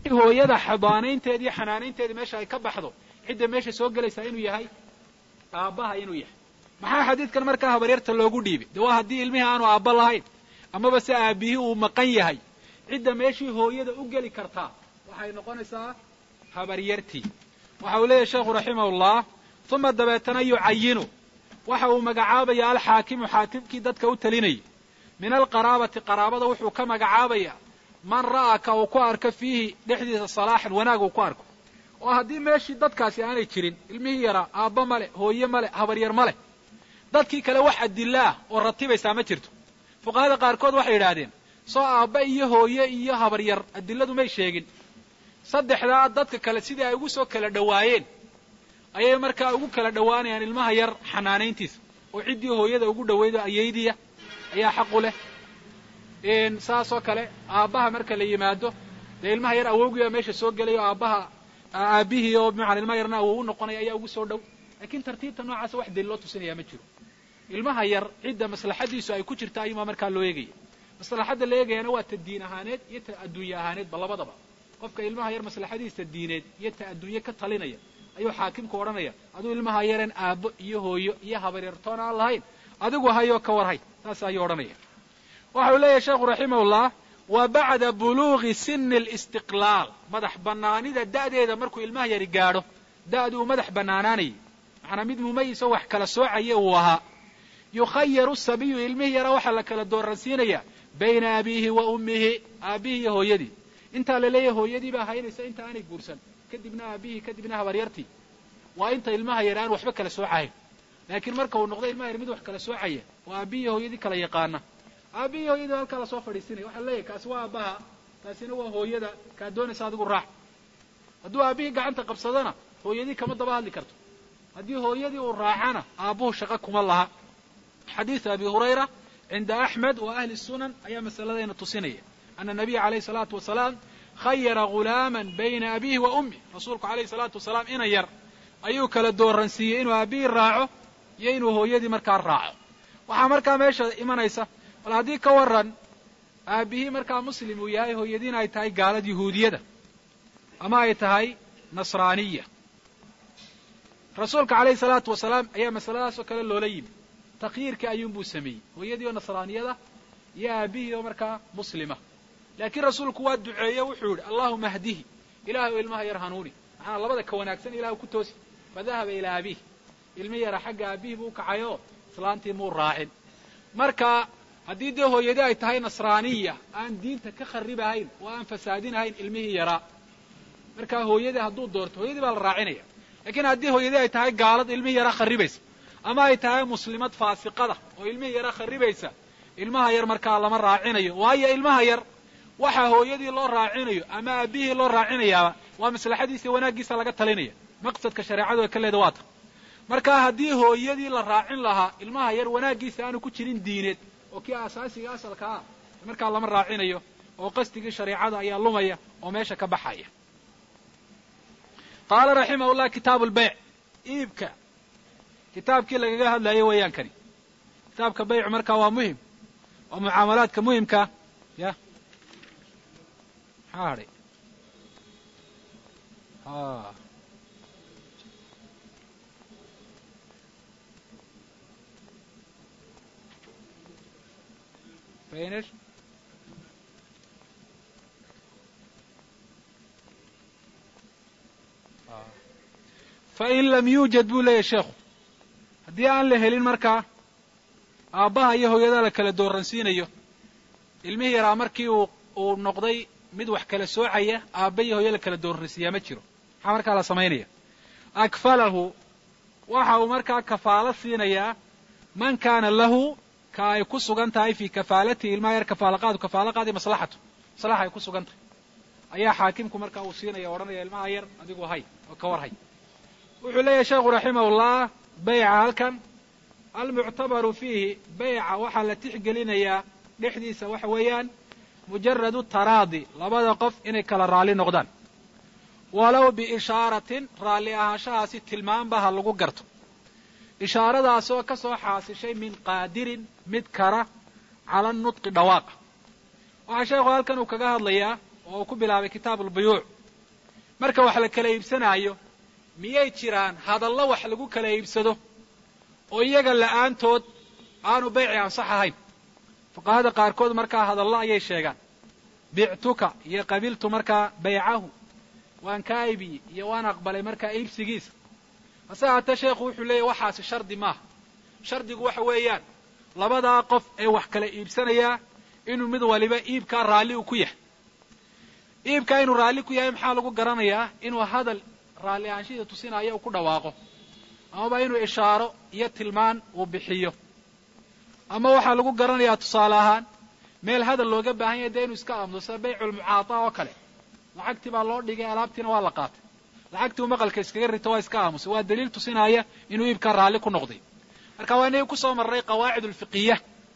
hooyada xabaanaynteeda iyo xanaanaynteeda meesha ay ka baxdo cidda meesha soo gelaysaa inuu yahay aabbaha inuu yahay maxaa xadiidkan markaa habaryarta loogu dhiibay de waa haddii ilmihii aanu aabba lahayn amaba se aabihii uu maqan yahay cidda meeshii hooyada u geli kartaa waxay noqonaysaa habaryartii waxa uu leeyahy sheekhu raximahullah uma dabeetana yucayinu waxa uu magacaabaya alxaakimu xaakimkii dadka u talinayay min alqaraabati qaraabada wuxuu ka magacaabaya man ra'aa ka uu ku arko fiihi dhexdiisa salaaxan wanaag uu ku arko oo haddii meeshii dadkaasi aanay jirin ilmihii yaraa aabba ma leh hooye ma leh habaryar ma leh dadkii kale wax adilla ah oo ratibaysaa ma jirto fuqahada qaarkood waxay yidhaahdeen soo aabba iyo hooye iyo habaryar adilladu may sheegin saddexdaa dadka kale sidii ay ugu soo kala dhowaayeen ayay markaa ugu kala dhowaanayaan ilmaha yar xanaanayntiisa oo ciddii hooyada ugu dhowaydo ayaydiya ayaa xaqu leh saasoo kale aabbaha marka la yimaado dee ilmaha yar awowgiiba meesha soo gelaya oo aabbaha aabihii oo bimacana ilmaha yarna awow u noqonaya ayaa ugu soo dhow laakiin tartiibta noocaasa wax daliil loo tusinaya ma jiro ilmaha yar cidda maslaxadiisu ay ku jirta ayumaa markaa loo eegaya maslaxadda la eegayana waa ta diin ahaaneed iyo ta adduunye ahaaneedba labadaba qofka ilmaha yar maslaxadiisa diineed iyo ta adduunye ka talinaya ayuu xaakimku odhanaya aduu ilmaha yareen aabbo iyo hooyo iyo habaryartoon aan lahayn adigu hayoo ka warhay saas ayuu odhanaya waxa uu leeyahay sheekhu raximahullah wa bacda buluugi sini alistiqlaal madax bannaanida da'deeda markuu ilmaha yari gaadho da'du uu madax bannaanaanayay macnaa mid mumayisoo wax kala soocaya uu ahaa yukhayaru sabiyu ilmihii yara waxaa la kala dooransiinaya bayna abiihi wa ummihi aabbihii iyo hooyadii intaa la leeyahay hooyadii baa haynaysa inta aanay guursan kadibna aabihii kadibna habaryartii waa inta ilmaha yar aan waxba kala soocahayn laakiin marka uu noqdo ilmaha yar mid wax kala soocaya oo aabbihi iyo hooyadii kala yaqaana aabbihi iyo hooyadii halkaa lasoo fadhiisinaya waxaa leeyahay kaasi waa aabbaha taasina waa hooyada kaa doonaysa adigu raac hadduu aabbihii gacanta qabsadona hooyadii kama daba hadli karto haddii hooyadii uu raacana aabbuhu shaqo kuma laha xadiidu abi hurayra cinda axmed wa ahli sunan ayaa masaladayna tusinaya ana nabiya calayhi salaatu wasalaam khayara ghulaaman bayna abiihi wa ummih rasuulku calayhi salaatu wasalaam ina yar ayuu kala dooransiiyey inuu aabbihii raaco iyo inuu hooyadii markaa raaco waxaa markaa meesha imanaysa bal haddii ka waran aabbihii markaa muslim uu yahay hooyadiina ay tahay gaalad yahuudiyada ama ay tahay nasraaniya rasuulka calayhi salaatu wasalaam ayaa masaladaasoo kale loola yimi takyiirkii ayuunbuu sameeyey hooyadii oo nasraaniyada iyo aabbihii oo markaa muslima laakiin rasuulku waa duceeye wuxuu yidhi allahuma hdihi ilahay oo ilmaha yar hanuuni maxaa labada ka wanaagsan ilah ku toosi fadahaba ilaa abiih ilmi yara xagga aabihii buu ukacay oo islaantii muu raacin marka haddii dee hooyadii ay tahay nasraaniya aan diinta ka kharibahayn oo aan fasaadinahayn ilmihii yaraa markaa hooyadii hadduu doorto hooyadii baa la raacinaya laakiin haddii hooyadii ay tahay gaalad ilmihii yaraa kharibaysa ama ay tahay muslimad faasiqada oo ilmihii yaraa kharibaysa ilmaha yar markaa lama raacinayo waayo ilmaha yar waxa hooyadii loo raacinayo ama aabihii loo raacinayaaba waa maslaxadiisa wanaaggiisa laga talinaya maqsadka shareecadu ay ka leeda waa ta marka haddii hooyadii la raacin lahaa ilmaha yar wanaaggiisa aanu ku jirin diineed oo kii asaasiga asalka ah markaa lama raacinayo oo qasdigii shareecada ayaa lumaya oo meesha ka baxaya qaala raximah llah kitaabu lbayc iibka kitaabkii lagaga hadlayo weeyaan kani kitaabka baycu markaa waa muhim waa mucaamalaadka muhimka ya maxaa hadhay finish fain lam yuujad buu leeyahy sheekhu haddii aan la helin markaa aabbaha iyo hooyada la kala dooransiinayo ilmihii yaraa markii uu uu noqday mid wax kala soocaya aabba iyo hooyo la kala dooransiiyaa ma jiro maxaa markaa la samaynaya akfalahu waxa uu markaa kafaalo siinayaa man kaana lahu ka ay ku sugan tahay fii kafaalatihi ilmaha yar kafaalaqaadu kafaalaqaadii maslaxatu maslaxa ay ku sugan tahay ayaa xaakimku markaa uu siinaya o odhanaya ilmaha yar adigu hay oo ka war hay wuxuu leeyahay sheekhu raximahullah bayca halkan almuctabaru fiihi bayca waxaa la tixgelinayaa dhexdiisa waxa weeyaan mujaradu taraadi labada qof inay kala raalli noqdaan walow biishaaratin raalli ahaanshahaasi tilmaanba ha lagu garto ishaaradaasoo ka soo xaasishay min qaadirin mid kara cala nutqi dhawaaqa waxaa sheekhu halkan uu kaga hadlayaa oo uu ku bilaabay kitaabu albuyuuc marka wax la kala iibsanaayo miyay jiraan hadallo wax lagu kala iibsado oo iyaga la'aantood aanu bayci ansax ahayn fuqahada qaarkood markaa hadallo ayay sheegaan bictuka iyo qabiltu markaa baycahu waan kaa iibiyey iyo waan aqbalay markaa iibsigiisa hase haatee sheekhu wuxuu leeyahy waxaasi shardi maaha shardigu waxa weeyaan labadaa qof ee wax kala iibsanayaa inuu mid waliba iibkaa raalli u ku yahay iibkaa inuu raalli ku yahay maxaa lagu garanayaa inuu hadal raalli ahaanshihii tusinaayo uu ku dhawaaqo amaba inuu ishaaro iyo tilmaan uu bixiyo ama waxaa lagu garanayaa tusaale ahaan meel hadal looga baahan yahay dee inuu iska aamuso sida bayculmucaata oo kale lacagtii baa loo dhigay alaabtiina waa la qaatay lacagtii uu maqalka iskaga rito waa iska aamusay waa daliil tusinaya inuu iibkaa raalli ku noqday marka waa inagii kusoo marray qawaacid alfiqiya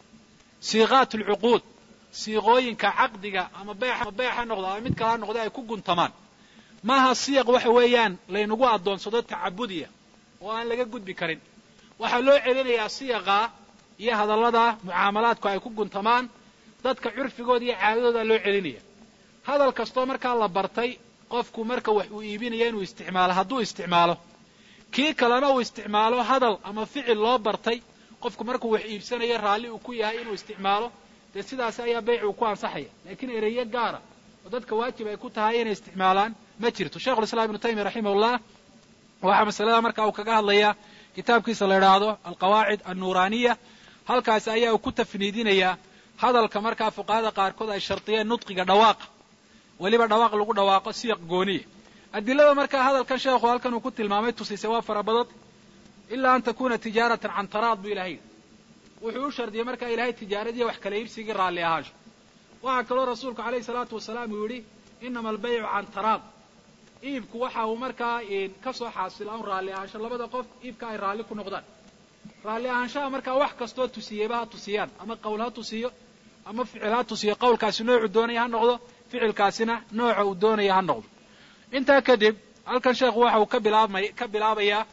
siiqaat alcuquud siiqooyinka caqdiga ama beexa beex ha noqdo ama mid kale ha noqdo ay ku guntamaan maaha siyaq waxa weeyaan laynagu addoonsado tacabudiya oo aan laga gudbi karin waxaa loo celinayaa siyaqaa iyo hadallada mucaamalaadku ay ku guntamaan dadka curfigooda iyo caadadooda loo celinaya hadal kastoo markaa la bartay qofku marka wax uu iibinaya inuu isticmaalo hadduu isticmaalo kii kalena uu isticmaalo hadal ama ficil loo bartay qofku markuu wax iibsanayo raalli uu ku yahay inuu isticmaalo dee sidaas ayaa beyc uu ku ansaxaya laakiin ereyo gaara oo dadka waajib ay ku tahay inay isticmaalaan ma jirto sheikhulislaam ibnu taymiya raximahullah waxaa masalada marka uu kaga hadlayaa kitaabkiisa la idhaahdo alqawaacid annuuraaniya halkaasi ayaa uu ku tafniidinayaa hadalka markaa fuqahada qaarkood ay shardiyeen nudqiga dhawaaqa weliba dhawaaq lagu dhawaaqo siyaq gooniya adilada markaa hadalkan sheekhu halkan uu ku tilmaamay tusisay waa fara badan ilaa an takuna tijaaratan can taraad buu ilahay yidhi wuxuu u shardiyey markaa ilahay tijaaradiiyo wax kala iibsigii raalli ahaansho waxaa kaloo rasuulku alayhi salaatu wasalaam uu yidhi inama albaycu can taraad iibku waxa uu markaa ka soo xaasila un raalli ahaansho labada qof iibka ay raalli ku noqdaan raalli ahaanshaha markaa wax kastoo tusiyeyba ha tusiyaan ama qowl ha tusiyo ama ficil ha tusiyo qowlkaasi noocu doonaya ha noqdo ficilkaasina nooca uu doonaya ha noqdo intaa kadib halkan sheekhu waxa uu ka bilaabmay ka bilaabayaa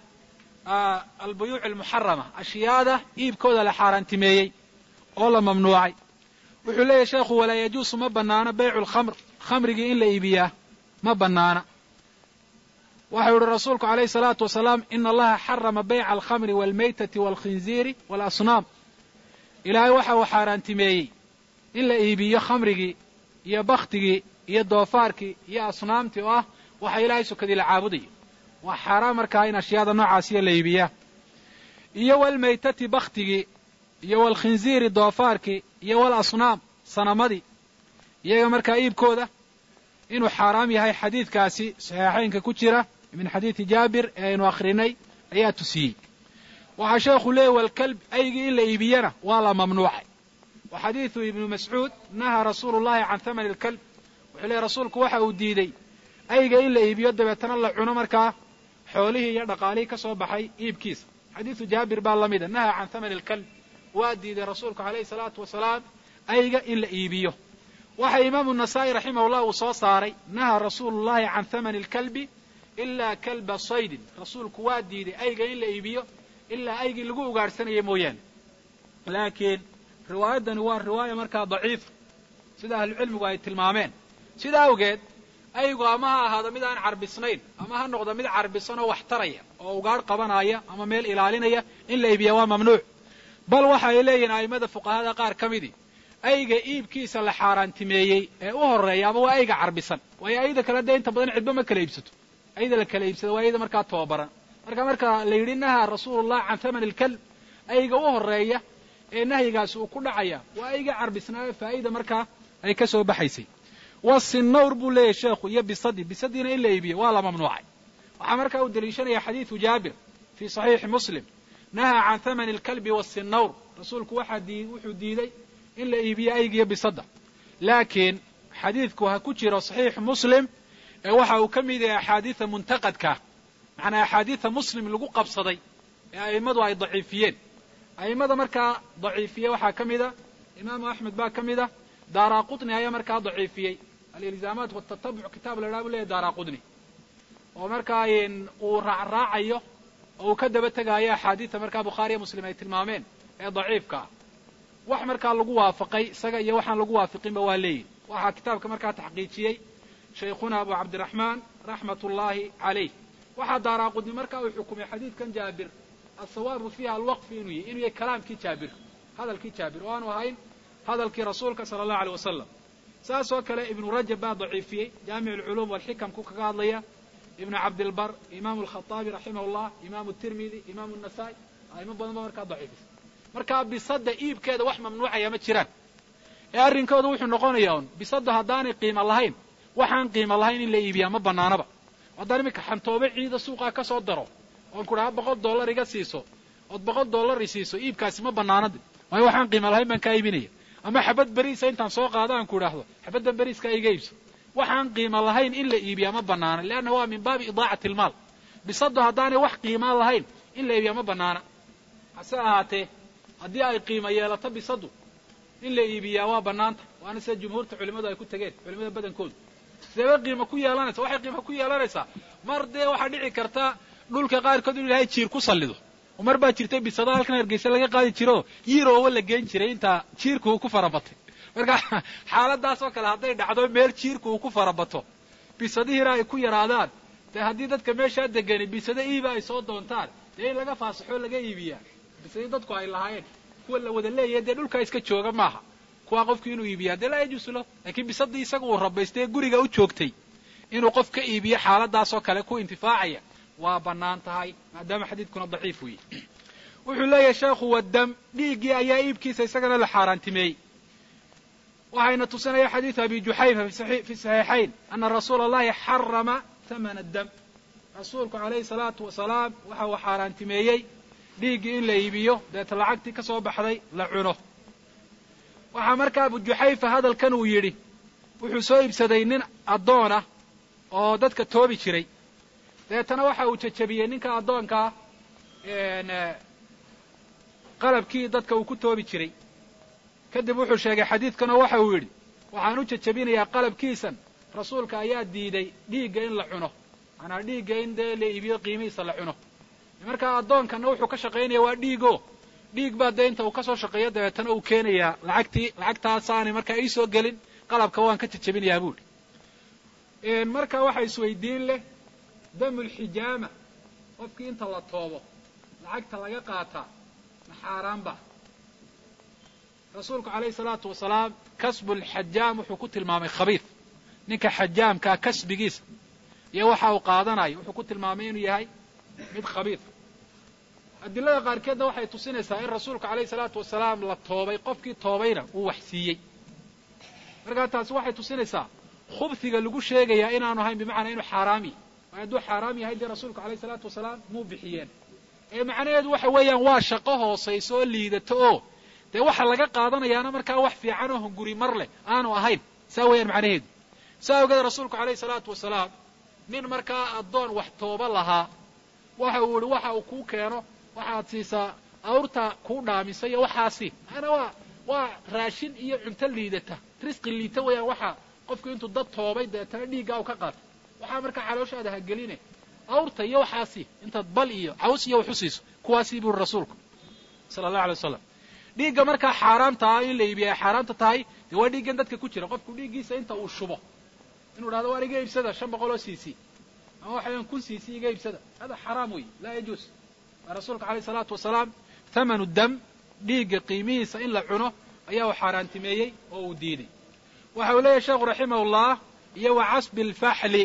albuyuuc almuxarama ashyaada iibkooda la xaaraantimeeyey oo la mamnuucay wuxuu leeyahy sheekhu walaa yajuusu ma bannaano baycu lkhamr khamrigii in la iibiyaa ma bannaana waxau yihi rasuulku alayhi salaatu wasalaam ina allaha xarama bayca alkhamri waalmaytati waalkhinziiri waalasnaam ilaahay waxa uu xaaraantimeeyey in la iibiyo khamrigii iyo bakhtigii iyo doofaarkii iyo asnaamtii oo ah waxa ilaahay sokadii la caabudayo waa xaaraan markaa in ashyaada noocaasiyo la iibiyaa iyo walmaytati bakhtigii iyo walkhinziiri doofaarkii iyo walasnaam sanamadii iyaga markaa iibkooda inuu xaaraam yahay xadiidkaasi saxiixaynka ku jira min xadiidi jaabir ee aynu akhrinay ayaa tusiyey waxaa sheekhu leeyay walkalb aygii in la iibiyana waa la mamnuucay wa xadiidu ibnu mascuud nahaa rasuulu llahi can thamani alkalb wuxuu leeyay rasuulku waxa uu diidey ayga in la iibiyo dabeetana la cuno markaa xoolihii iyo dhaqaalihii ka soo baxay iibkiisa xadiidu jaabir baa lamida nahaa can thamani alkalb waa diiday rasuulku alayhi salaatu wasalaam ayga in la iibiyo waxa imaamu nasaa'i raximahullah uu soo saaray nahaa rasuulu llahi can thamani alkalbi ilaa kalba saydin rasuulku waa diiday ayga in la iibiyo ilaa aygii lagu ugaadhsanaya mooyaane laakiin riwaayaddani waa riwaaya markaa daciifa sida ahlucilmigu ay tilmaameen sida awgeed aygu ama ha ahaado mid aan carbisnayn ama ha noqdo mid carbisan oo wax taraya oo ugaadh qabanaya ama meel ilaalinaya in la iibiya waa mamnuuc bal waxa ay leeyihiin a'immada fuqahada qaar ka midii ayga iibkiisa la xaaraantimeeyey ee u horreeya ama waa ayga carbisan waayo ayda kale dee inta badan cidba ma kala iibsato ayda la kala iibsado waa ayda markaa tababaran marka marka la yidhi nahaa rasuulullah can thamani alkalb ayga u horreeya ee nahyigaasi uu ku dhacaya waa ayga carbisnaa ee faa'ida markaa ay ka soo baxaysay wasinawr buu leeyahy sheekhu iyo bisadi bisadiina in la iibiyo waa la mamnuucay waxaa markaa uu deliishanaya xadiidu jaabir fii saxiixi muslim nahaa can thamani alkalbi wasinawr rasuulku waxaa dii wuxuu diiday in la iibiyo aygiyo bisadda laakiin xadiidku ha ku jiro saxiix muslim ee waxa uu ka mid yahay axaadiida muntaqadka macnaa axaadiida muslim lagu qabsaday ee a'immadu ay daciifiyeen a'immada markaa daciifiye waxaa ka mida imaamu axmed baa ka mida daara qutni ayaa markaa daciifiyey alilzaamaat watatabuc kitaab la idhaha bu leeyahy daara qutni oo markaa uu raacraacayo oo uu ka daba tegaayo axaadiida markaa bukhaariya muslim ay tilmaameen ee daciifka ah wax markaa lagu waafaqay isaga iyo waxaan lagu waafiqinba waa leeyihin waxaa kitaabka markaa taxqiijiyey shaykhuna abu cabdiraxmaan raxmat ullaahi calayh waxaa daaraaqudni markaa uu xukumay xadiidkan jaabir asawaabu fiiha alwaqfi inuu yahy inuu yahay kalaamkii jaabir hadalkii jaabir oo aanu ahayn hadalkii rasuulka sala allahu aleyh wasalam saas oo kale ibnu rajab baa daciifiyey jaamic alculuum walxikamku kaga hadlaya ibnu cabdilbar imaamu alkhaaabi raximah llah imaamu tirmidi imaamu nasaa-i aimo badan ba markaa daciifisa markaa bisadda iibkeeda wax mamnuucaya ma jiraan ee arrinkooda wuxuu noqonayaa un bisadda haddaanay qiimo lahayn waxaan qiimo lahayn in la iibiyaa ma banaanaba haddaan iminka xantoobe ciida suuqaa ka soo daro oon ku dhaha boqol dollar iga siiso ood boqol dollar i siiso iibkaasi ma banaanadi waayo waxaan qiimo lahayn baan kaa iibinaya ama xabad beriisa intaan soo qaado aan ku idhaahdo xabaddan beriiskaa iga iibso waxaan qiimo lahayn in la iibiyaa ma banaana leanna waa min baabi idaacati almaal bisaddu haddaanay wax qiimaa lahayn in la iibiyaa ma banaana hase ahaatee haddii ay qiimo yeelato bisaddu in la iibiyaa waa bannaanta waana sida jumhuurta culimmadu ay ku tegeen culimada badankoodu sideeba qiimo ku yeelanaysa waxay qiimo ku yeelanaysaa mar dee waxaa dhici karta dhulka qaarkood inu ilahay jiir ku sallido oo mar baa jirtay bisada halkan hargeysa laga qaadi jiro yirowa la geen jiray intaa jiirku uu ku farabatay marka xaaladaas oo kale hadday dhacdo meel jiirku uu ku farabato bisadihiina ay ku yaraadaan dee haddii dadka meeshaa degani bisado iiba ay soo doontaan dee in laga faasaxoo laga iibiyaa bisadii dadku ay lahaayeen kuwa la wada leeyahay dee dhulkaa iska jooga maaha kuwaa qofku inuu iibiyaa dee laa yajuusu lahu laakiin bisadii isaga uu rabaystay ee guriga u joogtay inuu qof ka iibiyo xaaladaasoo kale ku intifaacaya waa bannaan tahay maadaama xadiidkuna daciif weeye wuxuu leeyahay sheekhu wadam dhiiggii ayaa iibkiisa isagana la xaaraantimeeyey waxayna tusinaya xadiidu abi juxayfa fi saxiixayn ana rasuula allahi xarama hamana dam rasuulku calayhi salaatu wasalaam waxa uu xaaraantimeeyey dhiiggii in la iibiyo deeta lacagtii ka soo baxday la cuno waxaa markaa abu juxayfa hadalkan uu yidhi wuxuu soo iibsaday nin addoon ah oo dadka toobi jiray deetana waxa uu jajabiyey ninka addoonkaa qalabkii dadka uu ku toobi jiray kadib wuxuu sheegay xadiidkan oo waxa uu yidhi waxaan u jajabinayaa qalabkiisan rasuulka ayaa diiday dhiigga in la cuno maanaa dhiigga in dee la iibiyo qiimihiisa la cuno markaa addoonkana wuxuu ka shaqaynaya waa dhiigo dhiig baa dee inta uu ka soo shaqeeyo dabeetana uu keenayaa lacagtii lacagtaasaanay markaa ii soo gelin qalabka waan ka jajabinayaa buuhi marka waxa isweydiin leh damulxijaama qofkii inta la toobo lacagta laga qaataa ma xaaraanba rasuulku calayhi salaatu wasalaam kasbu lxajaam wuxuu ku tilmaamay khabiid ninka xajaamkaa kasbigiisa iyo waxa uu qaadanayo wuxuu ku tilmaamay inuu yahay mid khabiid adilada qaarkeedna waxay tusinaysaa in rasuulku calayhi salaatu wasalaam la toobay qofkii toobayna uu wax siiyey markaa taasi waxay tusinaysaa khubsiga lagu sheegayaa inaanu ahayn bimacnaa inuu xaaraam yahy waayo hadduu xaaraam yahay dee rasuulku calayhi salaatu wasalaam muu bixiyeen ee macnaheedu waxa weeyaan waa shaqo hoosayso oo liidato oo dee waxa laga qaadanayaana markaa wax fiican oo hunguri mar leh aanu ahayn saa weeyaan macnaheedu saa ogeed rasuulku calayhi salaatu wasalaam nin markaa addoon wax tooba lahaa waxa uu yihi waxa uu kuu keeno waxaad siisaa awrta kuu dhaamisa iyo waxaasi maana waa waa raashin iyo cunto liidata risqi liita weeyaan waxa qofku intuu dad toobay deetana dhiiggaa u ka qaatay waxaa markaa calooshaada hageline awrta iyo waxaasi intaad bal iyo caws iyo wax u siiso kuwaasii buri rasuulku sala allahu alay wasalam dhiigga markaa xaaraamta ah in la iibiya ay xaaraamta tahay dee waa dhiiggan dadka ku jira qofku dhiiggiisa inta uu shubo inuu dhahdo waan iga iibsada shan boqol oo cc ama waxayan kun cc iga iibsada hada xaraam wey laa yajuus waa rasuulka alayh salaatu wasalaam thamanu dam dhiigga qiimihiisa in la cuno ayaa uu xaaraantimeeyey oo uu diiday waxa uu leeyahy sheekhu raximahullah iyo wa casbi alfaxli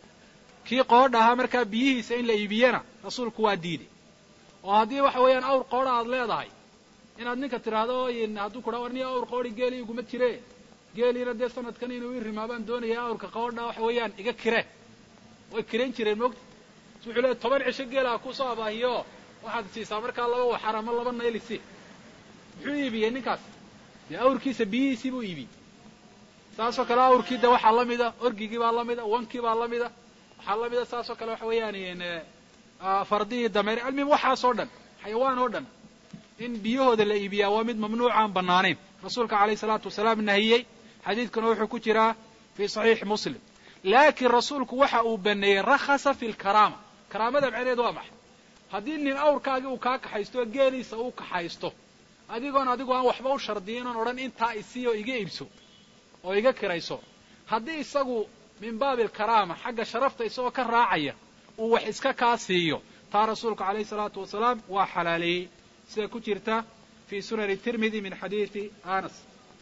kii qoodha ahaa markaa biyihiisa in la iibiyana rasuulku waa diiday oo haddii waxa weeyaan awr qoodha aad leedahay inaad ninka tidhaahdo hadduu ku dhaa war niya awr qoodhi geeli iguma jire geeliina dee sanadkan inuu ii rimaabaan doonaya awrka qoodha waxa weeyaan iga kireen way kirayn jireen moogta s wuxuu leeay toban cisho geela kusoo abaahiyo waxaad siisaa markaa laba waxar ama laba naylisi muxuu iibiyey ninkaas dee awrkiisa biyihiisii buu iibiyey saasoo kale awrkii de waxaa la mida orgigii baa la mida wankii baa la mida waxaa la mida saasoo kale waxa weeyaan fardihii dameer almim waxaasoo dhan xayawaan oo dhan in biyahooda la iibiyaa waa mid mamnuuc aan banaanayn rasuulka alayh salaatu wasalaam nahiyey xadiidkuna wuxuu ku jiraa fii saxiixi muslim laakiin rasuulku waxa uu baneeyey rakhasa fi lkaraama karaamada macnaheedu waa maxay haddii nin awrkaagii uu kaa kaxaysto oo geeliisa uu kaxaysto adigoon adigu aan waxba u shardiyin oon odhan intaa isiiyo iga iibso oo iga kirayso haddii isagu min baabi alkaraama xagga sharafta isagoo ka raacaya uu wax iska kaa siiyo taa rasuulku calayhi salaatu wasalaam waa xalaaleeyey sida ku jirta fii sunani tirmidi min xadiidi anas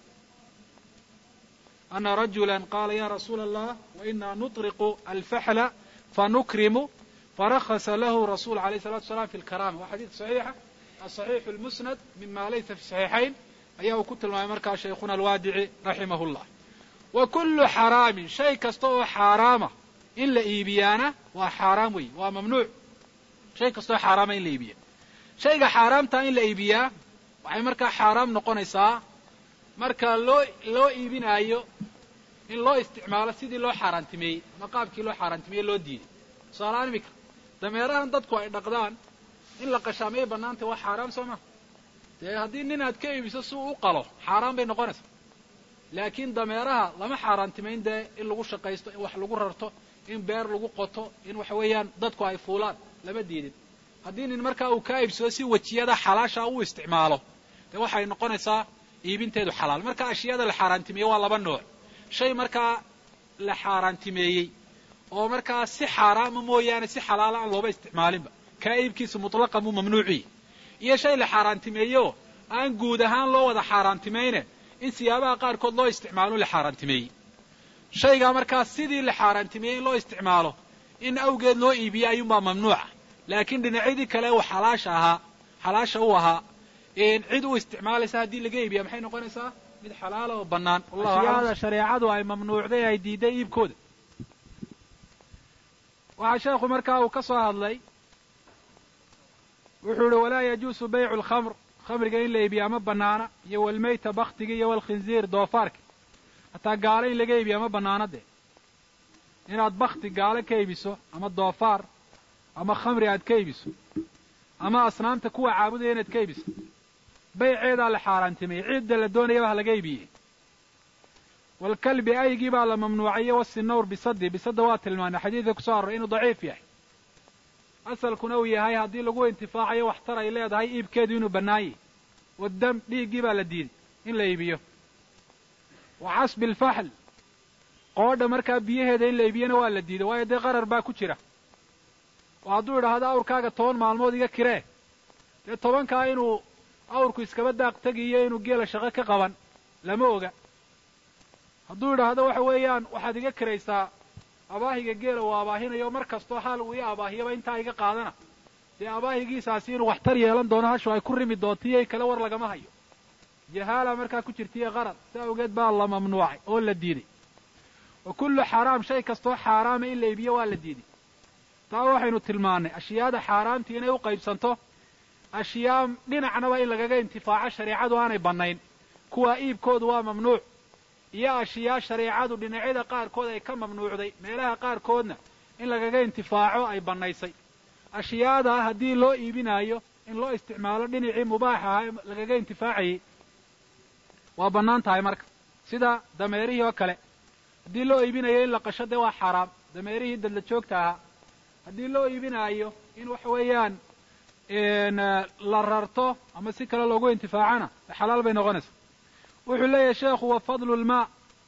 ana rajula qaala ya rasuula allah wainaa nuطriqu alfaxla fanukrimu farakasa lahu rasul alayh salatu wasalaam fi lkarama waa xadiid saxiixa asaxiixu lmusnad mima laysa fi saxiixayn ayaa uu ku tilmaamay markaa shaykhuna alwaadici raximah llah wa kullu xaraamin shay kasta oo xaaraama in la iibiyaana waa xaaraam wey waa mamnuuc shay kasta oo xaaraama in la iibiya shayga xaaraamta in la iibiyaa waxay markaa xaaraam noqonaysaa marka loo loo iibinaayo in loo isticmaalo sidii loo xaaraantimeeyey ama qaabkii loo xaaraantimeeyey loo diiday tusaalahaan iminka dameerahan dadku ay dhaqdaan in la qashaamay bannaantay waa xaaraam soo ma dee haddii nin aad ka iibiso si uu u qalo xaaraan bay noqonaysaa laakiin dameeraha lama xaaraantimayn dee in lagu shaqaysto in wax lagu rarto in beer lagu qoto in waxa weeyaan dadku ay fuulaan lama diidin haddii nin markaa uu kaa iibsado si wejiyada xalaasha u isticmaalo dee waxay noqonaysaa iibinteedu xalaal marka ashyaada la xaaraantimeeyey waa laba nooc shay markaa la xaaraantimeeyey oo markaa si xaaraama mooyaane si xalaala aan looba isticmaalinba kaa iibkiisu mutlaqan buu mamnuuciyi iyo shay la xaaraantimeeyeoo aan guud ahaan loo wada xaaraantimayne in siyaabaha qaarkood loo isticmaalo la xaaraantimeeyey shaygaa markaa sidii la xaaraantimeeyey in loo isticmaalo in awgeed loo iibiye ayuunbaa mamnuuca laakiin dhinacyadii kale uu xalaasha ahaa xalaasha u ahaa cid u isticmaalaysa haddii laga iibiya maxay noqonaysaa mid xalaala oo bannaan ashyaada shareecadu ay mamnuucday ay diiday iibkooda waxaa sheekhu markaa uu ka soo hadlay wuxuu ihi walaa yajuusu baycu lkhamr khamriga in la iibiyaa ma bannaana iyo walmeyta baktiga iyo walkhinziir doofaarka hataa gaalo in laga iibiyaa ma bannaana dee inaad bakti gaalo ka iibiso ama doofaar ama khamri aad ka iibiso ama asnaamta kuwa caabudaya inaad ka iibiso bayceedaa la xaaraantimeeyey cidda la doonayaba ha laga iibiyey walkalbi aygii baa la mamnuucay wasinawr bisadi bisada waa tilmaanay xadiidka kusoo arroray inuu daciif yahay asalkuna uu yahay haddii lagu intifaacayo waxtar ay leedahay iibkeedu inuu bannaanyay waddam dhiiggii baa la diiday in la iibiyo wa casbi alfaxl qoodha markaa biyaheeda in la iibiyana waa la diiday waayo dee qarar baa ku jira oo hadduu idhaahdo awrkaaga toban maalmood iga kiree dee tobankaa inuu awrku iskaba daaq tegiyo inuu geela shaqo ka qaban lama oga hadduu idhaahdo waxa weeyaan waxaad iga kiraysaa abaahiga geela uu abaahinayo mar kastoo haal uu i abaahiyaba intaa iga qaadana dee abaahigiisaasi inuu waxtar yeelan doono hashu ay ku rimi doonto iyo kale war lagama hayo jahaala markaa ku jirta iyo qarar si awgeed baa la mamnuucay oo la diiday wa kullu xaaraam shay kastoo xaaraama in la iibiyo waa la diiday taa waxaynu tilmaannay ashyaada xaaraamtii inay u qaybsanto ashyaa dhinacnaba in lagaga intifaaco shareecadu aanay bannayn kuwaa iibkoodu waa mamnuuc iyo ashyaa shareecadu dhinacyada qaarkood ay ka mamnuucday meelaha qaarkoodna in lagaga intifaaco ay bannaysay ashyaada haddii loo iibinaayo in loo isticmaalo dhinacii mubaax ahaa ee lagaga intifaacayay waa bannaan tahay marka sida dameerihii oo kale haddii loo iibinayo in la qasho dee waa xaaraam dameerihii dadla joogta ahaa haddii loo iibinaayo in waxa weeyaan la rarto ama si kale loogu intifaacana xalaal bay noqonaysaa wuxuu leeyahay sheekhu wa fadlu lmaa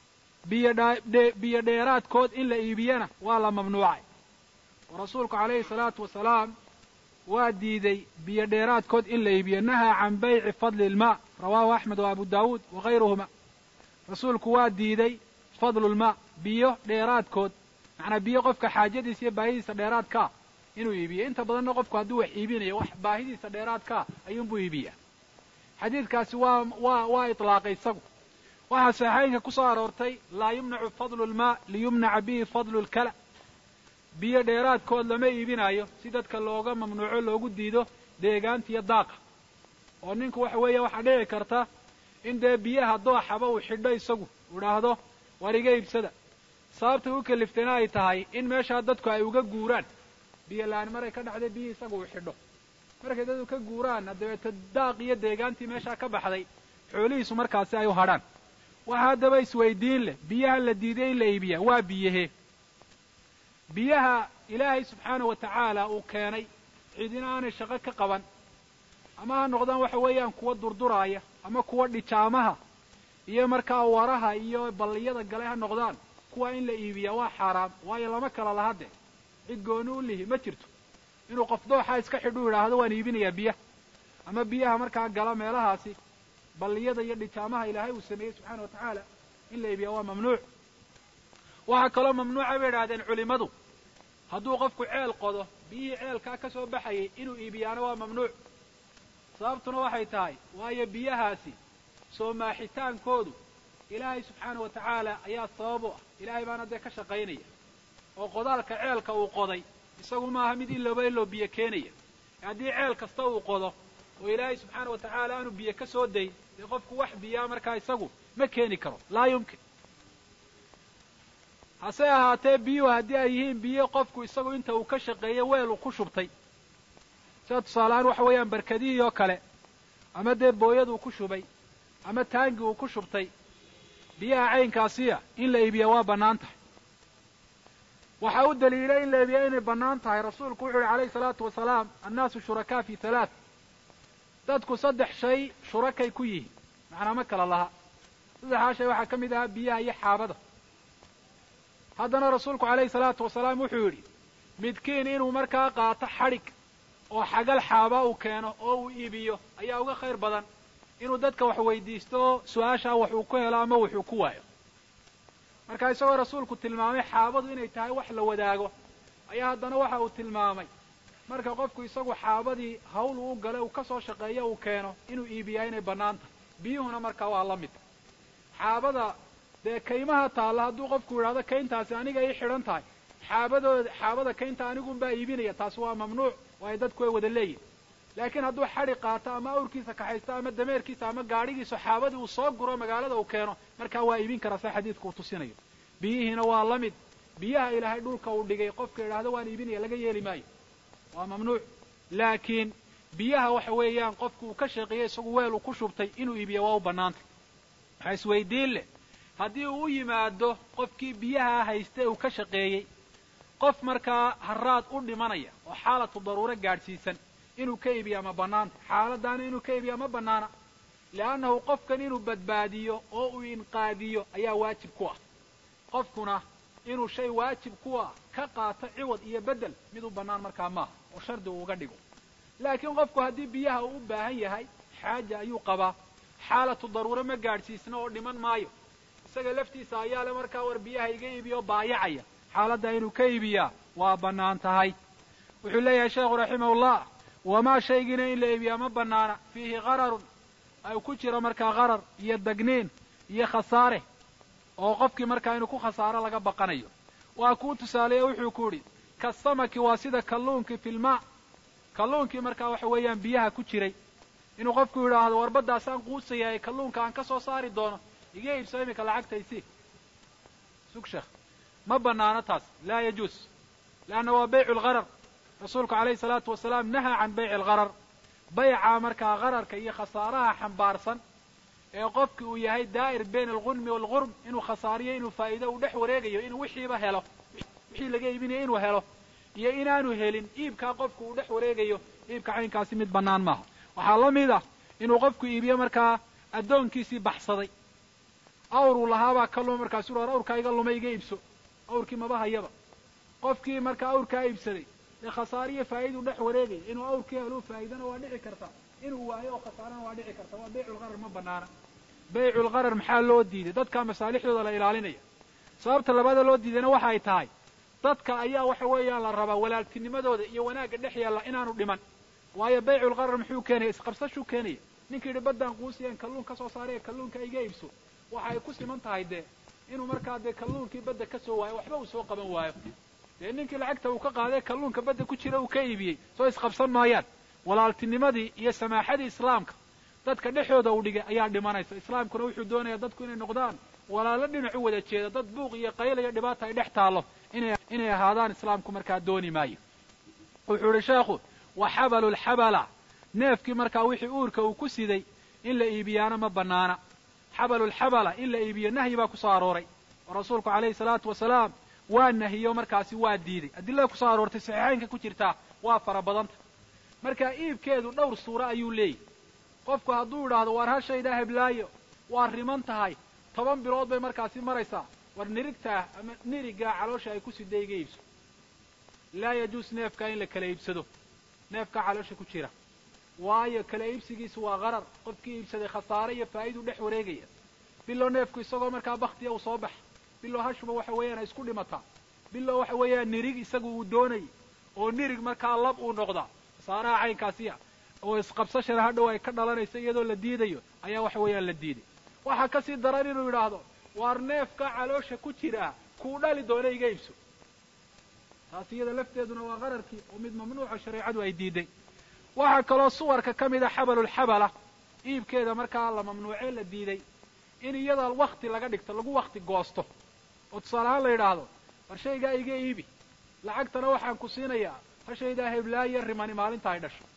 biyo dheeraadkood in la iibiyana waa la mamnuucay oo rasuulku calayhi salaatu wasalaam waa diiday biyo dheeraadkood in la iibiyo nahaa can bayci fadli ilmaa rawaahu axmed wa abu daawuud wa hayruhuma rasuulku waa diiday fadlulmaa biyo dheeraadkood macnaa biyo qofka xaajadiisa iyo baahidiisa dheeraadkaa inuu iibiyo inta badanna qofku hadduu wax iibinayo wax baahidiisa dheeraadkaa ayuunbuu iibiyaa xadiidkaasi waa waa waa itlaaqay isagu waxaa saxeynka ku soo aroortay laa yumnacu fadlu lmaa liyumnaca bihi fadlu lkala biyo dheeraadkood lama iibinaayo si dadka looga mamnuuco loogu diido deegaanta iyo daaqa oo ninku waxa weeya waxaa dhici karta in dee biyaha dooxaba uu xidho isagu idhaahdo war iga iibsada sababta u kaliftana ay tahay in meeshaa dadku ay uga guuraan biyo la-aan maray ka dhacday biyihii isagu uu xidho markay dadku ka guuraanna dabeeto daaq iyo deegaantii meeshaa ka baxday xoolihiisu markaasi ay u hadhaan waxa haddaba isweydiin leh biyaha la diiday in la iibiyaa waa biyahee biyaha ilaahay subxaana wa tacaala uu keenay cidina aanay shaqo ka qaban ama ha noqdaan waxa weeyaan kuwa durduraaya ama kuwa dhijaamaha iyo markaa waraha iyo balliyada gale ha noqdaan kuwa in la iibiyaa waa xaaraam waayo lama kala laha dee cid gooni u lihi ma jirto inuu qof dooxa iska xidhu yidhaahdo waan iibinayaa biyaha ama biyaha markaa gala meelahaasi balliyada iyo dhijaamaha ilaahay uu sameeyey subxaana wa tacaala in la iibiyaa waa mamnuuc waxaa kaloo mamnuuca bay idhahdeen culimmadu hadduu qofku ceel qodo biyihii ceelkaa ka soo baxayay inuu iibiyaana waa mamnuuc sababtuna waxay tahay waayo biyahaasi soo maaxitaankoodu ilaahay subxaana wa tacaala ayaa sabab u ah ilaahay baana dee ka shaqaynaya oo qodaalka ceelka uu qoday isagu maaha mid ilooba iloo biyo keenaya haddii ceel kasta uu qodo oo ilaahay subxaana wa tacaala aanu biyo ka soo dayn dee qofku wax biyaa markaa isagu ma keeni karo laa yumkin hase ahaatee biyuhu haddii ay yihiin biyo qofku isagu inta uu ka shaqeeyo weel uu ku shubtay sida tusaalehaan waxa weeyaan barkadihii oo kale ama dee booyad uu ku shubay ama taangi uu ku shubtay biyaha caynkaasiya in la iibiya waa bannaan tahay waxaa u daliilay in la iibiya inay bannaan tahay rasuulku wuxu uhi calayhi salaatu wasalaam annaasu shurakaa fi halaath dadku saddex shay shurakay ku yihiin macnaa ma kala laha saddexdaa shay waxaa ka mid ahaa biyaha iyo xaabada haddana rasuulku calayhi salaatu wasalaam wuxuu yidhi midkiin inuu markaa qaato xadhig oo xagal xaaba uu keeno oo uu iibiyo ayaa uga khayr badan inuu dadka wax weydiisto oo su-aashaa wax uu ku helo ama wuxuu ku waayo marka isagoo rasuulku tilmaamay xaabadu inay tahay wax la wadaago ayaa haddana waxa uu tilmaamay marka qofku isagu xaabadii hawl uu gale uu ka soo shaqeeyo uu keeno inuu iibiyaa inay bannaan tahay biyuhuna markaa waa la mid xaabada dee kaymaha taalla hadduu qofku yidhahdo kayntaasi aniga ii xidhan tahay xaabadooda xaabada kaynta anigunbaa iibinaya taasi waa mamnuuc waayo dadku way wada leeyihin laakiin hadduu xadhi qaato ama awrkiisa kaxaysto ama dameerkiisa ama gaadhigiisa xaabadii uu soo guro magaalada uu keeno markaa waa iibin karaa saa xadiidka uu tusinayo biyihiina waa la mid biyaha ilaahay dhulka uu dhigay qofka yidhaahdo waan iibinaya laga yeeli maayo waa mamnuuc laakiin biyaha waxa weeyaan qofku uu ka shaqeeyey isagu weel uu ku shubtay inuu iibiya waa u bannaantay waxaa isweydiin leh haddii uu u yimaado qofkii biyaha haysta uu ka shaqeeyey qof markaa haraad u dhimanaya oo xaalatu daruuro gaadhsiisan inuu ka iibiyaa ma bannaanta xaaladaana inuu ka iibiyaa ma bannaana li'annahu qofkan inuu badbaadiyo oo uu inqaadiyo ayaa waajib ku ah qofkuna inuu shay waajib ku ah ka qaato ciwad iyo beddel mid u bannaan markaa maaha oo shardi uu uga dhigo laakiin qofku haddii biyaha uu u baahan yahay xaaja ayuu qabaa xaalatu daruuro ma gaadhsiisna oo dhiman maayo isaga laftiisa ayaa le markaa war biyaha iga iibiyo baayacaya xaaladdaa inuu ka iibiyaa waa bannaan tahay wuxuu leeyahay sheekhu raximahullah wamaa shaygiina in la iibiyaa ma bannaana fiihi qararun ay ku jiro markaa qarar iyo dagniin iyo khasaare oo qofkii markaa inuu ku khasaaro laga baqanayo waa kuu tusaaleeye wuxuu ku yidhi kasamaki waa sida kalluunkii filmaa kalluunkii markaa waxa weeyaan biyaha ku jiray inuu qofku yidhaahdo warbaddaasaan quusayahay kalluunka aan ka soo saari doono iga iibso iminka lacagtaysi sug sheekh ma bannaano taas laa yajuus leanna waa baycu lgharar rasuulku calayhi salaatu wasalaam nahaa can bayci algharar bayca markaa ghararka iyo khasaaraha xambaarsan ee qofki uu yahay daa'ir bayna algunmi waalgurm inuu khasaariyo inuu faa'iido uu dhex wareegayo inuu wixiiba helo wixii laga iibinayo inuu helo iyo inaanu helin iibkaa qofku uu dhex wareegayo iibka caynkaasi mid bannaan maaha waxaa la mid ah inuu qofku iibiyo markaa addoonkiisii baxsaday awruu lahaabaa ka luma markaasu war awrkaa iga luma iga iibso awrkii maba hayaba qofkii markaa awrkaa iibsaday dee khasaariyo faa'iiduu dhex wareegaya inuu awrkii heluu faa'iidana waa dhici karta inuu waayo oo khasaarana waa dhici karta waa bayculgharar ma bannaana bayculgharar maxaa loo diiday dadkaa masaalixdooda la ilaalinaya sababta labada loo diidayna waxa ay tahay dadka ayaa waxa weeyaan la rabaa walaaltinimadooda iyo wanaagga dhex yaalla inaanu dhiman waayo bayculgharar muxuu keenaya isqabsashuu keenaya ninkii yidhi baddaan quusiyeen kalluun ka soo saaraya kalluunka iga iibso waxa ay ku siman tahay dee inuu markaa dee kalluunkii badda ka soo waayo waxba uu soo qaban waayo dee ninkii lacagta uu ka qaaday kalluunka badda ku jira uu ka iibiyey soo isqabsan maayaan walaaltinimadii iyo samaaxadii islaamka dadka dhexooda uu dhigay ayaa dhimanaysa islaamkuna wuxuu doonayaa dadku inay noqdaan walaalo dhinac u wada jeeda dad buuq iyo qayla iyo dhibaata ay dhex taallo inay ahaadaan islaamku markaa dooni maayo wuxuu idhi sheekhu wa xabalu lxabala neefkii markaa wixii uurka uu ku siday in la iibiyaana ma bannaana xabalulxabala in la iibiyo nahyi baa ku soo arooray oo rasuulku calayhi salaatu wasalaam waa nahiyo markaasi waa diiday adilada ku soo aroortay saxiixaynka ku jirtaa waa fara badanta marka iibkeedu dhowr suuro ayuu leeyahy qofku hadduu idhaahdo waar hashaydaa heblaayo waa riman tahay toban bilood bay markaasi maraysaa war nirigtaa ama nirigaa caloosha ay ku siday iga iibso laa yajuus neefkaa in la kala iibsado neefkaa caloosha ku jira waayo kala iibsigiisu waa qarar qofkii iibsaday khasaare iyo faa'idu dhex wareegaya bilow neefku isagoo markaa baktiya uu soo baxa bilow hashuba waxa weeyaan ay isku dhimataa bilow waxa weeyaan nirig isagu uu doonayay oo nirig markaa lab uu noqdaa khasaaraha caynkaasiya oo isqabsashana hadhow ay ka dhalanayso iyadoo la diidayo ayaa waxa weeyaan la diiday waxaa kasii daran inuu yidhaahdo waar neefka caloosha ku jiraa kuu dhali doona iga iibso taas iyada lafteeduna waa qararkii oo mid mamnuuca shareecadu ay diiday waxaa kaloo suwarka ka mid a xabalulxabala iibkeeda markaa la mamnuucee la diiday in iyada wakti laga dhigto lagu wakti goosto oo tusaale ahaan la yidhaahdo war shaygaa iga iibi lacagtana waxaan ku siinayaa hashaydaa heblaayo rimani maalinta ay dhasho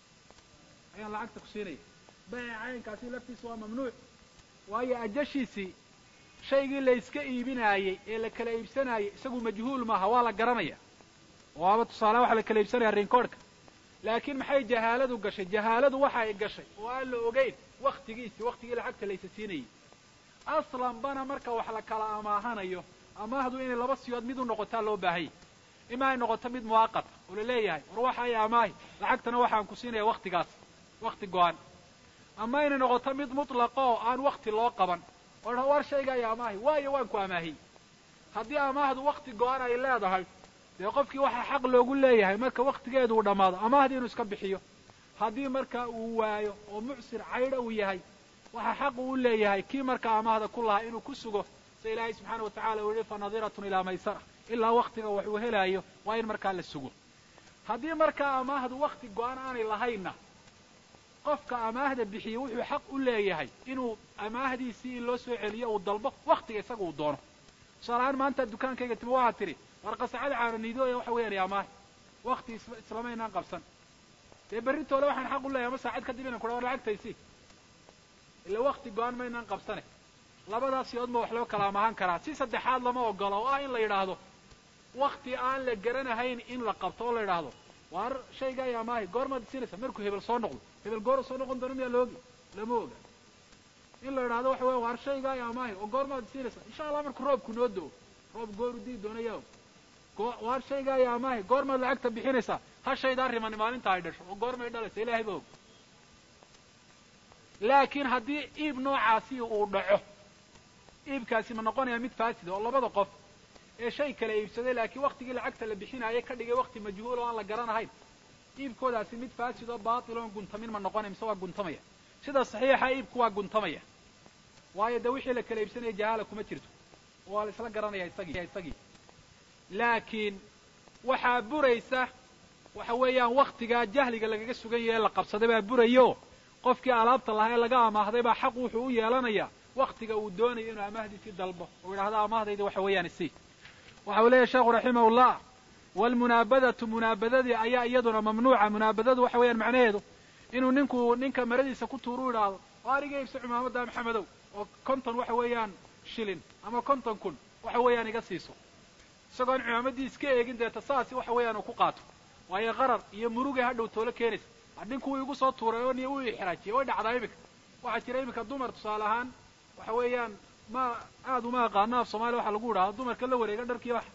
ayaan lacagta ku siinaya bayca caynkaasi laftiisa waa mamnuuc waayo ajashiisii shaygii la yska iibinaayey ee la kala iibsanaayey isagu majhuul maaha waa la garanaya waaba tusaale waxaa la kala iibsanaya rinkoodhka laakiin maxay jahaaladu gashay jahaaladu waxa ay gashay oo aan la ogeyn waktigiisii waktigii lacagta laysa siinayey aslanbana marka wax la kala amaahanayo amaahdu inay laba siyood mid u noqotaa loo baahanya ima ay noqoto mid muwaaqata oo la leeyahay war waxa ay amaahi lacagtana waxaan ku siinaya waktigaas wakti go-an ama inay noqoto mid mutlaqa oo aan wakti loo qaban oo dha war shayga ay amaahi waayo waan ku amaahiyey haddii amaahdu wakti go-an ay leedahay dee qofkii waxaa xaq loogu leeyahay marka waktigeedu uu dhammaado amaahdi inuu iska bixiyo haddii marka uu waayo oo mucsir caydha uu yahay waxaa xaq uu leeyahay kii markaa amaahda ku lahaa inuu ku sugo sida ilaahay subxaana wa tacala uu yihi fa nadiratun ilaa maysara ilaa waktiga wax uu helaayo waa in markaa la sugo haddii markaa amaahdu wakti go-an aanay lahaynna qofka amaahda bixiyey wuxuu xaq u leeyahay inuu amaahdiisii in loo soo celiyo uu dalbo waktiga isaga uu doono tusaalahaan maanta dukaankayga timi waxaad tidhi war qasacada caananiidooya waxa weeyaan amaah wakti islamaynaan qabsan dee berritoole waxaan xaq u leeyahay ama saacad kadib inan kudha war lacagtaysi ila wakti go-an maynaan qabsane labadaas yood ma wax loo kala amahan karaa si saddexaad lama ogolo oo ah in la yidhaahdo wakti aan la garanahayn in la qabto oo la yidhaahdo waar shayga ay amaahi goormaad siinaysa markuu hebel soo noqdo hebel goora soo noqon doono miyaa laogi lama oga in la yidhahdo waxa weya waar shayga ay amaahi oo goormaad siinaysa insha allah markuu roobku noo do-o roob gooru dii doona yaa og waar shayga ay amaahi goormaad lacagta bixinaysaa ha shaydaa rimani maalinta ay dhasho oo goormay dhalaysa ilaahay ba og laakiin haddii iib noocaasi uu dhaco iibkaasi ma noqonaya mid faasida oo labada qof ee shay kala iibsaday laakiin waktigii lacagta la bixinaayay ka dhigay wakti majhuul oo aan la garanahayn iibkoodaasi mid faasid oo baatil oon guntamin ma noqonaya mise waa guntamaya sida saxiixa iibku waa guntamaya waayo dee wixii la kala iibsanaya jahaala kuma jirto oo waa la isla garanaya isagii isagii laakiin waxaa buraysa waxa weeyaan waktigaa jahliga lagaga sugan yahe la qabsaday baa burayo qofkii alaabta lahaa ee laga amaahday baa xaq wuxuu u yeelanayaa waktiga uu doonayo inuu amaahdiisii dalbo oo yidhahdo amaahdayda waxa weeyaan isi waxa uu leeyahy sheekhu raximahullah waalmunaabadatu munaabadadii ayaa iyaduna mamnuuca munaabadadu waxa weeyaan macnaheedu inuu ninku ninka maradiisa ku tuuru yidhaahdo oo ariga iibso cimaamadda maxamedow oo konton waxa weeyaan shilin ama konton kun waxa weeyaan iga siiso isagoon cimaamaddii iska eegin deeta saasi waxa weeyaan uu ku qaato waayo qarar iyo murugay hadhow toolo keenaysa ninku wuu igu soo tuuray oo niyo uu ixraajiyey way dhacdaa iminka waxaa jira iminka dumar tusaale ahaan waxa weeyaan ma aad uma aqaano af soomaliya waxa lagu yidhahda dumarka la wareega dharkii wax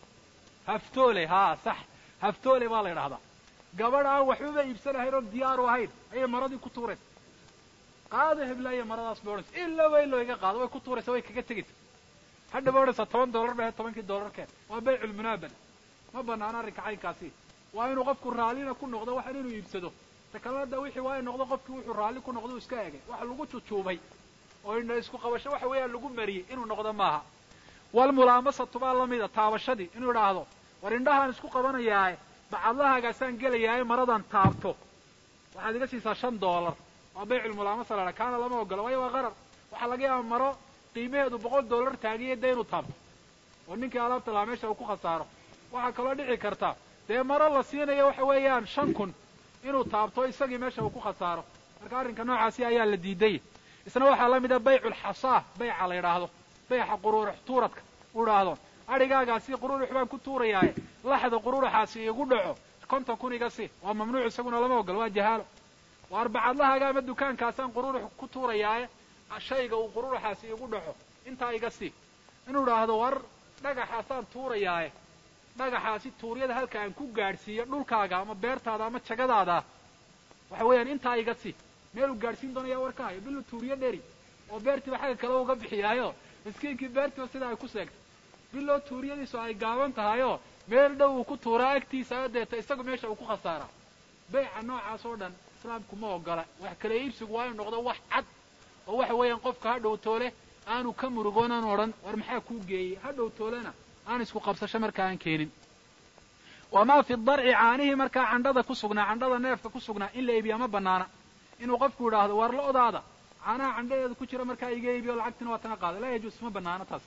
haftoole haa sax haftoole baa la yidhahdaa gabadh aan waxbaba iibsanahayn oon diyaaru ahayn ayay maradii ku tuuraysa qaada heblaaya maradaas bay odhanaysa ila way loo iga qaado way ku tuuraysa way kaga tegaysa hadha ba odhanaysaa toban dollar ba tobankii dollarkeen waa bayculmunaabada ma banaano arrinka caynkaasi waa inuu qofku raallina ku noqdo waxaan inuu iibsado takalada wixii waa in noqdo qofkii wuxuu raalli ku noqdo u iska egay waxa lagu jujuubay oo indha isku qabasho waxa weeyaan lagu mariyey inuu noqdo maaha walmulaamasatu baa lamida taabashadii inuu idhaahdo war indhahaan isku qabanayaae bacadlahaagaasaan gelayaaye maradan taabto waxaad iga siisaa shan dollar waa bayculmulaamasa la dhaa kaana lama ogolo waayo waa qarar waxaa laga yaaba maro qiimaheedu boqol dollar taagiya dee inuu taabto oo ninkii alaabta lahaa meesha uu ku khasaaro waxaa kaloo dhici karta dee maro la siinayo waxa weeyaan shan kun inuu taabto isagii meesha uu ku khasaaro marka arrinka noocaasi ayaa la diiday isna waxaa la mida bayculxasaa bayca la yidhaahdo bayxa quruurux tuuradka u idhaahdo adhigaagaasi quruurux baan ku tuurayaaye laxda quruuruxaasi igu dhaco konton kun iga si waa mamnuuc isaguna lama ogolo waa jahaalo waar bacadlahaaga ama dukaankaasaan quruurux ku tuurayaaye shayga uu quruuruxaasi igu dhaco intaa iga si inuu idhaahdo war dhagaxaasaan tuurayaae dhagaxaasi tuuryada halka aan ku gaadhsiiyo dhulkaaga ama beertaada ama jagadaada waxa weeyaan intaa iga si meeluu gaadhsiin doonaya war ka hayo bilu tuuriyo dheri oo beertiiba xagga kale uga bixiyaayo miskiinkii beertiiba sidaa ay ku seegtay biloo tuuriyadiisu ay gaaban tahayoo meel dhow uu ku tuuraa agtiisa deeta isagu meesha uu ku khasaaraa beyca noocaas oo dhan islaamku ma ogola wax kala iibsigu waa inu noqdo wax cad oo waxa weeyaan qofka ha dhowtoole aanu ka murugoon aanu odhan war maxaa kuu geeyey ha dhowtoolena aan isku qabsasho markaa aan keenin wamaa fi darci caanihii markaa candhada ku sugnaa candhada neefka ku sugnaa in la iibiyaa ma banaana inuu qofku idhaahdo war lo-daada caanaha candhadeeda ku jira markaa iga iibiyo lacagtina waa tana qaada laa yajuus ma banaano taas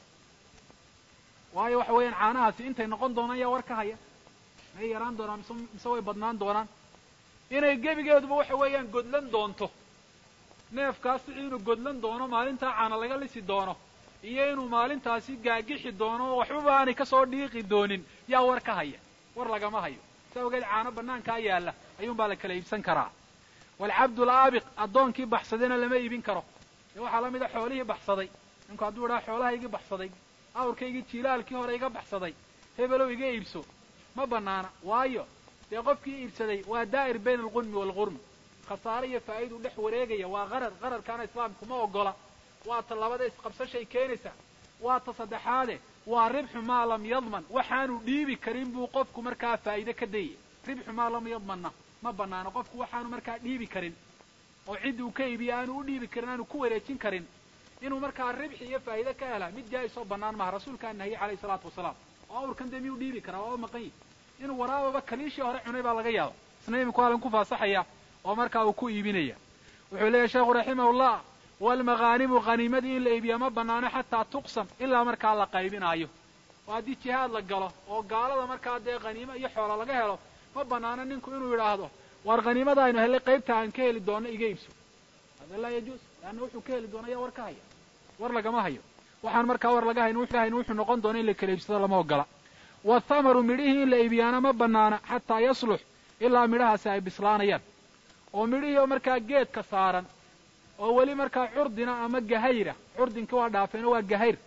waayo waxa weeyaan caanahaasi intay noqon doonaan yaa war ka haya may yaraan doonaan mise mise way badnaan doonaan inay gebigeeduba waxa weeyaan godlan doonto neefkaasi inuu godlan doono maalintaa caana laga lisi doono iyo inuu maalintaasi gaagixi doono oo waxbaba aanay kasoo dhiiqi doonin yaa war ka haya war lagama hayo sa ogeed caano banaankaa yaalla ayuunbaa la kala iibsan karaa waalcabdu laabiq addoonkii baxsadayna lama iibin karo dee waxaa la mida xoolihii baxsaday ninku hadduu idhaha xoolahaygii baxsaday awrkaygii jiilaalkii hore iga baxsaday hebelow iga iibso ma banaana waayo dee qofkii iibsaday waa daa'ir bayna alqunmi waalqurmi khasaare iyo faa'iiduu dhex wareegaya waa qarar qararkaana islaamku ma ogola waa ta labada isqabsashay keenaysaa waa ta saddexaade waa ribxu maa lam yadman waxaanu dhiibi karin buu qofku markaa faa'iide ka dayaya ribxu maa lam yadmanna ma banaano qofku waxaanu markaa dhiibi karin oo cid uu ka iibiye aanu u dhiibi karin aanu ku wareejin karin inuu markaa ribxi iyo faa'iide ka helaa mid jaa-isoo bannaan maha rasuulkaa nahiyey calayhi salaatu wasalaam oo awrkan dee miyuu dhiibi karaa waa u maqan yihi inuu waraababa kaliishii hore cunay baa laga yaaba isna iminku halin ku faasaxaya oo markaa uu ku iibinaya wuxuu leeyahy sheekhu raximahullah waalmaghaanimu khaniimadii in la iibiya ma banaano xataa tuqsam ilaa markaa la qaybinaayo oo haddii jihaad la galo oo gaalada markaa dee khaniimo iyo xoola laga helo ma banaano ninku inuu yidhaahdo war khaniimada aynu hellay qaybta aan ka heli doono iga iibso hada laa yajuus leanna wuxuu ka heli doona yaa war ka haya war lagama hayo waxaan markaa war laga hayn hayn wuxuu noqon doona in la kala iibsado lama ogola wathamaru midhihii in la iibiyaana ma banaana xataa yaslux ilaa midhahaasi ay bislaanayaan oo midhihii oo markaa geedka saaran oo weli markaa curdina ama gahayra curdinka waa dhaafeen oo waa gahayr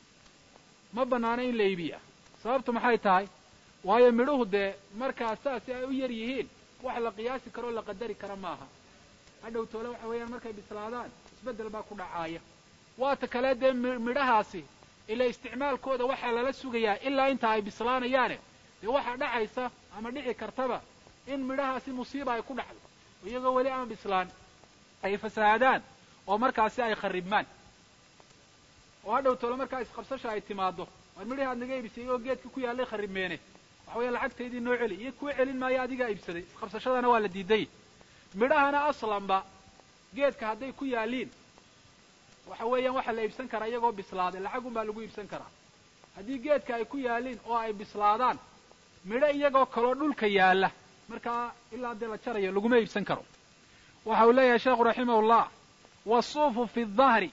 ma banaano in la iibiya sababtu maxay tahay waayo midhuhu dee markaa saasi ay u yar yihiin wax la qiyaasi karoo la qadari kara maaha hadhow toole waxa weeyaan markay bislaadaan isbeddel baa ku dhacaaya waata kale dee midhahaasi ila isticmaalkooda waxaa lala sugayaa ilaa inta ay bislaanayaane dee waxaa dhacaysa ama dhici kartaba in midhahaasi musiiba ay ku dhacdo iyagoo weli aan bislaan ay fasahaadaan oo markaasi ay kharibmaan oo hadhow toole markaa isqabsasha ay timaado war midhihii aad naga iibisay oo geedka ku yaallay kharibmeene waxa weya lacagtaydii noo celi iyo kuu celin maayo adigaa iibsaday isqabsashadana waa la diiday midhahana aslanba geedka hadday ku yaalliin waxa weeyaan waxaa la iibsan karaa iyagoo bislaaday lacagun baa lagu iibsan karaa haddii geedka ay ku yaalliin oo ay bislaadaan midho iyagoo kaloo dhulka yaalla markaa ilaa dee la jarayo laguma iibsan karo waxa uu leeyahay sheekhu raximahullah wasuufu fi dahri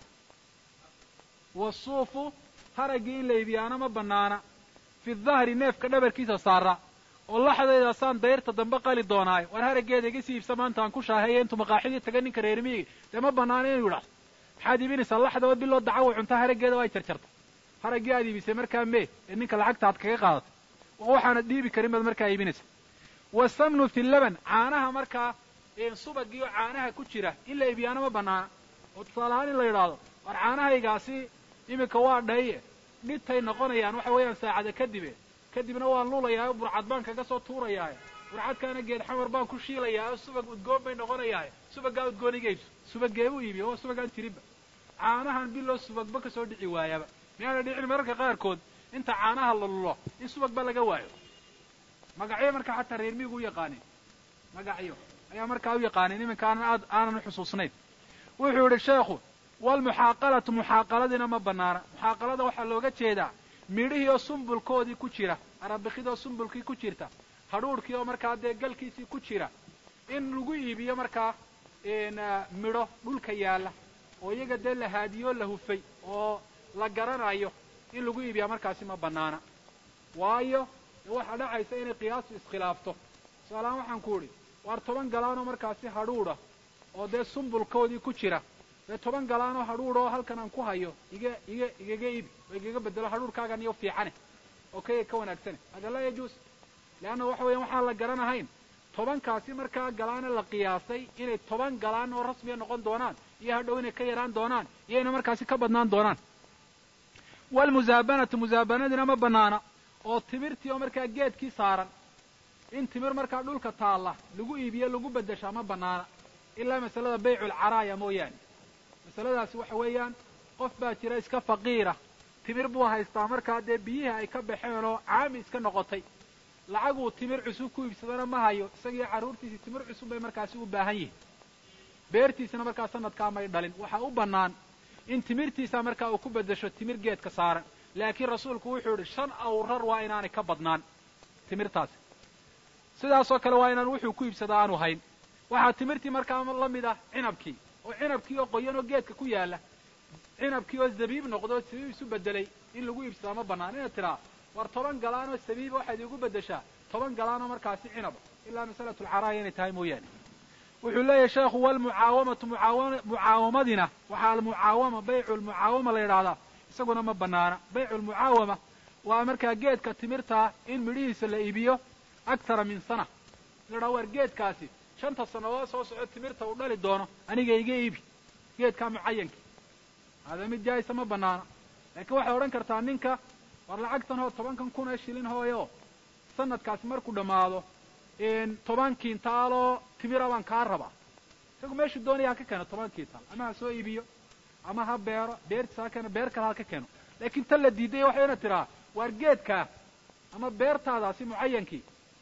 wasuufu haraggii in la iibiyaana ma banaana fi dahri neefka dhabarkiisa saara oo laxdaydaasaan dayrta dambe qali doonaayo war haraggeeda iga sii iibsa maanta aan ku shaaheeya intuu maqaaxidii taga ninka reermiyiga dee ma banaano inuu yidhahdo maxaad iibinaysaa laxdaba biloo dacawa cuntaa haraggeeda waa jarjarta haraggii aad iibisay markaa mee ee ninka lacagta aad kaga qaadatay oo waxaanad dhiibi karin baad markaa iibinaysa wasamnu fi laban caanaha markaa subagii oo caanaha ku jira in la iibiyaana ma banaana oo tusaalahaan in la yidhaahdo war caanahaygaasi iminka waa dhaye dhitay noqonayaan waxa weeyaan saacada kadibe kadibna waan luulayaa burcad baan kaga soo tuurayaa burcadkaana geed xamar baan ku shiilayaa oo subag udgoon bay noqonayaa subaggaa udgoon iga iibso subagee u iibiyo oo subagaan jirinba caanahan biloo subagba kasoo dhici waayaba miyaana dhicin mararka qaarkood inta caanaha la lulo in subagba laga waayo magacyo markaa xataa reer miigu u yaqaanin magacyo ayaa markaa u yaqaanin iminka aanan aad aanan uxusuusnayn wuxuu yidhi sheekhu waalmuxaaqalatu muxaaqaladiina ma banaana muxaaqalada waxaa looga jeedaa midhihii oo sumbulkoodii ku jira arabikidoo sumbulkii ku jirta hadhuudhkii oo markaa dee galkiisii ku jira in lagu iibiyo markaa midho dhulka yaalla oo iyaga dee la haadiyoo la hufay oo la garanayo in lagu iibiyaa markaasi ma banaana waayo waxaa dhacaysa inay qiyaasu iskhilaafto tusaalahaan waxaan ku idhi waar toban galaanoo markaasi hadhuudha oo dee sumbulkoodii ku jira dee toban galaanoo hadhuudh oo halkan aan ku hayo iga iga igaga ibi oo igaga bedelo hadhuurhkaagan iyo fiicane oo kayga ka wanaagsane hada laa yajuus leanna waxa weeyaan waxaan la garanahayn tobankaasi markaa galaane la qiyaasay inay toban galaan oo rasmiya noqon doonaan iyo hadhow inay ka yaraan doonaan iyo inay markaasi ka badnaan doonaan waalmusaabanatu musaabanadina ma banaana oo timirtii oo markaa geedkii saaran in timir markaa dhulka taalla lagu iibiyo lagu beddeshaa ma banaana ilaa masalada bayculcaraaya mooyaane masaladaasi waxa weeyaan qof baa jira iska faqiira timir buu haystaa markaa dee biyihii ay ka baxeen oo caami iska noqotay lacaguu timir cusub ku iibsadana ma hayo isagiiyo carruurtiisii timir cusub bay markaasi u baahan yihiin beertiisana markaa sanadkaa may dhalin waxaa u bannaan in timirtiisa markaa uu ku beddesho timir geedka saaran laakiin rasuulku wuxuu yidhi shan awrar waa inaanay ka badnaan timirtaasi sidaasoo kale waa inaan wuxuu ku iibsada aanu hayn waxaa timirtii markaa la mid ah cinabkii oo cinabkii oo qoyan oo geedka ku yaalla cinabkii oo zabiib noqdo oo sabiib isu beddelay in lagu iibsadaa ma bannaan inaad tidhaa war toban galaan oo sabiiba waxaad iigu beddeshaa toban galaan oo markaasi cinaba ilaa masalatu alcaraaya inay tahay mooyaane wuxuu leeyahay sheekhu walmucaawamatu mucaawa mucaawamadina waxaa almucaawama baycu lmucaawama la yidhaahdaa isaguna ma banaana baycu lmucaawama waa markaa geedka timirtaa in midhihiisa la iibiyo aktara min sana la yidhaha war geedkaasi shanta sannadood soo soco timirta uu dhali doono aniga iga iibi geedkaa mucayankii hada mid jaayisa ma banaana laakiin waxay odhan kartaa ninka war lacagtan hoo tobankan kun ee shilin hooyo sanadkaasi markuu dhammaado toban kiintaaloo timira baan kaa rabaa isagu meeshuu doonaya ha ka keeno toban kiintaal ama ha soo iibiyo ama ha beero beertiisa ha keeno beer kale ha ka keeno laakiin tan la diiday waxay ina tiraa waar geedkaa ama beertaadaasi mucayankii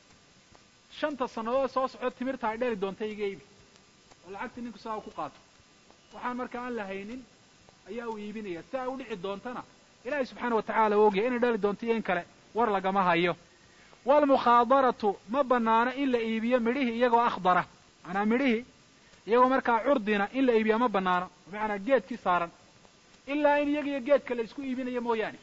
shanta sannadood soo socdo timirta ay dhali doonta iga iibi oo lacagtii ninku saa u ku qaato waxaan markaa aan la haynin ayaa uu iibinaya si ay u dhici doontana ilaahay subxaana wa tacaala u ogyahay inay dhali doonto iyo in kale war lagama hayo waalmukhaadaratu ma banaano in la iibiyo midhihii iyagoo akhdara macanaa midhihii iyagoo markaa curdina in la iibiya ma banaano bimacnaa geedkii saaran ilaa in iyagiyo geedka la isku iibinayo mooyaane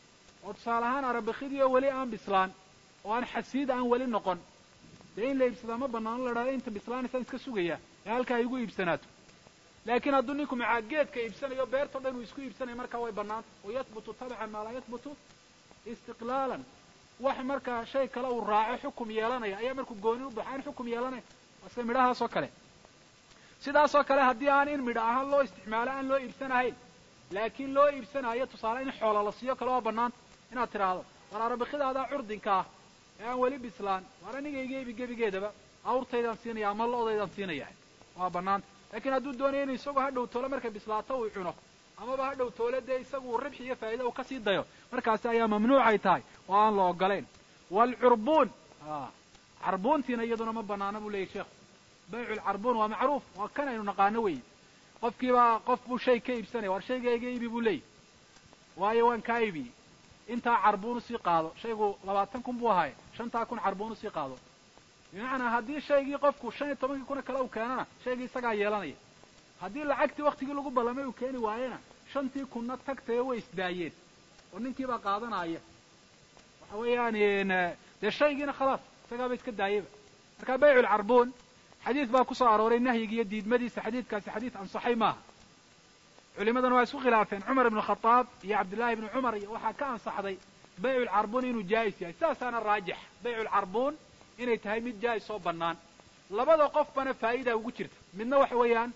oo tusaale ahaan arabikidii oo weli aan bislaan oo aan xasiid aan weli noqon dee in la iibsadaa ma banaano la dhahdo inta bislaanaysaan iska sugayaa ee halkaa ay igu iibsanaato laakiin hadduu ninku macaa geedka iibsanayo beertao dhan uu isku iibsanayo markaa way banaanta wa yahbutu tabcan maa laa yahbutu istiqlaalan wax markaa shay kale uu raaco xukum yeelanaya ayaa markuu gooni u baxo aan xukum yeelanaya waa sida midhahaas oo kale sidaasoo kale haddii aan in midho ahaan loo isticmaalo aan loo iibsanahayn laakiin loo iibsanaayo tusaale in xoola la siiyo kale waa banaanta inaad tidhaahdo war arabikidaadaa curdinka ah ee aan weli bislaan waar aniga iga ibi gebigeedaba awrtaydaan siinaya ama lo-daydaan siinaya waa banaanta laakiin hadduu doonayo inu isagoo ha dhow toole markay bislaato uu cuno amaba ha dhow toole dee isagu ribxi iyo faa'ida uu kasii dayo markaasi ayaa mamnuucay tahay oo aan la ogolayn waalcurbuun carbuuntiina iyaduna ma banaana buu leyahy sheekhu baycu lcarbuun waa macruuf waa kan aynu naqaano weeye qofkiibaa qof buu shay ka iibsanaya war shayga iga iibi buu leeyahy waayo waan kaa iibiyey intaa carbuun usii qaado shaygu labaatan kun buu ahaaye shantaa kun carbuun usii qaado bimacnaa haddii shaygii qofku shan iyo tobankii kuna kale uu keenana shaygii isagaa yeelanaya haddii lacagtii waktigii lagu ballamay uu keeni waayena shantii kunna tagtayo way isdaayeen oo ninkiibaa qaadanaya waxa weeyaan dee shaygiina khalaas isagaaba iska daayaba marka baycu lcarbuun xadiid baa ku soo arooray nahyiga iyo diidmadiisa xadiidkaasi xadiid ansaxay maaha culimadana waa isku khilaafeen cumar ibnu khadaab iyo cabdillahi ibnu cumar iyo waxaa ka ansaxday baycu lcarbuun inuu jaa'is yahay sidaasaana raajix baycu lcarbuun inay tahay mid jaa'is oo bannaan labada qofbana faa'iida ugu jirta midna waxa weeyaan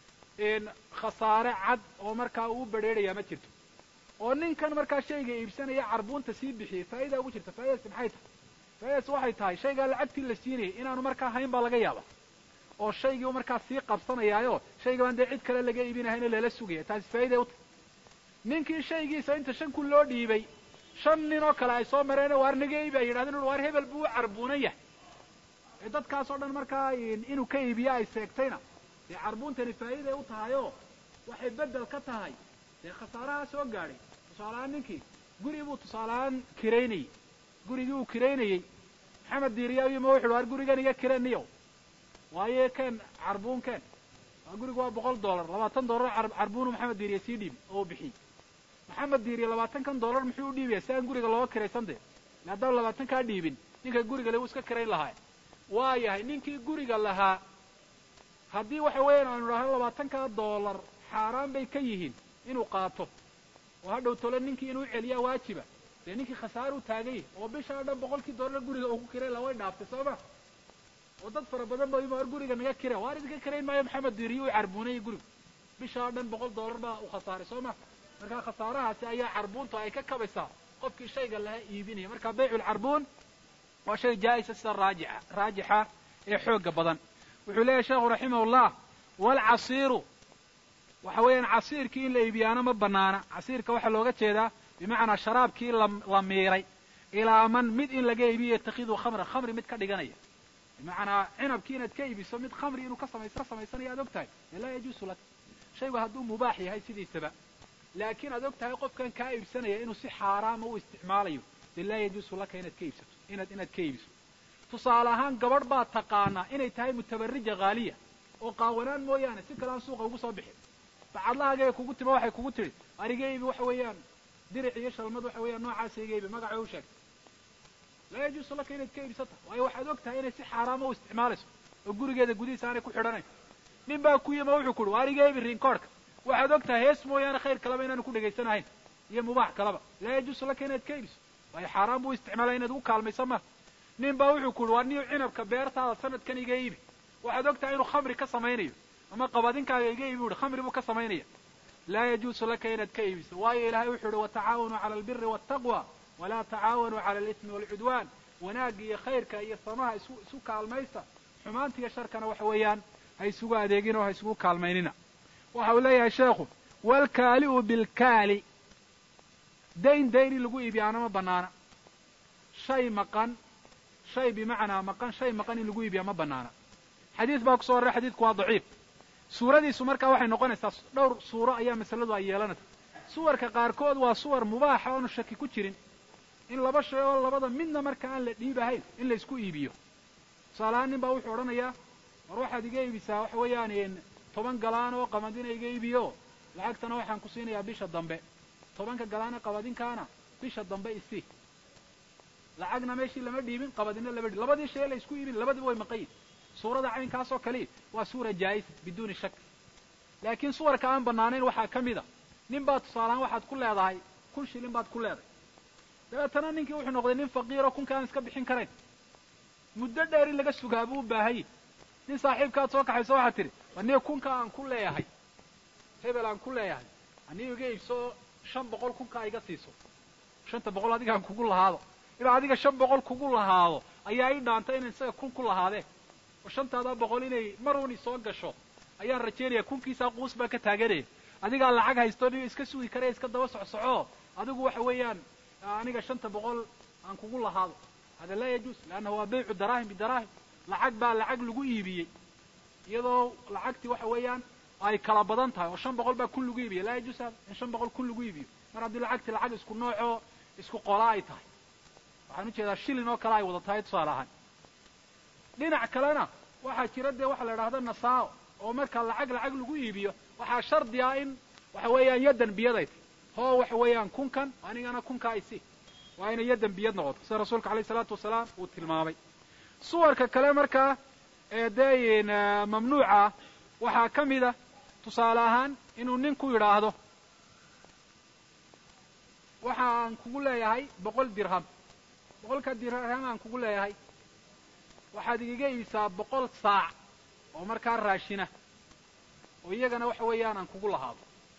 khasaare cad oo markaa uu bedrheerayaa ma jirto oo ninkan markaa shayga iibsanaya carbuunta sii bixiyey faa'idaa ugu jirta faa'idadaasi maxay tahay faa'idadaasi waxay tahay shaygaa lacagtii la siinayay inaanu markaa hayn baa laga yaaba oo shaygii u markaa sii qabsanayaayo shaygabaan dee cid kale laga iibinahayno lala sugaya taasi faa'iday u tahay ninkii shaygiisa inta shan kun loo dhiibay shan nin oo kale ay soo mareen waar naga iibi ay yidhahdeen waar hebel buu u carbuunan yahay ee dadkaas oo dhan markaa inuu ka iibiyo ay seegtayna dee carbuuntani faa'iiday u tahay oo waxay beddel ka tahay dee khasaarahaa soo gaadhay tusaaleahaan ninkii guri buu tusaaleahaan kiraynayey gurigii uu kiraynayey maxamed diiriyayima wuxu uhi waar gurigan iga kiraniyo waayo keen carbuun keen waa gurigu waa boqol dollar labaatan dollar carbuunu maxamed diiriye sii dhiibi oo u bixiyey maxamed diiriye labaatankan dollar muxuu u dhiibaya si aan guriga looga kiraysan dee le haddaan labaatan kaa dhiibin ninka guriga le wuu iska kirayn lahaa waa yahay ninkii guriga lahaa haddii waxa weeyaan aanu idhahno labaatankaa dollar xaaraan bay ka yihiin inuu qaato oo hadhow tole ninkii inuu celiyaa waajiba dee ninkii khasaaruu taagay oo bishaa dhan boqolkii doolar guriga uu ku kiray la way dhaaftay soo ma oo dad fara badan ba ima or guriga naga kira waar idinka kirayn maayo maxamed diiriye u carbuunayay gurigu bishaa dhan boqol doolar baa u khasaaray soo ma markaa khasaarahaasi ayaa carbuuntu ay ka kabaysaa qofkii shayga laha iibinaya marka bayculcarbuun waa shay jaa'isa sida raajixa raajixa ee xooga badan wuxuu leeyahy sheekhu raximahullah waalcasiiru waxa weeyaan casiirkii in la iibiyaano ma banaana casiirka waxaa looga jeedaa bimacnaa sharaabkii la miiray ilaa man mid in laga iibiyo yatakiduu khamra khamri mid ka dhiganaya bimacnaa cinabkii inaad ka iibiso mid khamri inuu ka samays ka samaysanayo aad og tahay dee laa yajuusu lak shaygu hadduu mubaax yahay sidiisaba laakiin aad og tahay qofkan kaa iibsanaya inuu si xaaraama u isticmaalayo dee laa yajuusu laka inaad ka iibsato inaad inaad ka iibiso tusaale ahaan gabadh baad taqaanaa inay tahay mutabarija haaliya oo qaawanaan mooyaane si kale aan suuqa ugu soo bixin bacadlahaagay kugu tima waxay kugu tidhi ariga iibi waxa weeyaan diric iyo shalmad waxa weeyaan noocaasa iga iibi magacay u sheegtay laa yajuusu laka inaad ka iibsata waayo waxaad og tahay inay si xaaraama u isticmaalayso oo gurigeeda gudihiisa aanay ku xidhanayn nin baa ku yima wuxuu kuhi ariga iibi riinkoorhka waxaad og tahay hees mooyaane khayr kaleba inaanu ku dhegaysanahayn iyo mubaax kaleba laa yajuusu laka inaad ka iibiso waayo xaaraan buu isticmaalaya inaad ugu kaalmaysa ma nin baa wuxuu kuhi waa niyo cinabka beertaada sanadkan iga iibi waxaad og tahay inuu khamri ka samaynayo ama qabadinkaaga iga iibi uhi khamri buu ka samaynaya laa yajuusu laka inaad ka iibiso waayo ilaahay wuxuu uhi watacaawanuu cala albiri waltaqwa walaa tacaawanuu cala alismi waalcudwaan wanaagga iyo khayrka iyo samaha isu isu kaalmaysta xumaanta iyo sharkana waxa weeyaan ha isugu adeegin oo ha isugu kaalmaynina waxa uu leeyahay sheekhu waalkaali'u bilkaali dayn dayn in lagu iibiyaana ma banaana shay maqan shay bimacnaa maqan shay maqan in lagu iibiyaa ma banaana xadiis baa kusoo horray xadiidku waa daciif suuradiisu markaa waxay noqonaysaa dhowr suuro ayaa masaladu ay yeelanaysa suwarka qaarkood waa suwar mubaaxa oonu shaki ku jirin in laba shay oo labada midna marka aan la dhiibahayn in la isku iibiyo tusaalahaan nin baa wuxuu odhanayaa war waxaad iga iibisaa waxa weeyaan toban galaan oo qamadina iga iibiyo lacagtana waxaan ku siinayaa bisha dambe tobanka galaan ee qabadinkaana bisha dambe isii lacagna meeshii lama dhiibin qabadina lama dhiibin labadii shay la isku iibin labadiba way maqan yihin suurada caynkaas oo kali waa suura jaa'isa biduuni shak laakiin suwarka aan banaanayn waxaa ka mid a nin baad tusaalahaan waxaad ku leedahay kun shilin baad ku leedahay dabeetana ninkii wuxuu noqday nin faqiiro kunka aan iska bixin karayn muddo dheer in laga sugaa buu u baahanyay nin saaxiibkaad soo kaxayso waxaad tidhi aniga kunka aan ku leeyahay hebel aan ku leeyahay aniga iga iibso shan boqol kunkaa iga siiso shanta boqol adigaan kugu lahaado inaa adiga shan boqol kugu lahaado ayaa ii dhaanta inan isaga kun ku lahaadeen oo shantaada boqol inay maruni soo gasho ayaan rajaynaya kunkiisaa quus baa ka taaganaya adigaa lacag haysto nin iska sugi karaya iska daba socsoco adigu waxa weeyaan aniga shanta boqol aan kugu lahaado hada laa yajuus leannahu waa baycu daraahim bidaraahim lacag baa lacag lagu iibiyey iyadoo lacagtii waxa weeyaan ay kala badan tahay oo shan boqol baa kun lagu iibiya laa yajuus hada in shan boqol kun lagu iibiyo mar haddii lacagtii lacag isku noocoo isku qola ay tahay waxaan ujeedaa shilin oo kale ay wada tahay tusaale ahaan dhinac kalena waxaa jira dee waxa la idhahda nasaao oo marka lacag lacag lagu iibiyo waxaa shardi ah in waxa weeyaan yaddan biyaday tahy hoo waxa weeyaan kunkan anigana kunkaa isi waa inay yaddan biyad noqoto sida rasuulka alayh isalaatu wasalaam uu tilmaamay suwarka kale markaa ee dee mamnuuca waxaa ka mid a tusaale ahaan inuu ninku yidhaahdo waxa aan kugu leeyahay boqol dirham boqolka dirham aan kugu leeyahay waxaad igaga iibisaa boqol saac oo markaa raashina oo iyagana waxa weeyaan aan kugu lahaado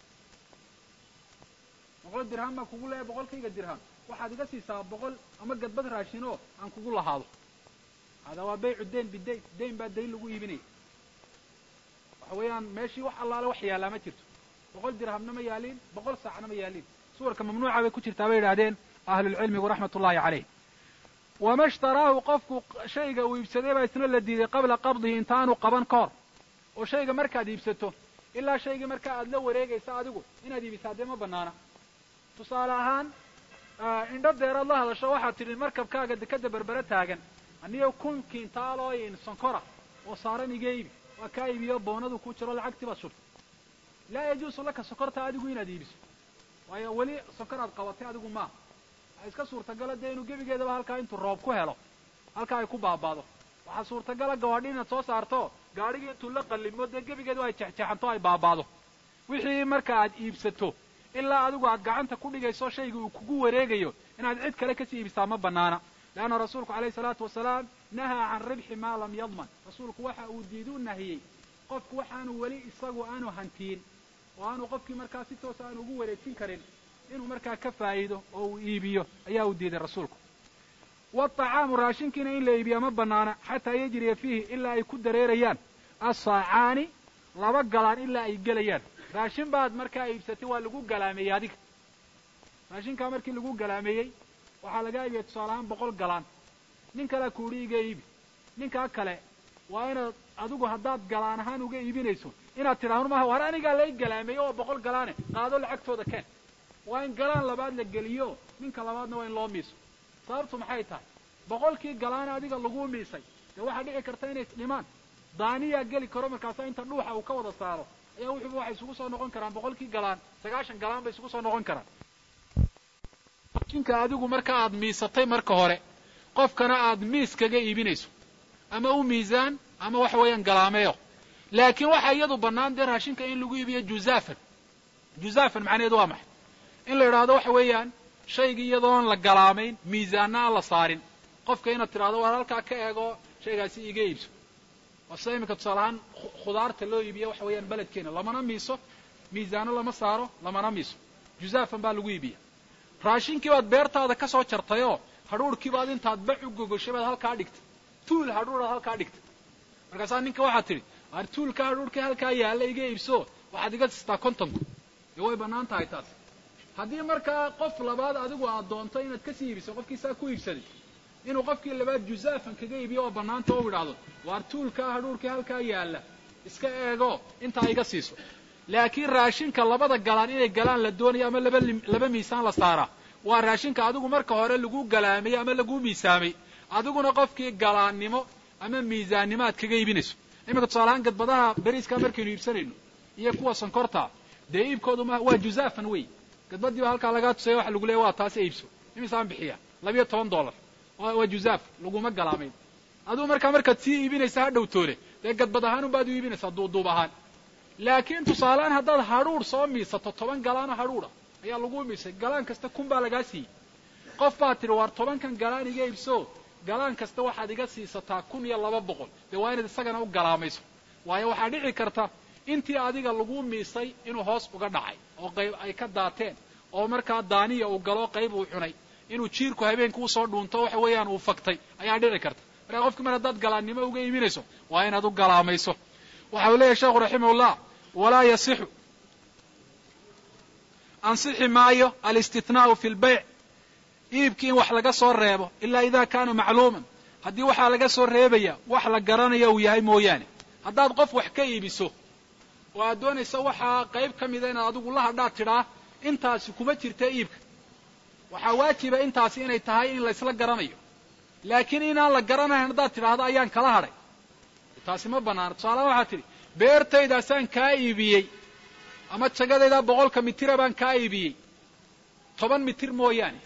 boqol dirham baan kugu leeyahay boqolkayga dirham waxaad iga siisaa boqol ama gadbad raashin oo aan kugu lahaado hada waa baycu dayn bidayn dayn baa dayn lagu iibinaya waxa weeyaan meeshii wax allaale wax yaallaa ma jirto boqol dirhamna ma yaaliin boqol saacna ma yaaliin suwarka mamnuuca bay ku jirtaa bay yidhahdeen ahlulcilmigu raxmat ullahi caleyh wama ishtaraahu qofku shayga uu iibsaday baa isna la diiday qabla qabdihi intaanu qaban ka hor oo shayga markaad iibsato ilaa shaygii markaa aad la wareegaysa adigu inaad iibisaa dee ma banaana tusaale ahaan indho deeraad la hadasho waxaad tidhi markabkaaga dekadda berbere taagan aniyo kun kiintaalooyin sonkora oo saaran iga iibi waa kaa iibiyo boonadu ku jiro lacagtii baad shurtay laa yajuusu laka sokorta adigu inaad iibiso waayo weli sonkoraad qabatay adigu maaha waxaa iska suurtagala dee inuu gebigeedaba halkaa intuu roob ku helo halkaa ay ku baabaado waxaa suurtagala gawaadhi inaad soo saarto gaadhigii intuu la qallimo dee gebigeedaba ay jexjeexanto ay baabaado wixii marka aad iibsato ilaa adigu aad gacanta ku dhigayso shayga uu kugu wareegayo inaad cid kale kasii iibsaa ma banaana leanna rasuulku alayhi salaatu wasalaam nahaa can ribxi maa lam yadman rasuulku waxa uu diidu nahiyey qofku waxaanu weli isagu aanu hantiin oo aanu qofkii markaa si toos aanu ugu wareejin karin inuu markaa ka faa'iido oo uu iibiyo ayaa uu diiday rasuulku waطacaamu raashinkiina in la iibiya ma banaana xataa yajriya fiihi ilaa ay ku dareerayaan assaacaani laba galaan ilaa ay gelayaan raashin baad markaa iibsatay waa lagu galaameeyey adiga raashinkaa markii lagu galaameeyey waxaa laga iibiyay tusaale ahaan boqol galaan nin kalea kuuhi iga iibi ninkaa kale waa inaad adigu haddaad galaan ahaan uga iibinayso inaad tidhaahdo maha war anigaa lay galaameeye oo boqol galaane qaado lacagtooda keen waa in galaan labaad la geliyo ninka labaadna waa in loo miiso sababtu maxay tahay boqolkii galaane adiga laguu miisay dee waxaa dhici karta inay isdhimaan daaniyaa geli karo markaasa inta dhuuxa uu ka wada saaro ayaa wuxuuba waxay isugu soo noqon karaan boqolkii galaan sagaashan galaan bay isugu soo noqon karaan jinka adigu marka aad miisatay marka hore qofkana aad miis kaga iibinayso ama u miisaan ama waxa weeyaan galaameeyo laakiin waxaa iyadu bannaan dee raashinka in lagu iibiyo juzaafan juzaafan macnaheedu waa maxay in la idhaahdo waxa weeyaan shaygii iyadoon la galaamayn miisaanna aan la saarin qofka inaad tidhahdo war halkaa ka eego shaygaasi iga iibso waa sida iminka tusaale ahaan khudaarta loo iibiya waxa weeyaan beledkeena lamana miiso miisaano lama saaro lamana miiso juzaafan baa lagu iibiya raashinkii baad beertaada ka soo jartayoo hadhuurhkii baad intaad bac u gogoshay baad halkaa dhigtay tuul hadhuuraad halkaa dhigtay markaasaa ninka waxaad tidhi ar tuulka hadhuurkii halkaa yaalla iga iibso waxaad iga sistaa kontonku dee way bannaan tahay taas haddii markaa qof labaad adigu aad doonto inaad kasii iibiso qofkii saa ku iibsaday inuu qofkii labaad juzaafan kaga iibiyo oo bannaanta u idhaahdo waar tuulkaa hadhuurkii halkaa yaalla iska eego intaa iga siiso laakiin raashinka labada galaan inay galaan la doonayo ama laba laba miisaan la saaraa waa raashinka adigu marka hore lagu galaamay ama lagu miisaamay adiguna qofkii galaannimo ama miisaannimo aad kaga iibinayso iminka tusaalahaan gadbadaha beriiska markaynu iibsanayno iyo kuwa sonkorta dee iibkoodu ma waa juzaafan wey gadbadii baa halkaa lagaa tusaya waxa lagu leeya waa taasi iibso imisaan bixiya labiyo toban dollar waa juzaaf laguma galaamayn adigu markaa markaad sii iibinaysa ha dhowtoole dee gadbad ahaan unbaad u iibinaysaa duuduub ahaan laakiin tusaalehaan haddaad hadhuur soo miisato toban galaano hadhuura ayaa lagu miisay galaan kasta kun baa lagaa siiyey qof baad tidhi waar tobankan galaan iga iibso galaan kasta waxaad iga siisataa kun iyo laba boqol dee waa inaad isagana u galaamayso waayo waxaa dhici karta intii adiga lagu miisay inuu hoos uga dhacay oo qayb ay ka daateen oo markaa daaniya uu galo qayb uu cunay inuu jiirku habeenka usoo dhuunto waxa weeyaan uu faktay ayaa dhici karta markaa qofki mar haddaad galaannimo uga iibinayso waa inaad u galaamayso waxa uu leeyahy sheekhu raximahullah walaa yasixu ansixi maayo alistithnaau fi lbayc iibkii in wax laga soo reebo ilaa ida kaana macluuman haddii waxaa laga soo reebaya wax la garanayo uu yahay mooyaane haddaad qof wax ka iibiso oo aad doonayso waxaa qayb ka mida inaad adigu la hadhaad tidhaa intaasi kuma jirta iibka waxaa waajiba intaasi inay tahay in laysla garanayo laakiin inaan la garanayn haddaad tidhaahdo ayaan kala hadhay taasi ma bannaana tusaalahaan waxaad tidhi beertaydaasaan kaa iibiyey ama jagadaydaa boqolka mitira baan kaa iibiyey toban mitir mooyaane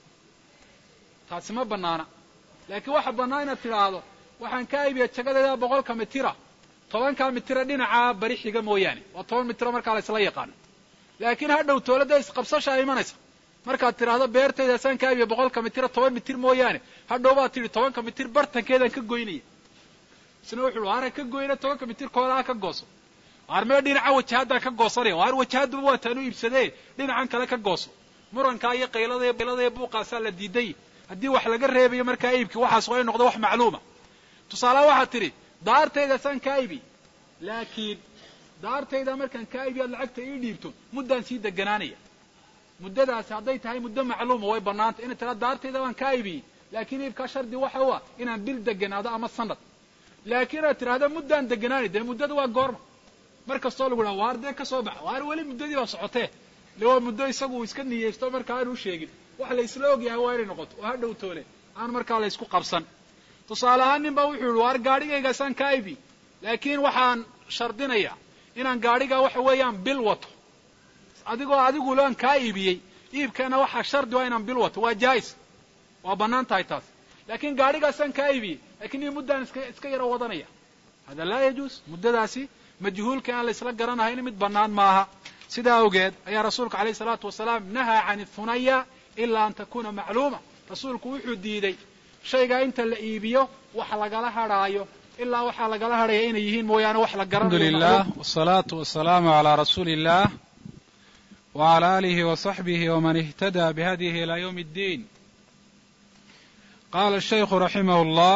taasi ma bannaana laakiin waxa bannaan inaad tidhaahdo waxaan kaa iibiyey jagadaydaa boqolka mitira tobankaa mitira dhinacaa bari xiga mooyaane waa toban mitiro markaa la ysla yaqaano laakiin ha dhow toolada isqabsashaa imanaysa markaad tidhaahdo beertaydaasaan kaa iibiyey boqolka mitira toban mitir mooyaane hadhow baad tidhi tobanka mitir bartankeedaan ka goynaya isna wuxuu waar ka goyna tobanka mitir koodaa ka gooso waar mee dhinaca wajahaddaan ka goosanaya waar wajahadduba waa taan u iibsadee dhinacan kale ka gooso murankaa iyo qaylada qaylada buuqaasaa la diiday haddii wax laga reebayo markaa iibki waxaas waa in noqdo wax macluuma tusaalaha waxaad tidhi daartaydaasaan kaa ibi laakiin daartayda markaan kaa ibi aad lacagta ii dhiibto muddaan sii deganaanaya muddadaasi hadday tahay muddo macluuma way bannaanta inay tiraa daartayda baan kaa ibiyey laakiin iibkaa shardi waxa u ah inaan bil deganaado ama sanad laakiin aad tidhahdo muddaan deganaani dee muddada waa goorma mar kastoo lagu dhaha waar dee ka soo baxa waar weli muddadii baa socotee le waa muddo isagu uu iska niyeysto markaa aanu sheegin wax la isla ogyahay waa inay noqoto oo ha dhow toole aan markaa la ysku qabsan tusaale ahaan nin baa wuxuu yihi waar gaadhigaygaasaan kaa ibi laakiin waxaan shardinayaa inaan gaadhigaa waxa weeyaan bil wato adigoo adigu laan kaa iibiyey iibkana waxaa shardi waa inaan bil wato waa jaais waa bannaan tahay taas laakiin gaadhigaasaan kaa iibiyey lakiin io muddaan iska iska yaro wadanaya hada laa yajuus muddadaasi majhuulka aan la isla garanahayn mid bannaan maaha sidaa awgeed ayaa rasuulku alayh salaatu wasalaam nahaa can ihunaya ilaa an takuna macluuma rasuulku wuxuu diiday shaygaa inta la iibiyo wax lagala hadhaayo ilaa waxaa lagala hadhaya inay yihiin mooyaane wax la alxamdu lilah wsalaatu wasalaamu calaa rasuuli illah wcala aalihi wasaxbihi wman ihtadaa bihadyihi ilaa ywm اddiin qaala shaykhu raximah اllah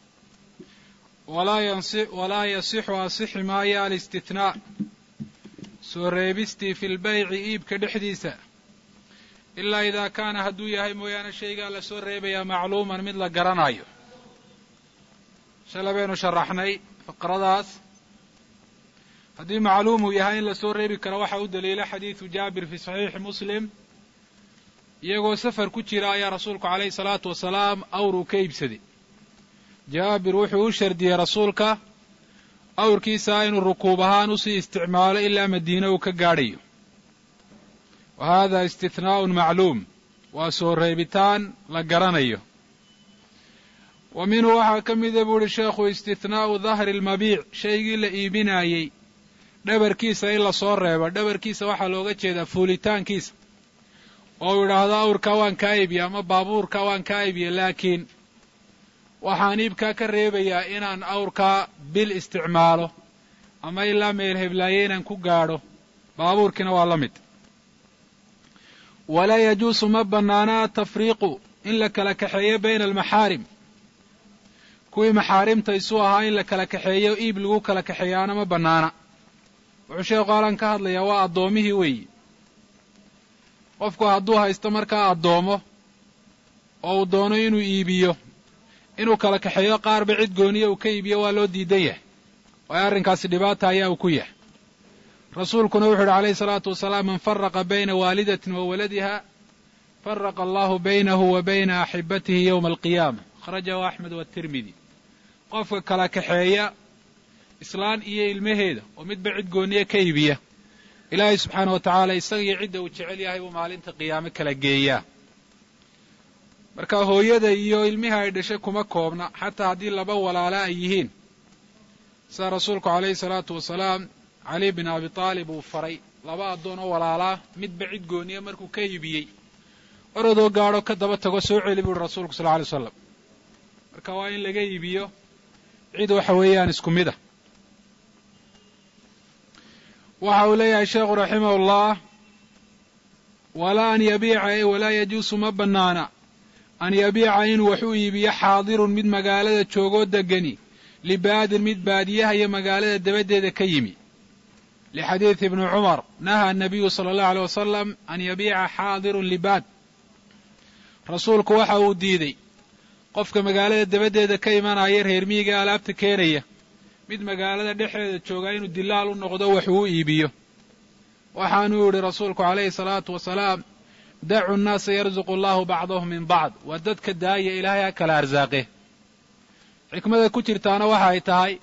walaa yasixu asixi maayo alistithnaa soo reebistii fi lbayci iibka dhexdiisa ilaa idaa kaana hadduu yahay mooyaane shaygaa la soo reebayaa macluuman mid la garanayo shala baynu sharaxnay faqradaas haddii macluumuu yahay in la soo reebi karo waxaa u daliila xadiidu jaabir fi saxiixi muslim iyagoo safar ku jira ayaa rasuulku calayhi salaatu wasalaam awruu ka iibsaday jaabir wuxuu u shardiyey rasuulka awrkiisaa inuu rukuub ahaan usii isticmaalo ilaa madiine uu ka gaadhayo wa hada istihnaa'un macluum waa soo reebitaan la garanayo wa minhu waxaa ka mida buu uhi sheekhu istihnaa'u dahri almabiic shaygii la iibinaayey dhabarkiisa in la soo reebo dhabarkiisa waxaa looga jeedaa fuulitaankiisa oo uu idhaahdo awrkaa waan kaa iibiye ama baabuurkaa waan kaa iibiye laakiin waxaan iibkaa ka reebayaa inaan awrkaa bil isticmaalo ama ilaa meel heblaaye inaan ku gaadho baabuurkiina waa la mid walaa yajuusu ma bannaana atafriiqu in la kala kaxeeyo bayna almaxaarim kuwii maxaarimta isu ahaa in la kala kaxeeyo iib lagu kala kaxeeyaana ma bannaana wuxuu sheekhu alan ka hadlayaa waa addoomihii weeyi qofku hadduu haysto markaa addoomo oo uu doono inuu iibiyo inuu kala kaxeeyo qaarba cid gooniya uu ka iibiyo waa loo diidan yahay waayo arrinkaasi dhibaata ayaa uu ku yahay rasuulkuna wuxu uhi calayhi salaatu wasalaam man faraqa bayna waalidatin wa waladiha faraqa allahu baynahu wa bayna axibatihi yowma alqiyaama akhrajahu axmed waatirmidi qofka kala kaxeeya islaan iyo ilmaheeda oo midba cid gooniye ka iibiya ilaahay subxaana wa tacaala isaga iyo cidda uu jecel yahay buu maalinta qiyaame kala geeyaa marka hooyada iyo ilmihi ay dhashay kuma koobna xataa haddii laba walaala ay yihiin sida rasuulku calayhi salaatu wasalaam cali bin abi taalib uu faray laba addoon oo walaalaa midba cid gooniye markuu ka iibiyey orodoo gaadho ka daba tago soo celi buuhi rasuulku sal lla alay slam marka waa in laga iibiyo cid waxa weeyaan isku mid ah waxa uu leeyahay sheekhu raximah ullah walaa an yabiica walaa yajuusu ma bannaana an yabiica inuu wax u iibiyo xaadirun mid magaalada joogoo degani libaadin mid baadiyaha iyo magaalada dabaddeeda ka yimi lixadiidi ibni cumar nahaa anabiyu sala allahu aleyh wasalam an yabiica xaadirun libaad rasuulku waxa uu diiday qofka magaalada dabaddeeda ka imanaya reer miyiga alaabta keenaya mid magaalada dhexeeda joogaa inuu dilaal u noqdo wax uu iibiyo waxaanuu yidhi rasuulku calayhi salaatu wasalaam dacu nnaasa yarzuqu allahu bacdahum min bacd waa dadka daaya ilaahay ha kala arsaaqe xikmada ku jirtaana waxa ay tahay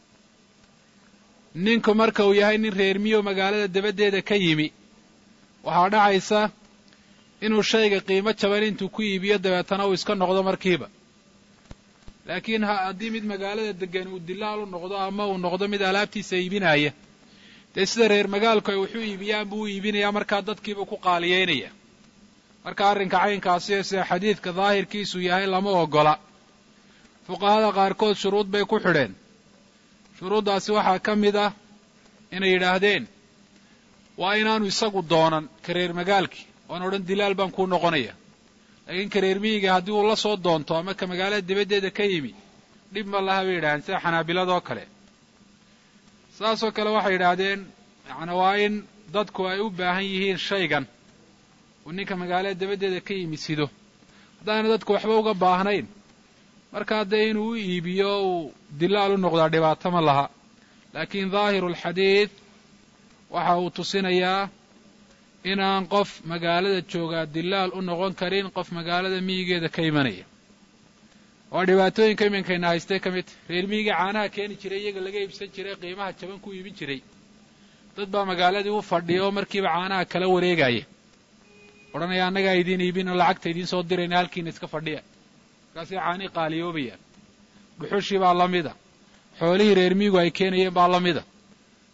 ninku marka uu yahay nin reer miyo magaalada dabaddeeda ka yimi waxaa dhacaysa inuu shayga qiimo jaban intuu ku iibiyo dabeetana uu iska noqdo markiiba laakiin haddii mid magaalada degan uu dilaal u noqdo ama uu noqdo mid alaabtiisa iibinaya dee sida reer magaalku ay waxu iibiyaan buu u iibinayaa markaa dadkiibuu ku qaaliyeynaya marka arrinka caynkaasi sida xadiidka daahirkiisu yahay lama ogola fuqahada qaarkood shuruud bay ku xidheen shuruuddaasi waxaa ka mid ah inay yidhaahdeen waa inaanu isagu doonan ka reer magaalkii oan odhan dilaal baan kuu noqonaya laakiin ka reer miyiga haddii uu la soo doonto ama ka magaalada dibaddeeda ka yimi dhib ma laha bay yidhahdeen sida xanaabiladoo kale saasoo kale waxay yidhaahdeen yacni waa in dadku ay u baahan yihiin shaygan uu ninka magaalada dabaddeeda ka yimi sido haddaana dadku waxba uga baahnayn markaa dee inuu u iibiyo uu dilaal u noqdaa dhibaato ma laha laakiin daahiru alxadiid waxa uu tusinayaa inaan qof magaalada joogaa dilaal u noqon karin qof magaalada miyigeeda ka imanaya waa dhibaatooyinka iminkayna haystay ka mid reer miyiga caanaha keeni jiray iyaga laga iibsan jiray qiimaha jaban ku iibin jiray dad baa magaaladii u fadhiya oo markiiba caanaha kala wareegaya odhanaya annagaa idiin iibin oo lacagta idiin soo dirayna halkiina iska fadhiya markaasay caanii qaaliyoobayaan dhuxushii baa la mida xoolihii reer miyigu ay keenayeen baa la mida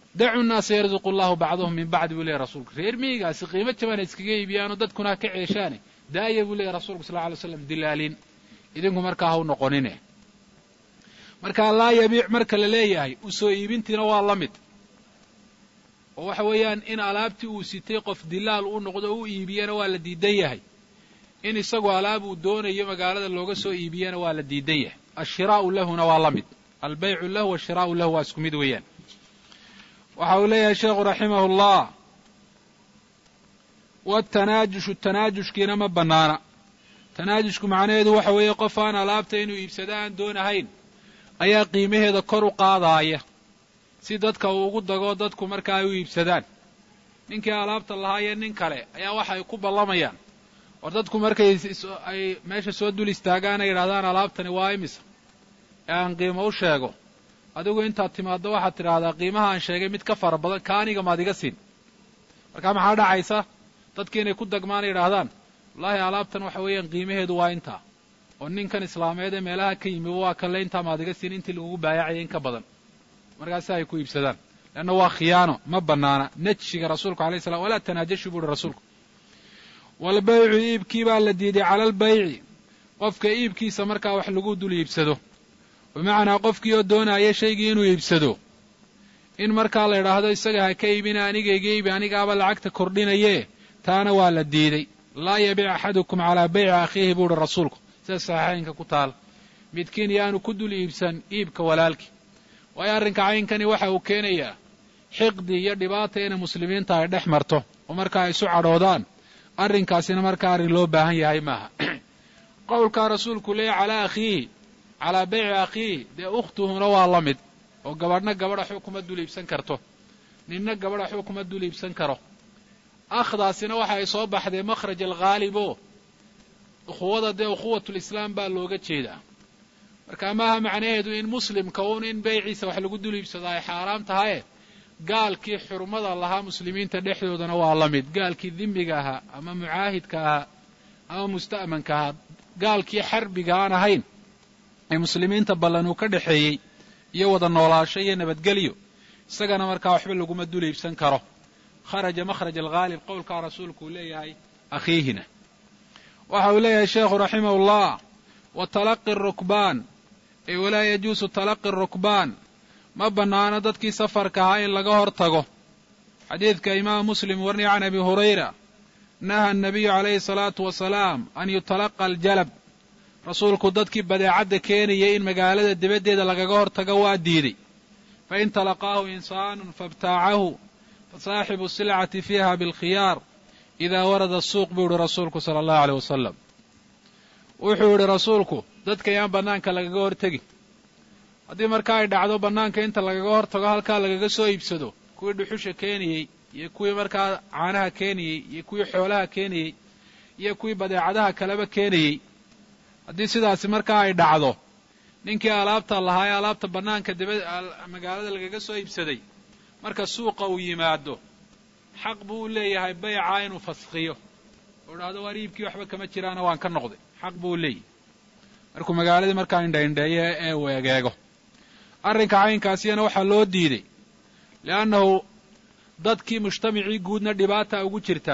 dacu nnaasa yarzuqu allahu bacdahum min bacdi buu leeyahy rasuulku reer miyigaasi qiimo jabana iskaga iibiyaano dadkuna ha ka ceeshaane daaya buu leeyahy rasulku sal ly slam dilaalin idinku markaa ha u noqonine markaa laa yabiic marka la leeyahay u soo iibintiina waa la mid oo waxa weeyaan in alaabtii uu sitay qof dilaal u noqdo o u iibiyana waa la diidan yahay in isagu alaab uu doonayo magaalada looga soo iibiyana waa la diidan yahay ashiraa'u lahuna waa la mid albaycu lahu washiraa'u lahu waa isku mid weeyaan waxa uu leeyahay sheekhu raximahu llah watanaajushu tanaajushkiina ma bannaana tanaajushku macnaheedu waxa weeye qof aan alaabta inuu iibsado aan doonahayn ayaa qiimaheeda kor u qaadaaya si dadka uu ugu dago dadku marka ay u iibsadaan ninkii alaabta lahaayee nin kale ayaa waxa ay ku ballamayaan war dadku markay ay meesha soo dul istaagaan ay yidhahdaan alaabtani waa imisa ee aan qiimo u sheego adigu intaad timaaddo waxaad tidhaahdaa qiimaha aan sheegay mid ka fara badan ka aniga maad iga siin markaa maxaa dhacaysa dadki inay ku dagmaan ay yidhaahdaan wallaahi alaabtan waxa weeyaan qiimaheedu waa intaa oo ninkan islaameed ee meelaha ka yimi waa kanle intaa maad iga siin intii lagugu baayacaya in ka badan markaasi ay ku iibsadaan leanna waa khiyaano ma bannaana najshiga rasuulku alay slam walaa tanaajashu buuhi rasuulku walbaycu iibkii baa la diiday cala albayci qofka iibkiisa markaa wax lagu dul iibsado bimacnaa qofkii oo doonaya shaygii inuu iibsado in markaa la idhaahdo isaga ha ka iibina anigayga iibi anigaaba lacagta kordhinaye taana waa la diiday laa yabic axadukum calaa bayci akhiihi buuhi rasuulku sida saxiixaynka ku taal midkiin yaanu ku dul iibsan iibka walaalkii waayo arrinka caynkani waxa uu keenayaa xiqdi iyo dhibaata inay muslimiinta ay dhex marto oo markaa ay isu cadhoodaan arrinkaasina markaa arrin loo baahan yahay maaha qowlkaa rasuulku leeya calaa akhiihi calaa bayci akhiihi dee ukhtuhuna waa la mid oo gabadhna gabadha xuu kuma dul iibsan karto ninna gabadha xuu kuma dul iibsan karo akhdaasina waxa ay soo baxdee makhraj alghaalibo ukhuwada dee ukhuwatulislaam baa looga jeedaa marka maaha macnaheedu in muslimka uun in beyciisa wax lagu dul iibsado ay xaaraam tahaye gaalkii xurmada lahaa muslimiinta dhexdoodana waa la mid gaalkii dimiga ahaa ama mucaahidka ahaa ama musta'manka ahaa gaalkii xarbiga aan ahayn ee muslimiinta ballan uu ka dhexeeyey iyo wada noolaasho iyo nabadgelyo isagana markaa waxba laguma dul iibsan karo kharaja makhraj alghaalib qowlkaa rasuulku uu leeyahay akhiihina waxa uu leeyahay sheekhu raximah ullah wa talaqi rukbaan ee walaa yajuusu talaqi rukbaan ma bannaano dadkii safarka ahaa in laga hor tago xadiidka imaam muslim warniya can abi hurayra naha annabiyu calayhi salaatu wasalaam an yutalaqa aljalab rasuulku dadkii badeecadda keenayay in magaalada dibaddeeda lagaga hor tago waa diiday fain talaqaahu insaanun faibtaacahu fasaaxibu silcati fiiha bilkhiyaar idaa warada suuq buu yihi rasuulku sala allahu aleyh wasalam wuxuu yidhi rasuulku dadka yaan bannaanka lagaga hor tegi haddii markaa ay dhacdo bannaanka inta lagaga hor tago halkaa lagaga soo iibsado kuwii dhuxusha keenayey iyo kuwii markaa caanaha keenayey iyo kuwii xoolaha keenayey iyo kuwii badeecadaha kaleba keenayey haddii sidaasi markaa ay dhacdo ninkii alaabta lahaa ee alaabta bannaanka dibad magaalada lagaga soo iibsaday marka suuqa uu yimaado xaq buu u leeyahay baycaa inuu faskhiyo oo idhaahdo waar iibkii waxba kama jiraana waan ka noqday xaq buu u leeyahay markuu magaaladii markaa indhaindheeyo ee uu egeego arrinka caynkaasiyana waxaa loo diiday li'annahu dadkii mujtamacii guudna dhibaata ugu jirta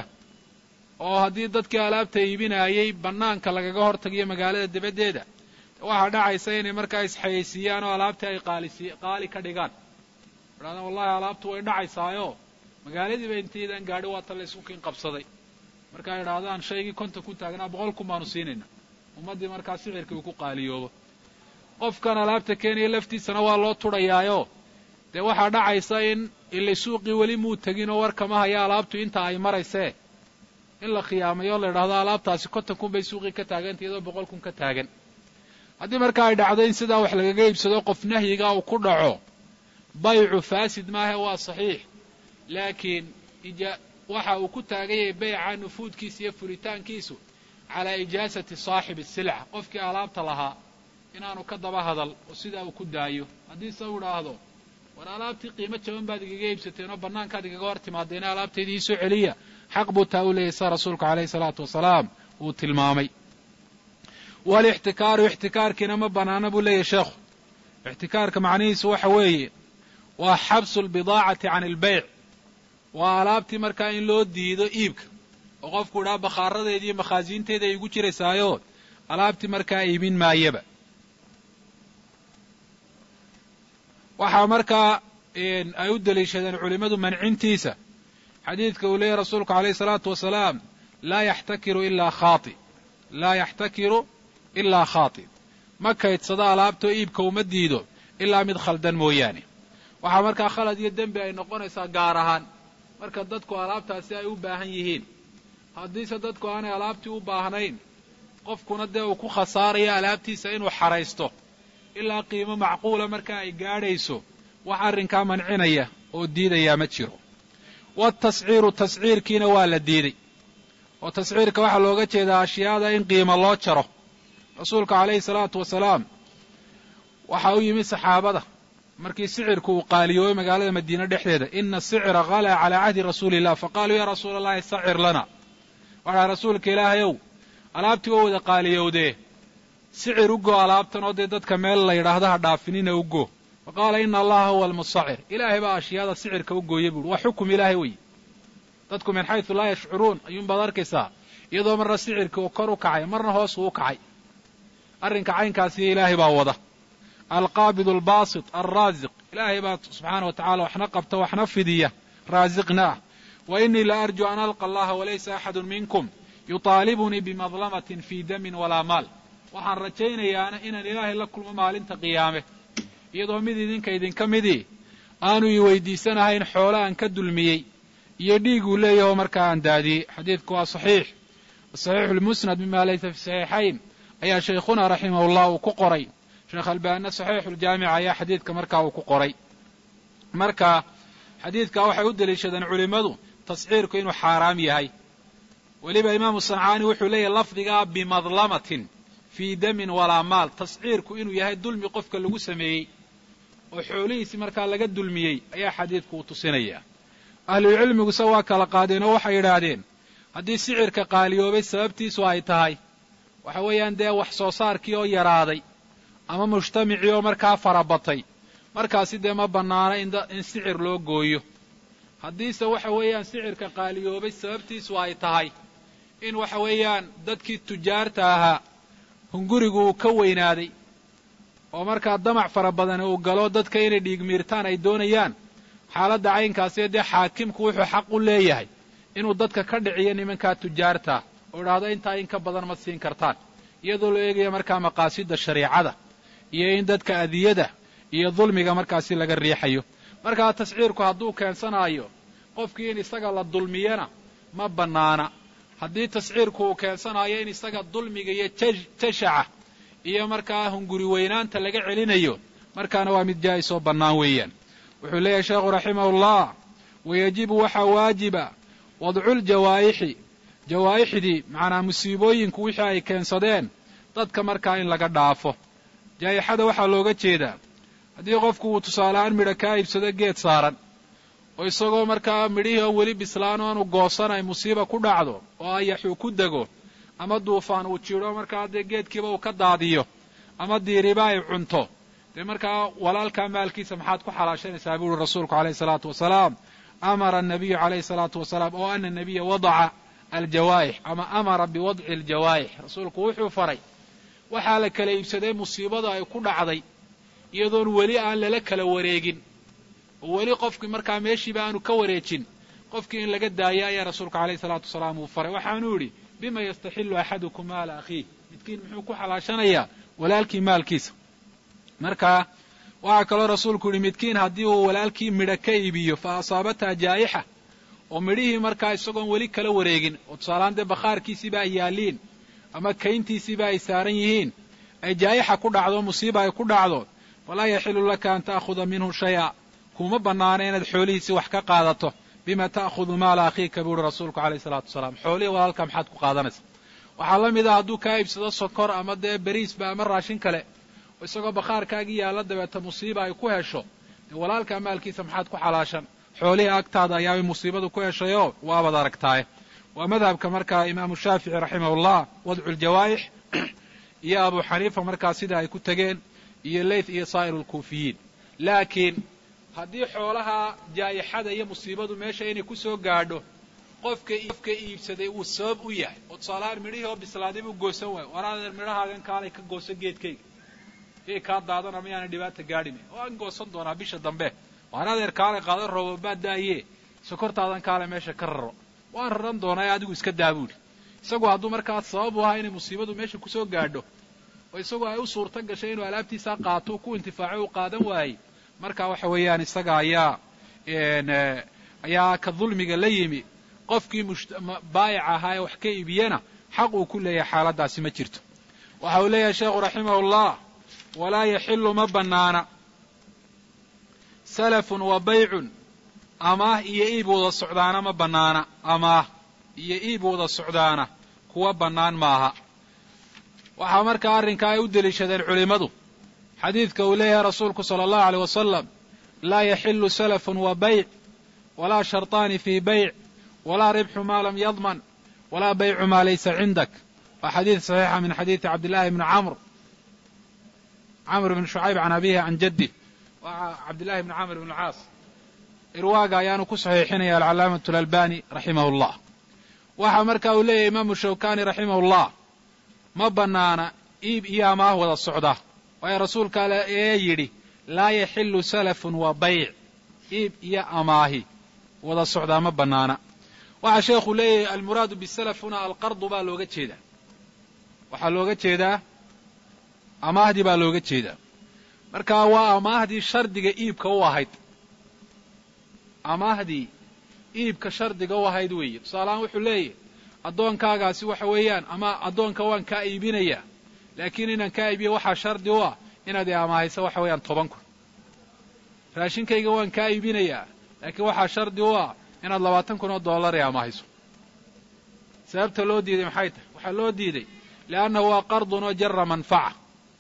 oo haddii dadkii alaabta iibinaayey bannaanka lagaga hor tagiyo magaalada dibaddeeda waxaa dhacaysa inay markaa isxayeysiiyaan oo alaabtii ay qaalisi qaali ka dhigaan idhahdaan wallahi alaabtu way dhacaysaayo magaaladiiba intaydan gaadhi waata la isku kin qabsaday markaa idhaahdaan shaygii konta ku taagnaa boqol kun baanu siinayna ummaddii markaa sicirkii uu ku qaaliyoobo qofkan alaabta keenaya laftiisana waa loo tudhayaayo dee waxaa dhacaysa in ile suuqii weli muu tegin oo war kama haya alaabtu inta ay maraysee in la khiyaamayo la idhahdo alaabtaasi konton kun bay suuqii ka taaganta iyadoo boqol kun ka taagan haddii markaa ay dhacdo in sidaa wax lagaga iibsado qof nahyiga uu ku dhaco baycu faasid maahe waa saxiix laakiin waxa uu ku taagan yahay bayca nufuudkiisa iyo furitaankiisu calaa ijaasati saaxibi silca qofkii alaabta lahaa inaanu ka daba hadal oo sidaa uu ku daayo haddii se u idhaahdo war alaabtii qiimo jaban baad igaga iibsateen oo bannaankaad igaga hor timaadeena alaabtaydii iisoo celiya xaq buu taa u leeyahy sa rasuulku calayhi salaatu wasalaam uu tilmaamay walixtikaaru ixtikaarkiina ma bannaana buu leeyahy sheekhu ixtikaarka macnihiisu waxa weeye waa xabsu lbidaacati can ilbayc waa alaabtii markaa in loo diido iibka oo qofku idhaha bakhaaradeedi iyo makhaasiinteeda ay igu jiraysaayo alaabtii markaa iibin maayaba waxaa markaa ay u deliishadeen culimmadu mancintiisa xadiidka uu leeyahy rasuulku alayh salaatu wasalaam laa yaxtakiru ilaa khaati laa yaxtakiru ilaa khaati ma kaydsado alaabtoo iibka uma diido ilaa mid khaldan mooyaane waxaa markaa khalad iyo dembi ay noqonaysaa gaar ahaan marka dadku alaabtaasi ay u baahan yihiin haddiise dadku aanay alaabtii u baahnayn qofkuna dee uu ku khasaarayo alaabtiisa inuu xaraysto ilaa qiimo macquula markaa ay gaadhayso wax arrinkaa mancinaya oo diidayaa ma jiro waatasciiru tasciirkiina waa la diiday oo tasciirka waxaa looga jeedaa ashyaada in qiimo loo jaro rasuulka calayhi salaatu wasalaam waxaa u yimid saxaabada markii sicirku uu qaaliyoobay magaalada madiine dhexdeeda ina asicra kalaa calaa cahdi rasuuli illah faqaaluu yaa rasuula allahi sacir lana waxaa rasuulka ilaahayow alaabtii waa wada qaaliyowdee sicir u go alaabtan oo dee dadka meel la yidhaahdo ha dhaafinina u go fa qaala ina allaha huwa almusacir ilaahay baa ashyaada sicirka u gooya buuhi waa xukum ilaahay wey dadku min xaysu laa yashcuruun ayuunbaad arkaysaa iyadoo marna sicirkii uu kor u kacay marna hoos uu u kacay arrinka caynkaasiyo ilaahay baa wada alqaabid albaasit alraasiq ilaahay baa subxaana wa tacala waxna qabta waxna fidiya raasiqna ah wa inii la arju an alqa allaha walaysa axadu minkum yutaalibunii bimadlamatin fii damin walaa maal waxaan rajaynayaana inaan ilaahay la kulmo maalinta qiyaame iyadoo mid idinka idinka midii aanu i weydiisanahayn xoolo aan ka dulmiyey iyo dhiiguu leeyaho markaa aan daadiyey xadiidku waa saxiix saxiixu lmusnad mima laysa fi saxiixayn ayaa shaykhuna raximahullah uu ku qoray sheekh albaanina saxiixuljaamica ayaa xadiidka markaa uu ku qoray marka xadiidkaa waxay u deliishadeen culimmadu tasciirku inuu xaaraam yahay weliba imaamu sancaani wuxuu leeyahy lafdigaa bimadlamatin fii damin walaa maal tasciirku inuu yahay dulmi qofka lagu sameeyey oo xoolihiisi markaa laga dulmiyey ayaa xadiidku uu tusinayaa ahlucilmiguse waa kala qaadeen oo waxay yidhaahdeen haddii sicirka qaaliyoobay sababtiisu ay tahay waxa weeyaan dee wax soo saarkii oo yaraaday ama mujtamacii oo markaa farabatay markaasi dee ma bannaana in sicir loo gooyo haddiise waxa weeyaan sicirka qaaliyoobay sababtiisu ay tahay in waxa weeyaan dadkii tujaarta ahaa hungurigu uu ka weynaaday oo markaa damac fara badan uu galo dadka inay dhiigmiirtaan ay doonayaan xaaladda caynkaasi dee xaakimku wuxuu xaq u leeyahay inuu dadka ka dhiciyo nimankaa tujaartaa oo idhaahdo intaa in ka badan ma siin kartaan iyadoo la eegaya markaa maqaasida shariicada iyo in dadka adiyada iyo dulmiga markaasi laga riixayo markaa tasciirku hadduu keensanaayo qofkii in isaga la dulmiyana ma bannaana haddii tasciirku uu keensanaayo in isaga dulmiga iyo jashaca iyo markaa hunguri weynaanta laga celinayo markaana waa mid jaa'is oo bannaan weeyaan wuxuu leeyahay sheekhu raximahullah wayajibu waxaa waajiba wadcuuljawaa'ixi jawaa'ixdii macnaa musiibooyinku wixii ay keensadeen dadka markaa in laga dhaafo jaayixada waxaa looga jeedaa haddii qofku uu tusaalehaan midha kaa iibsado geed saaran oo isagoo markaa midhihii oo weli bislaan o aanu goosan ay musiiba ku dhacdo oo ayaxuu ku dego ama duufaan uu jidho markaa dee geedkiiba uu ka daadiyo ama diiriba ay cunto dee markaa walaalkaa maalkiisa maxaad ku xalaashanaysaa buu uhi rasuulku alayhi salaatu wasalaam amara annabiyu calayhi salaatu wasalaam oo ana nabiya wadaca aljawaa'ix ama amara biwadci aljawaa'ix rasuulku wuxuu faray waxaa la kala iibsaday musiibada ay ku dhacday iyadoon weli aan lala kala wareegin oo weli qofkii markaa meeshiiba aanu ka wareejin qofkii in laga daayo ayaa rasuulku alayhi salaatu wasalaam uu faray waxaanuu yidhi bima yastaxilu axadukum maala akhiih midkiin muxuu ku xalaashanayaa walaalkii maalkiisa marka waxaa kaloo rasuulku yidhi midkiin haddii uu walaalkii midho ka iibiyo fa asaabataa jaa'ixa oo midhihii markaa isagoon weli kala wareegin oo tusaalahaan dee bakhaarkiisiiba ay yaalliin ama kayntiisiiba ay saaran yihiin ay jaa'ixa ku dhacdo musiiba ay ku dhacdo falaa yaxilu laka an ta'khuda minhu shaya kuma bannaana inaad xoolihiisii wax ka qaadato bima ta'khudu maala akhiika buu uhi rasuulku alayhi salaatu wasalaam xoolihii walaalka maxaad ku qaadanaysa waxaa la mid ah hadduu kaa iibsado sokor ama dee beriisba ama raashin kale oo isagoo bakhaarkaagii yaalla dabeeta musiiba ay ku hesho dee walaalkaa maalkiisa maxaad ku xalaashan xoolihii agtaada ayaabay musiibadu ku heshayoo waabaad aragtaaye waa madhabka markaa imaamu shaafici raximahullah wadcu ljawaa'ix iyo abu xaniifa markaa sida ay ku tegeen iyo leyth iyo saa'iru lkuufiyiin laakiin haddii xoolaha jaayixada iyo musiibadu meesha inay ku soo gaadho qofka qofka iibsaday uu sabab u yahay oo tusaalahaan midhihii oo bislaaday buu goosan waayo waraadeer midhahaagan kaalay ka gooso geedkayga iyay kaa daadana miyaana dhibaata gaadhin waan goosan doonaa bisha dambe waraadeer kaalay qaada roobabaa daaye sokortaadan kaale meesha ka raro waan raran doonaa ee adigu iska daabuuli isagu hadduu markaa sabab u ahaa inay musiibadu meesha kusoo gaadho oo isagoo ay u suurto gashay inuu alaabtiisaa qaato ku intifaaco u qaadan waayey marka waxa weeyaan isaga ayaa ayaa ka dulmiga la yimi qofkii baayic ahaa ee wax ka iibiyana xaq uu ku leeyahay xaaladdaasi ma jirto waxa uu leeyahay sheekhu raximahullah walaa yaxilu ma bannaana salafun wa baycun amaah iyo iib wada socdaana ma bannaana amaah iyo iib wada socdaana kuwa bannaan maaha waxaa markaa arrinkaa ay u deliishadeen culimmadu xadiidka uu leeyahay rasuulku sala allahu aleyh wasalam laa yaxilu salafun wa bayc walaa sharطaani fii bayc walaa ribxu maa lam yadman walaa baycu maa laysa cindak waa xadiid saxiixa min xadiidi cabdillahi bni camr camr bn shucayb can abihi can jaddi waa cabdillahi bni camr bn caas irwaaga ayaanu ku saxiixinaya alcalaamatu alalbani raximahu llah waxaa marka uu leeyahay imaamu shawkani raximahu llah ma bannaana iib iyo amaah wada socda waayo rasuulka ale ee yidhi laa yaxilu salafun wa bayc iib iyo amaahi wada socdaa ma bannaana waxaa sheekhu leeyahay almuraadu bisalaf huna alqardu baa looga jeedaa waxaa looga jeedaa amaahdii baa looga jeedaa marka waa amaahdii shardiga iibka u ahayd amaahdii iibka shardiga u ahayd weeye tusaalahaan wuxuu leeyahy addoonkaagaasi waxa weeyaan ama addoonka waan kaa iibinayaa laakiin inaan kaa iibiyo waxaa shardi u ah inaad i amaahayso waxa weeyaan toban kun raashinkayga waan kaa iibinayaa laakiin waxaa shardi u ah inaad labaatan kun oo dollar i amaahayso sababta loo diiday maxay tahay waxaa loo diiday liannahu waa qardun oo jara manfaca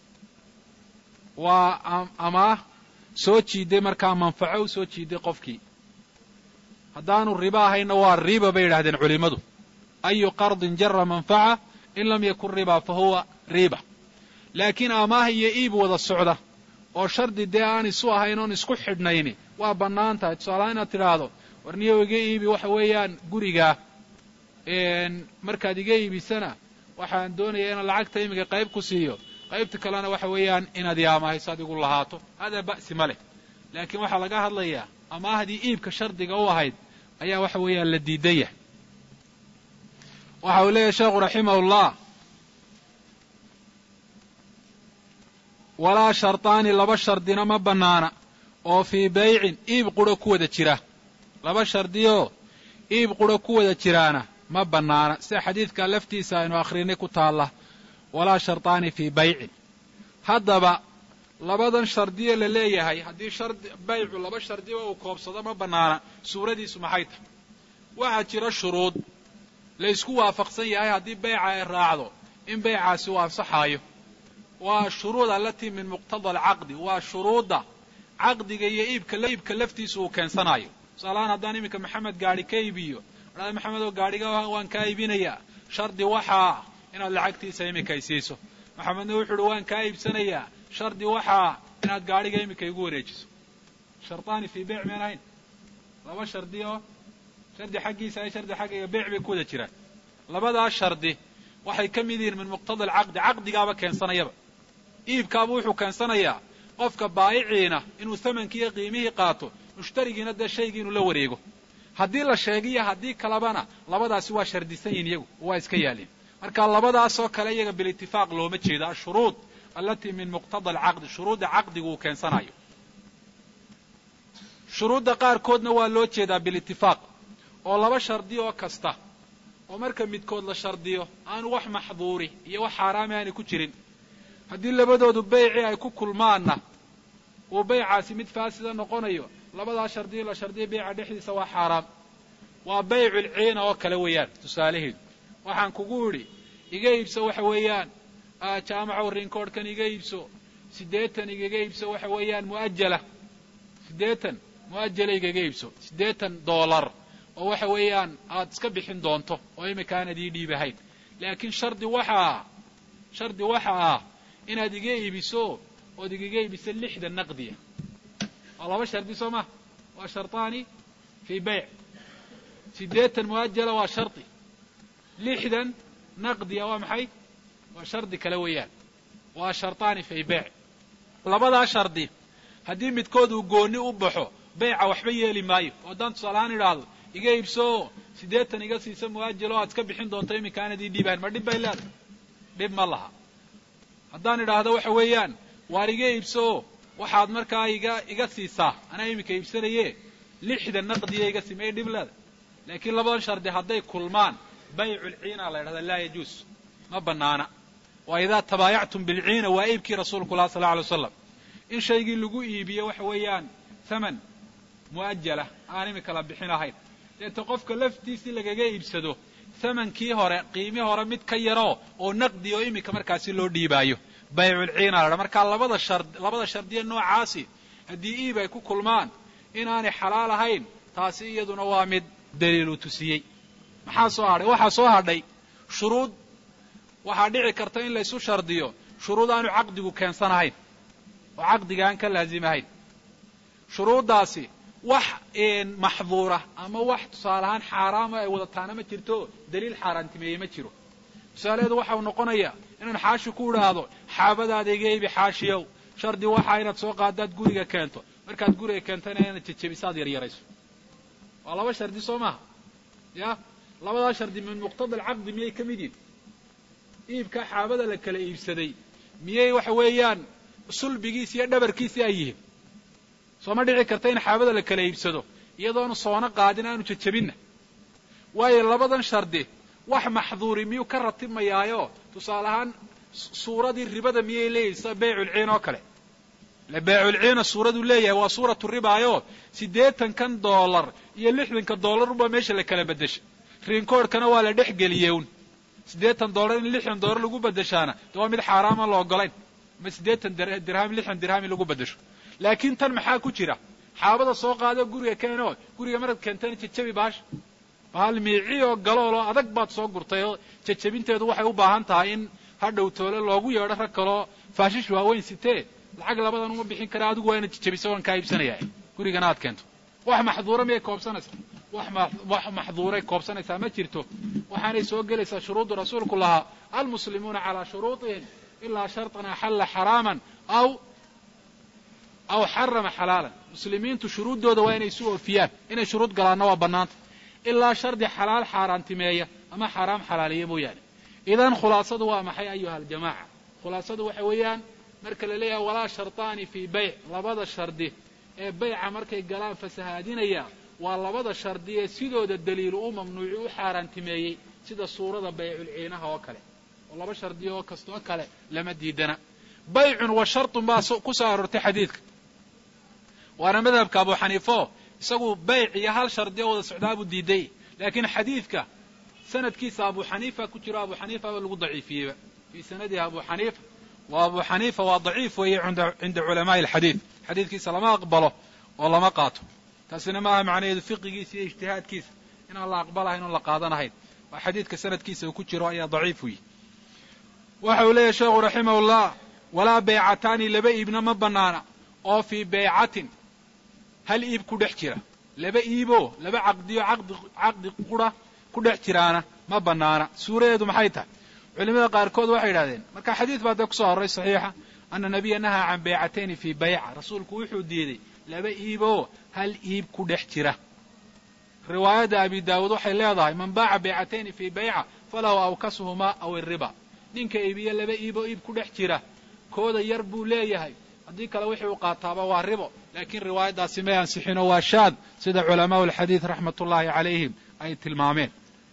waa amaah soo jiiday markaa manfaco u soo jiiday qofkii haddaanu ribo ahayna waa riba bay yidhahdeen culimmadu ayu qardin jara manfaca in lam yakun riba fa huwa riba laakiin amaah iyo iib wada socda oo shardi dee aan isu ahayn oon isku xidhnayni waa bannaan tahay tusaalahaan inaad tidhaahdo warniyow iga iibi waxa weeyaan gurigaa markaad iga iibisana waxaan doonayaa inaan lacagta iminka qayb ku siiyo qaybta kalena waxa weeyaan inaad i amaahayso adigu lahaato hadaa ba'si ma leh laakiin waxaa laga hadlayaa amaahdii iibka shardiga u ahayd ayaa waxa weeyaan la diidan yahay waxa uu leeyahay sheekhu raximahullah walaa sharطaani laba shardina ma bannaana oo fii baycin iib qura ku wada jira laba shardiyoo iib qura ku wada jiraana ma bannaana sida xadiidka laftiisa aynu akhrinay ku taalla walaa sharطaani fii baycin haddaba labadan shardiye la leeyahay haddii shardi baycu laba shardiba uu koobsado ma bannaana suuradiisu maxay tahay waxaa jira shuruud la ysku waafaqsan yahay haddii bayca ay raacdo in baycaasi uu ansaxaayo waa shuruud alatii min muqtada alcaqdi waa shuruudda caqdiga iyo iibka iibka laftiisa uu keensanayo tusaalahaan haddaan iminka maxamed gaadhi ka iibiyo adhada maxamed oo gaadhiga waan kaa iibinayaa shardi waxaa inaad lacagtiisa iminka ay siiso maxamedna wuxu uhi waan kaa iibsanayaa shardi waxaa inaad gaadhiga iminka igu wareejiso shardaani fii beyc meen ahayn laba shardi oo shardi xaggiisa ay shardi xaggayga beyc bay ku wada jiraan labadaas shardi waxay ka mid yihiin min muqtada alcaqdi caqdigaaba keensanayaba iibkaaba wuxuu keensanayaa qofka baayiciina inuu thamankiiyo qiimihii qaato mushtarigiina dee shaygii inuu la wareego haddii la sheegiyo haddii kalebana labadaasi waa shardisan yihin iyagu waa iska yaalin marka labadaasoo kale iyaga bilitifaaq looma jeedo ashuruud alatii min muqtada alcaqdi shuruudda caqdigu uu keensanayo shuruudda qaarkoodna waa loo jeedaa bilitifaaq oo laba shardi oo kasta oo marka midkood la shardiyo aanu wax maxduuri iyo wax xaaraami aanay ku jirin haddii labadoodu beycii ay ku kulmaanna uu beycaasi mid faasida noqonayo labadaa shardiyo la shardiyo beyca dhexdiisa waa xaaraam waa bayculciina oo kale weeyaan tusaalaheedu waxaan kugu idhi iga iibso waxa weeyaan jaamacow rinkoodhkan iga iibso siddeetan igaga iibso waxa weeyaan mu'ajala siddeetan mu'ajala igaga iibso siddeetan doolar oo waxa weeyaan aad iska bixin doonto oo imika aanad ii dhiibahayn laakiin shardi waxaa shardi waxa ah inaad iga iibiso ood igaga iibiso lixda naqdiya waa laba shardi soo maha waa sharطaani fii bayc siddeetan muajala waa shardi lixdan naqdiya waa maxay waa shardi kale weeyaan waa sharطaani fii bayc labadaa shardi haddii midkood uu gooni u baxo bayca waxba yeeli maayo oo haddaan tusaalahaan idhaahdo iga iibsoo siddeetan iga siisa muajalo aad iska bixin doonto iminka aanad ii dhiibahan ma dhib bay leedahay dhib ma laha haddaan idhaahdo waxa weeyaan waar iga iibsoo waxaad markaa iga iga siisaa anaa iminka iibsanaye lixdan naqdiya iga sii may dhib leedahay laakiin labadan shardi hadday kulmaan bayculciina la ydhahda laa yajuus ma banaana waa idaa tabaayactum bilciina waa iibkii rasuulku lah sal lla alay waslam in shaygii lagu iibiyo waxa weeyaan thaman mu'ajala aan iminka la bixin ahayn deeta qofka laftiisii lagaga iibsado thamankii hore qiimii hore mid ka yaroo oo naqdi oo iminka markaasi loo dhiibaayo bayculciina la dha markaa labada shard labada shardiya noocaasi haddii iib ay ku kulmaan inaanay xalaal ahayn taasi iyaduna waa mid daliilu tusiyey maxaa soo hadhay waxaa soo hadhay shuruud waxaa dhici karta in laysu shardiyo shuruud aanu caqdigu keensanahayn oo caqdiga aan ka laazimahayn shuruuddaasi wax maxduura ama wax tusaale ahaan xaaraama ay wadataana ma jirto daliil xaaraantimeeyey ma jiro tusaalaheedu waxau noqonayaa inaan xaashi ku idhaahdo xaabadaada iga ibi xaashiyow shardi waxaa inaad soo qaadaad guriga keento markaad guriga keentana inaad jejebiso aad yaryarayso waa laba shardi soo maaha ya labadaa shardi min muqtada alcaqdi miyay ka mid yihin iibkaa xaabada la kala iibsaday miyay waxa weeyaan sulbigiisi iyo dhabarkiisii ay yihiin soo ma dhici karta in xaabada la kala iibsado iyadoonu soono qaadin aanu jejebinna waayo labadan shardi wax maxduuri miyuu ka ratibmayaayo tusaale ahaan suuradii ribada miyay leeyihin sida bayculciin oo kale ile bayculciina suuraduu leeyahay waa suuratu ribaayo siddeetankan doolar iyo lixdanka doolar unbaa meesha la kala beddeshay riinkoodhkana waa la dhex geliyey un siddeetan doolar in lixdan doolar lagu beddeshaana de waa mid xaaraaman la ogolayn ama siddeetan dirham lixdan dirham in lagu beddesho laakiin tan maxaa ku jira xaabada soo qaado guriga keeno guriga marad keentana jejabi baasha bahal miici oo galooloo adag baad soo gurtay oo jejabinteedu waxay u baahan tahay in hadhow toole loogu yeedho rag kaloo faashish waaweyn sitee lacag labadan uma bixin kara adigu waa inaad jejabiso waan kaa iibsanaya gurigana aad keento wax maxduura miyay koobsanaysaa wax maxduuray koobsanaysaa ma jirto waxaanay soo gelaysaa shuruuddu rasuulku lahaa almuslimuuna calaa shuruuطihim ilaa sharطan axalla xaraaman aw aw xarama xalaalan muslimiintu shuruuddooda waa inay isu oofiyaan inay shuruud galaanna waa bannaanta ilaa shardi xalaal xaaraantimeeya ama xaaraam xalaaliya mooyaane idan khulaasadu waa maxay ayuha aljamaaca khulaasadu waxa weeyaan marka la leeyahay walaa sharطaani fii bayc labada shardi ee bayca markay galaan fasahaadinaya waa labada shardi ee sidooda daliilu u mamnuuci u xaaraantimeeyey sida suurada bayculciinaha oo kale oo laba shardi oo kastoo kale lama diidana baycun wa sharطun baa ku soo aroortay xadiidka waana madhabka abu xaniifo isagu bayc iyo hal shardi oo wada socdaabuu diiday laakiin xadiidka sanadkiisa abu xaniifa ku jiro abu xaniifa ba lagu daciifiyeyba fii sanadihi abu xaniifa wa abu xaniifa waa daciif weeye cinda culamaai alxadiid xadiidkiisa lama aqbalo oo lama qaato taasina maaha macnaheedu fiqigiisa iyo ijtihaadkiisa inaan la aqbalahayn oon la qaadanahayn waa xadiidka sanadkiisa uu ku jiro ayaa daciif weyi waxa uu leeyahy sheekhu raximahullah walaa baycataani laba iibna ma banaana oo fii baycatin hal iib ku dhex jira laba iiboo laba caqdiyo caqdi caqdi qura ku dhex jiraana ma banaana suuradeedu maxay tahay culimada qaarkood waxay yidhahdeen marka xadiid baa dee kusoo horray saxiixa ana nabiya nahaa can baycatayni fii bayca rasuulku wuxuu diiday laba iiboo hal iib ku dhex jira riwaayadda abi daawuud waxay leedahay man baaca baycatayni fii bayca falahu awkasuhumaa aw iriba ninka iibiyo laba iiboo iib ku dhex jira kooda yar buu leeyahay haddii kale wixii uu qaataaba waa ribo laakiin riwaayaddaasi may ansixinoo waa shaad sida culamaau alxadiid raxmat ullaahi calayhim ay tilmaameen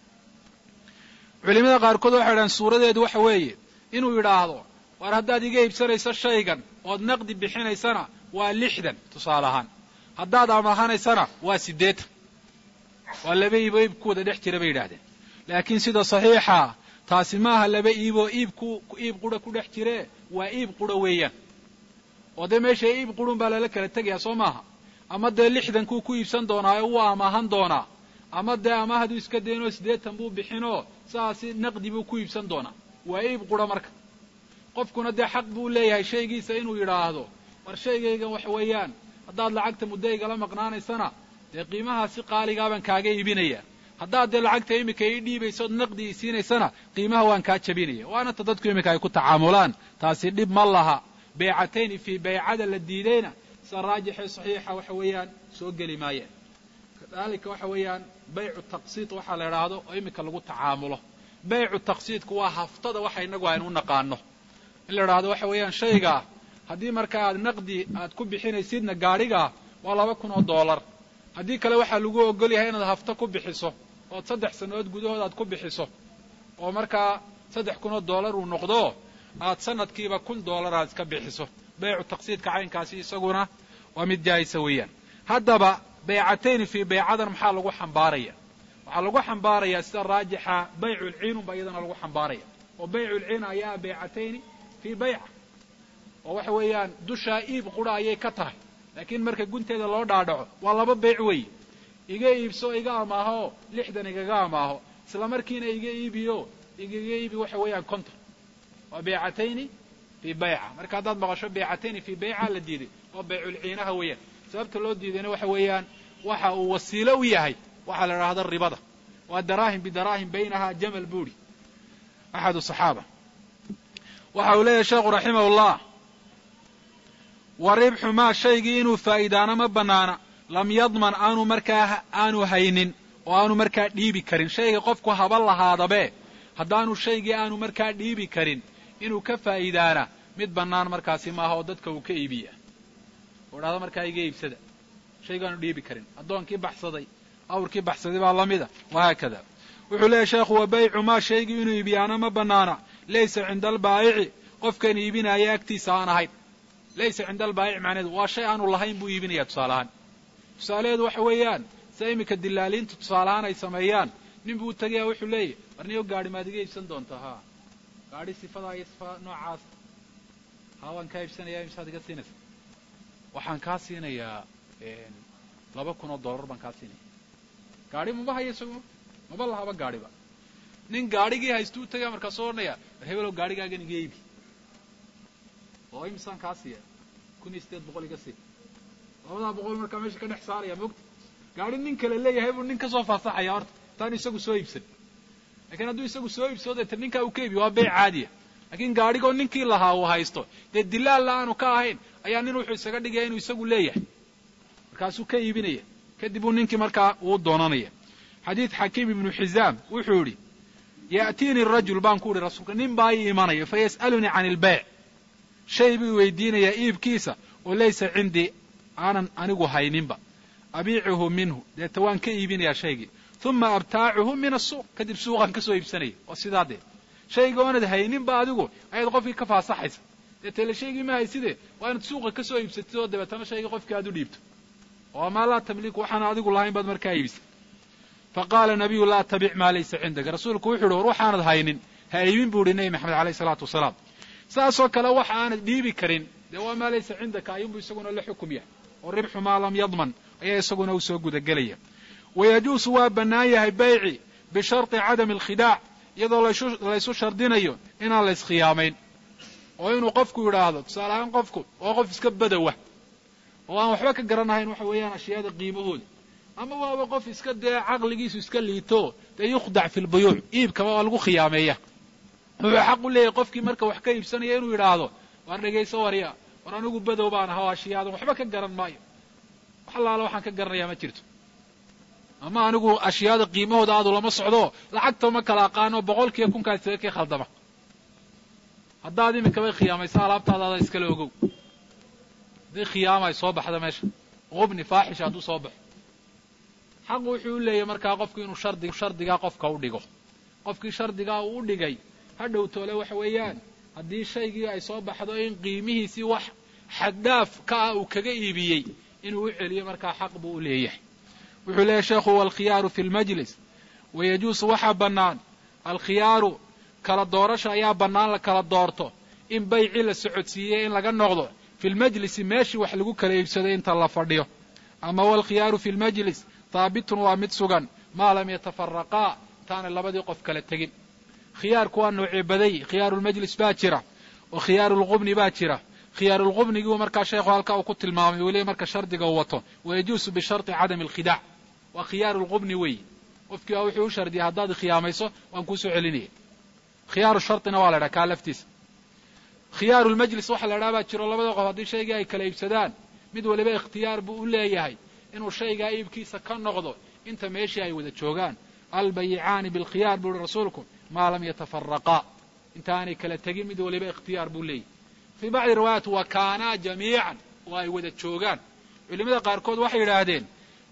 culimada qaarkood waxay dhahaan suuradeedu waxa weeye inuu yidhaahdo waar haddaad iga iibsanayso shaygan ood naqdi bixinaysana waa lixdan tusaale ahaan haddaad amahanaysana waa siddeetan waa laba iiboo iib ku wada dhex jira bay yidhahdeen laakiin sida saxiixa taasi maaha laba iiboo iibku iib qura ku dhex jiree waa iib qura weeyaan oo dee meesha iib qurun baa lala kala tegayaa soo maaha ama dee lixdankuu ku iibsan doonaa ee wuu amaahan doonaa ama dee amaahaduu iska daynoo siddeetan buu bixinoo saasi naqdi buu ku iibsan doonaa waa iib qura marka qofkuna dee xaq buu leeyahay shaygiisa inuu yidhaahdo war shaygaygan waxa weeyaan haddaad lacagta muddo igala maqnaanaysana dee qiimahaasi qaaligaabaan kaaga iibinaya haddaad dee lacagta iminka ii dhiibayso ood naqdi ii siinaysana qiimaha waan kaa jabinaya waana ta dadku iminka ay ku tacaamulaan taasi dhib ma laha beycatayni fii beycada la diidayna sida raajixee saxiixa waxa weeyaan soo geli maayeen kadalika waxa weeyaan baycu taqsiid waxaa la idhaahdo oo iminka lagu tacaamulo baycu taqsiidku waa haftada waxa inagu aynu u naqaano in la idhaahdo waxa weeyaan shaygaa haddii marka aad naqdi aad ku bixinaysidna gaadhigaa waa laba kun oo dollar haddii kale waxaa lagu ogol yahay inaad hafto ku bixiso ood saddex sannadood gudahood aad ku bixiso oo markaa saddex kun oo dollar uu noqdo aad sanadkiiba kun dollar aad iska bixiso baycu taqsiidka caynkaasi isaguna waa mid jaayisa weeyaan haddaba beycatayni fii beycadan maxaa lagu xambaaraya waxaa lagu xambaarayaa sida raajixa bayculciinun ba iyadana lagu xambaaraya oo bayculciin ayaa beycatayni fii bayca oo waxa weeyaan dushaa iib qura ayay ka tahay laakiin marka gunteeda loo dhaadhaco waa laba beyc weeye iga iibso iga amaaho lixdan igaga amaaho isla markiina iga iibiyo igaga iibi waxa weeyaan konton waa beycatayni fii bayca marka haddaad maqasho beycatayni fii bayca la diiday waa bayculciinaha weeyaan sababta loo diidayna waxa weeyaan waxa uu wasiilo u yahay waxaa la idhahda ribada waa daraahim bidaraahim baynaha jamal buuri axad صaxaaba waxa uu leeyahay sheekhu raximah اllah wa ribxu maa shaygii inuu faa'iidaana ma banaana lam yadman aanu markaa aanu haynin oo aanu markaa dhiibi karin shayga qofku haba lahaadabe haddaanu shaygii aanu markaa dhiibi karin inuu ka faa'iidaana mid bannaan markaasi maaha oo dadka uu ka iibiya oo dhahda markaa iga iibsada shaygaanu dhiibi karin addoonkii baxsaday awrkii baxsaday baa la mida wahaakada wuxuu leeyahy sheekhu wa baycu maa shaygii inuu iibiyaana ma bannaana laysa cinda albaayici qofkan iibinaya agtiisa aan ahayn laysa cinda albaayici macnaheedu waa shay aanu lahayn buu iibinaya tusaale ahaan tusaalaheedu waxa weeyaan sida iminka dilaaliintu tusaale ahaan ay sameeyaan nin buu u tegaya wuxuu leeyahy warniyo gaadhi maad iga iibsan doontaa haa gaadhi sifadaa iyo sifa noocaas haa waan kaa iibsanaya imsaad iga siinaysa waxaan kaa siinayaa laba kun oo dollar baan kaa siinaya gaadhi maba hayo isagu maba lahaba gaadhiba nin gaadhigii haystu u tagaya markaasuu odhanaya war hebelow gaadhigaagan iga iibi oo imsaan kaa siiya kun iyo sideed boqol iga sii labadaa boqol markaa meesha ka dhex saaraya mogta gaadhi nin kale leeyahay buu nin ka soo faasaxaya horta intaanu isagu soo iibsan lakiin hadduu isagu soo iibsado deeta ninkaa uu ka iibiyo waa beyc caadiya laakiin gaadhigoo ninkii lahaa uu haysto dee dilaalla aanu ka ahayn ayaa nin wuxuu isaga dhigaya inuu isagu leeyahay markaasuu ka iibinaya kadib uu ninkii markaa uu doonanaya xadiid xakiim ibnu xizaam wuxuu yidhi ya'tiini rajul baan ku idhi rasuulka nin baa ii imanaya fa yas'alunii can ilbeyc shay buu weydiinayaa iibkiisa oo laysa cindii aanan anigu hayninba abiicuhu minhu deeta waan ka iibinayaa shaygii uma abtaacuhu min asuuq kadib suuqaan ka soo iibsanaya oo sidaa dee shayga oonad hayninba adigu ayaad qofkii ka faasaxaysa deetele shaygii ma hayside waa inaad suuqa ka soo iibsatid oo dabeetana shaygii qofkii aad u dhiibto oo maa laa tamliku waxaan adigu lahayn baad markaa iibisay fa qaala nabiyu laa tabic maa laysa cindaka rasuulku wuxu uhi war waxaanad haynin ha iibin buu ihi nebi maxamed alayh isalaatu wasalaam saasoo kale waxa aanad dhiibi karin dee waa maa laysa cindaka ayuunbu isaguna la xukum yahay oo ribxu maa lam yadman ayaa isaguna u soo gudagelaya wayajuusu waa bannaan yahay bayci bisharطi cadami alkhidaac iyadoo laysu shardinayo inaan la iskhiyaamayn oo inuu qofku yidhaahdo tusaale ahaan qofku waa qof iska badowa oo aan waxba ka garanahayn waxa weeyaan ashyaada qiimahooda ama waaba qof iska dee caqligiisu iska liito dee yukhdac fi lbuyuuc iibkaba waa lagu khiyaameeya wuxuu xaq u leeyahay qofkii marka wax ka iibsanaya inuu yidhaahdo waar dhegayso warya war anigu badow baan ahaa ashiyaadan waxba ka garan maayo wax allaala waxaan ka garanayaa ma jirto ama anigu ashyaada qiimahooda aadu lama socdo lacagta ma kala aqaano boqolkiiba kunkaas isaga kii khaldama haddaad iminkabay khiyaamaysa alaabtaada ada iskala ogow haddii khiyaama ay soo baxda meesha qubni faaxisha hadduu soo baxo xaqu wuxuu u leeyahy markaa qofku inuu shardi shardigaa qofka u dhigo qofkii shardigaa uu u dhigay ha dhow toole waxa weeyaan haddii shaygii ay soo baxdo in qiimihiisii wax xaddhaaf ka ah uu kaga iibiyey inuu u celiyo markaa xaq buu u leeyahay wuxuu leeyahy sheekhu walkhiyaaru fi lmajlis wayajuusu waxaa bannaan alkhiyaaru kala doorasha ayaa bannaan la kala doorto in baycii la socodsiiyey in laga noqdo fi lmajlisi meeshii wax lagu kala iibsaday inta la fadhiyo ama walkhiyaaru fi lmajlis haabitun waa mid sugan maa lam yatafaraqaa intaanay labadii qof kala tegin khiyaarku waa noocee baday khiyaaru lmajlis baa jira oo khiyaaru lqubni baa jira khiyaarulqubnigiiu markaa sheekhu halkaa uu ku tilmaamay weliba marka shardiga uu wato wayajuusu bisharti cadami alkhidaac waa khiyaarulqubni weeye qofkii waa wuxuu u shardiyay haddaad khiyaamayso waan kuu soo celinaya khiyaaru shartina waa la idhaha kaa laftiisa khiyaarulmajlis waxa la idhaha baa jiro labada qof haddii shaygii ay kala iibsadaan mid waliba ikhtiyaar buu u leeyahay inuu shaygaa iibkiisa ka noqdo inta meeshii ay wada joogaan albayicaani bilkhiyaar buu uhi rasuulku maa lam yatafaraqaa intaanay kala tegin mid waliba ikhtiyaar buu leeyahy fii bacdi riwaayaat wa kaanaa jamiican oo ay wada joogaan culimada qaarkood waxay yidhaahdeen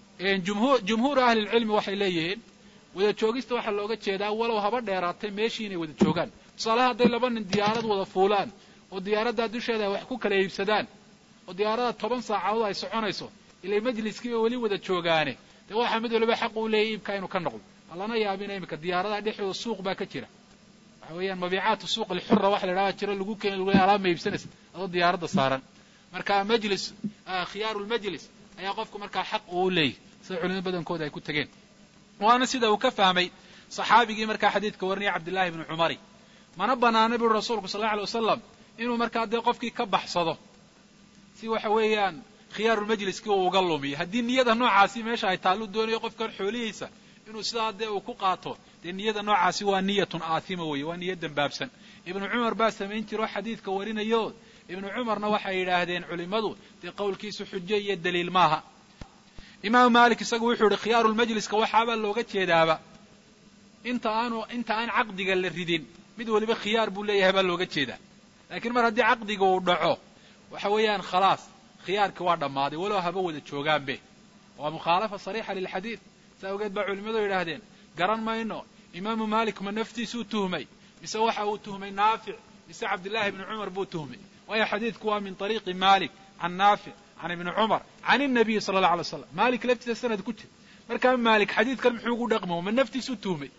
jumhuuru ahlilcilmi waxay leeyihiin wada joogista waxaa looga jeedaa walow haba dheeraatay meeshii inay wada joogaan tusaalaha hadday laba nin diyaarad wada fuulaan oo diyaaraddaa dusheeda ay wax ku kala iibsadaan oo diyaaradda toban saacadood ay soconayso ilay majliskiiba weli wada joogaane dee waxaa mid waliba xaq uu leeyahy iibkaa inuu ka noqdo allana yaabina iminka diyaaradaha dhexdooda suuq baa ka jira waxa weeyaan mabiicaatu suuq alxura waxa la idhaha jiro lagu keeni lagu alaab ma iibsanaysa adoo diyaaradda saaran marka majlis khiyaarulmajlis ayaa qofku markaa xaq uu leeyahy sida culimada badankooda ay ku tegeen waana sida uu ka fahmay saxaabigii markaa xadiidka warinaya cabdillahi ibni cumari mana banaana buri rasuulku sal alla alay wasalam inuu markaa dee qofkii ka baxsado si waxa weeyaan khiyaarulmajliskii uu uga lumiyo haddii niyada noocaasi meesha ay taallu doonayo qofkan xoolihiisa inuu sidaa dee uu ku qaato dee niyada noocaasi waa niyatun aathima weeye waa niya dembaabsan ibnu cumar baa samayn jiro xadiidka warinayo ibnu cumarna waxay yidhaahdeen culimmadu dee qowlkiisu xujo iyo daliil maaha imaamu maalik isagu wuxuu yihi khiyaarulmajliska waxaabaa looga jeedaaba inta aanu inta aan caqdiga la ridin mid waliba khiyaar buu leeyahay baa looga jeedaa laakiin mar haddii caqdiga uu dhaco waxa weeyaan khalaas khiyaarkii waa dhammaaday walow haba wada joogaanbe waa mukhaalafa sariixa lilxadiid saa awgeed baa culimmadu yidhaahdeen garan mayno imaamu maalik ma naftiisuu tuhmay mise waxa uu tuhmay naafic mise cabdillaahi ibni cumar buu tuhmay waayo xadiidku waa min ariiqi maalik can naafic can ibni cumar can inabiyi sala allah alay slam maalik laftiisa sanad ku jira markaa maalik xadiidkan muxuu ugu dhaqmo ma naftiisuu tuhmay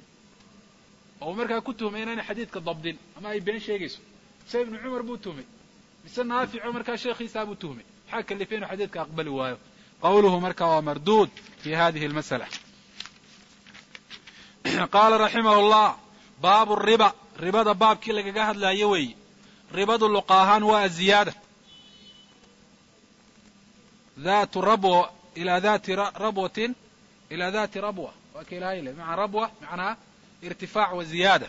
oo markaa ku tuhmay inaanay xadiidka dabdin ama ay been sheegayso mise ibnu cumar buu tuhmay mise naafico markaa sheekhiisaa buu tuhmay maxaa kalifay inuu xadiidka aqbali waayo qawluhu marka waa marduud fi hadihi almasala qaala raximah llah baabu riba ribada baabkii lagaga hadlaayo weeye ribadu luqa ahaan waa aziyaada datu rabw ilaa dati rabwatin ilaa dati rabwa waa ka ilahay le maca rabwa macnaa irtifaac wa ziyaada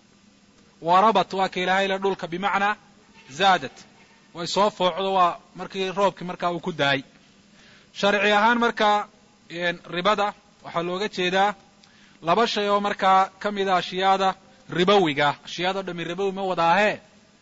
wa rabat waa ka ilahay le dhulka bimacnaa zaadat way soo foocdo waa markii roobkii markaa uu ku daayay sharci ahaan markaa ribada waxaa looga jeedaa laba shay oo markaa ka mida ashyaada ribowiga ashyaado dhami ribowi ma wada ahee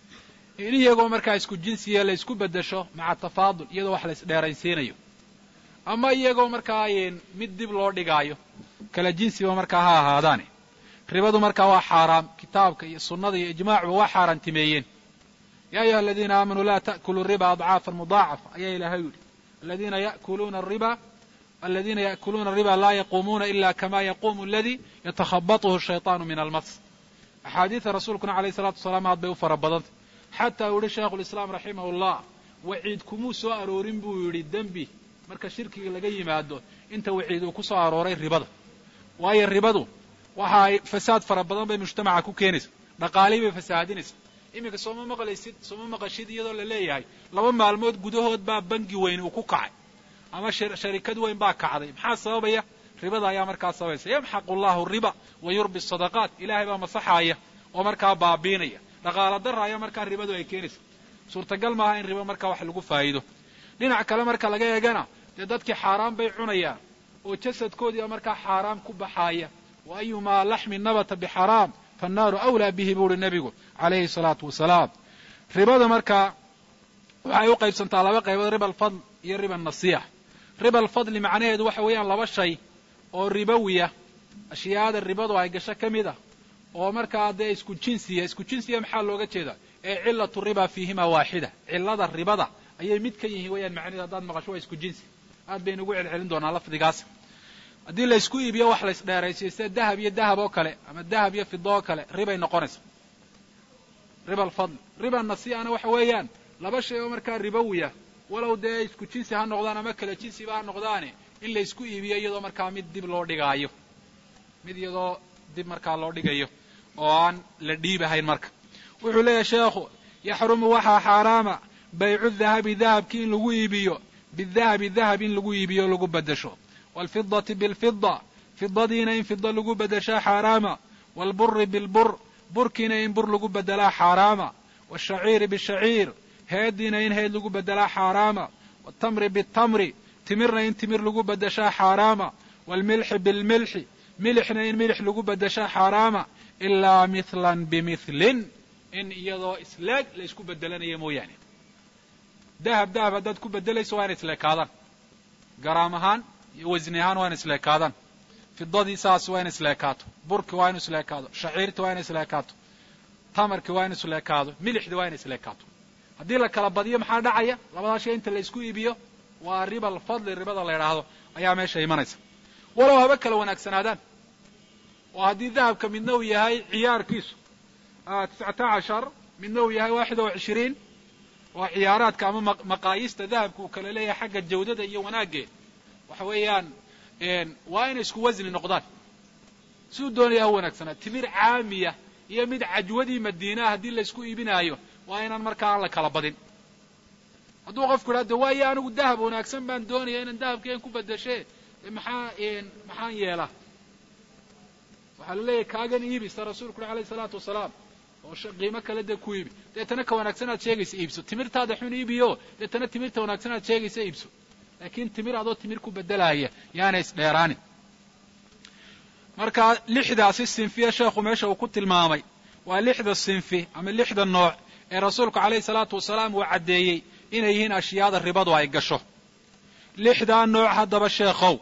in iyagoo markaa isku jinsiya la isku beddesho maca tafaadul iyadoo wax la isdheeraysiinayo ama iyagoo markaa mid dib loo dhigaayo kala jinsiba markaa ha ahaadaane ribadu markaa waa xaaraam kitaabka iyo sunnada iyo ijmaacuba waa xaaraantimeeyeen ya ayuha aladiina aamanuu laa ta'kuluu riba adcaafan mudaacafa ayaa ilaahay yidhi aladiina yakuluuna riba aladiina ya'kuluuna riba laa yaquumuuna ila kama yaquumu aladii yatakhabatuhu shayطaanu min almas axaadiida rasuulkuna alayh salatu wasalaam aad bay u fara badantay xataa uu yihi shaikhu lislaam raximah llah waciid kumuu soo aroorin buu yidhi dembi marka shirkiga laga yimaado inta waciid uu ku soo arooray ribada waayo ribadu waxa ay fasaad fara badan bay mujtamaca ku keenaysa dhaqaalihii bay fasaahadinaysa iminka sooma maqlaysid sooma maqashid iyadoo la leeyahay laba maalmood gudahood baa bangi weyn uu ku kacay ama sharikad weyn baa kacday maxaa sababaya ribada ayaa markaa sababaysa yamxaqu llahu riba wa yurbi sadaqaat ilaahay baa masaxaaya oo markaa baabiinaya dhaqaala dara ayaa markaa ribadu ay keenaysa suurtagal maaha in riba markaa wax lagu faa'iido dhinac kale marka laga eegana dee dadkii xaaraan bay cunayaan oo jasadkoodiiba markaa xaaraam ku baxaaya wa ayumaa laxmin nabata bixaraam fannaaru awlaa bihi buu uhi nebigu calayhi salaatu wasalaam ribada markaa waxay u qaybsantaa laba qaybood riba alfadl iyo riba nasiix riba alfadli macnaheedu waxa weeyaan laba shay oo ribowiya ashyaada ribadu ay gasho ka mid ah oo markaa dee isku jinsiya isku jinsiya maxaa looga jeedaa ee cilatu riba fiihima waaxida cilada ribada ayay mid ka yihiin weeyaan macnaheedu haddaad maqasho waa isku jinsi aad baynu ugu celcelin doonaa lafdigaas haddii la isku iibiyo wax lays dheeraysiyo sida dahab iyo dahab oo kale ama dahab iyo fido oo kale ribay noqonaysa riba alfadl riba nasiana waxa weeyaan laba shay oo markaa ribowiya walow dee isku jinsi ha noqdaan ama kala jinsiba ha noqdaane in la isku iibiyo iyadoo markaa mid dib loo dhigaayo mid iyadoo dib markaa loo dhigayo oo aan la dhiibahayn marka wuxuu leeyahay sheekhu yaxrumu waxaa xaaraama baycu dahabi dahabki in lagu iibiyo bidahabi dahab in lagu iibiyo o lagu beddesho waalfidati bilfida fidadiina in fida lagu beddeshaa xaaraama waalburi bilbur burkiina in bur lagu beddelaa xaaraama waashaciiri bishaciir heediina in heed lagu beddelaa xaaraama waatamri bitamri timirna in timir lagu beddeshaa xaaraama waalmilxi bilmilxi milixna in milix lagu beddeshaa xaaraama ilaa mithlan bimithlin in iyadoo isleeg la ysku beddelanayo mooyaane dahab dahab haddaad ku beddelayso waa ina isleekaadaan garaam ahaan iyo wasni ahaan waa ina isleekaadaan fidadii saas waa ina isleekaato burki waa inu isleekaado shaciirti waa ina isleekaato tamarki waa inu isleekaado milixdi waa ina isleekaato haddii la kala badiyo maxaa dhacaya labadaa shay inta la isku iibiyo waa riba alfadli ribada la yidhaahdo ayaa meesha imanaysa walow haba kala wanaagsanaadaan oo haddii dahabka midna uu yahay ciyaarkiisu tiscata cashar midna uu yahay waaxid oo cishiriin oo ciyaaraadka ama maqaayiista dahabka uu kala leeyahay xagga jawdada iyo wanaaggeed waxa weeyaan waa inay isku wasni noqdaan siduu doonaya ha wanaagsanaa timir caamiya iyo mid cajwadii madiinaha haddii laysku iibinaayo waa inaan markaa aan la kala badin hadduu qofku idhaha de waayo anigu dahab wanaagsan baan doonaya inaan dahabkeen ku beddeshe maxaa maxaan yeelaa waxaa la leeyahay kaagan iibi sida rasuulku uhi alayhi salaatu wasalaam oo qiimo kale dee ku iibi deetana ka wanaagsan aad sheegaysa iibso timirtaada xun iibiyo deetana timirta wanaagsan aad sheegaysa iibso laakiin timir adoo timir ku beddelaaya yaana isdheeraanin marka lixdaasi sinfiya sheekhu meesha uu ku tilmaamay waa lixda sinfi ama lixda nooc ee rasuulku calayhi salaatu wasalaam uu caddeeyey inay yihiin ashyaada ribadu ay gasho lixdaa nooc haddaba sheekhow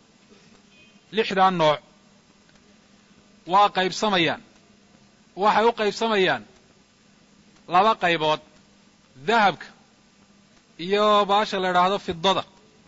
lixdaa nooc waa qaybsamayaan waxay u qaybsamayaan laba qaybood dahabka iyo baasha la idhaahdo fidada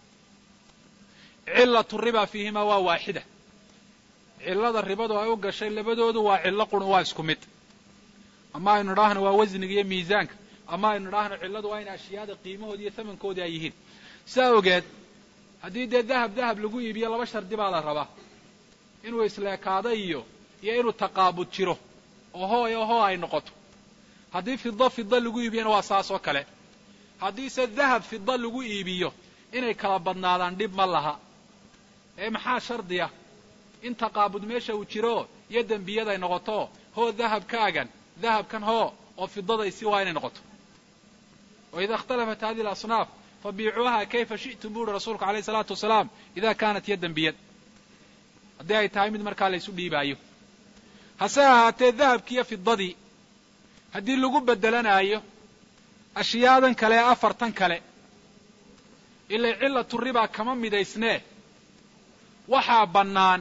cillatu riba fiihimaa waa waaxida cillada ribadu ay u gashay labadoodu waa cillo qurun waa isku mid ama aynu idhaahno waa wasniga iyo miisaanka ama aynu idhaahno cilladu waa in ashyaada qiimahoodi iyo tamankoodii ay yihiin saa ogeed haddii dee dahab dahab lagu iibiyo laba shardi baa la rabaa inuu isleekaado iyo iyo inuu taqaabud jiro oo hooy oo hoo ay noqoto haddii fida fida lagu iibiyona waa saas oo kale haddiise dahab fida lagu iibiyo inay kala badnaadaan dhib ma laha ee maxaa shardiya in taqaabud meesha uu jiro iyo dembiyad ay noqoto hoo dahabkaagan dahabkan hoo oo fidadaysi waa inay noqoto wa ida ikhtalafat hadihi alasnaaf fabiicuuha kayfa shi'tum bu uhi rasuulku alayhi salaatu wasalaam ida kaanat yadan biyad haddii ay tahay mid markaa la ysu dhiibaayo hase ahaatee dahabkiiyo fidadii haddii lagu beddelanaayo ashyaadan kale ee afartan kale ilay cillatu ribaa kama midaysnee waxaa bannaan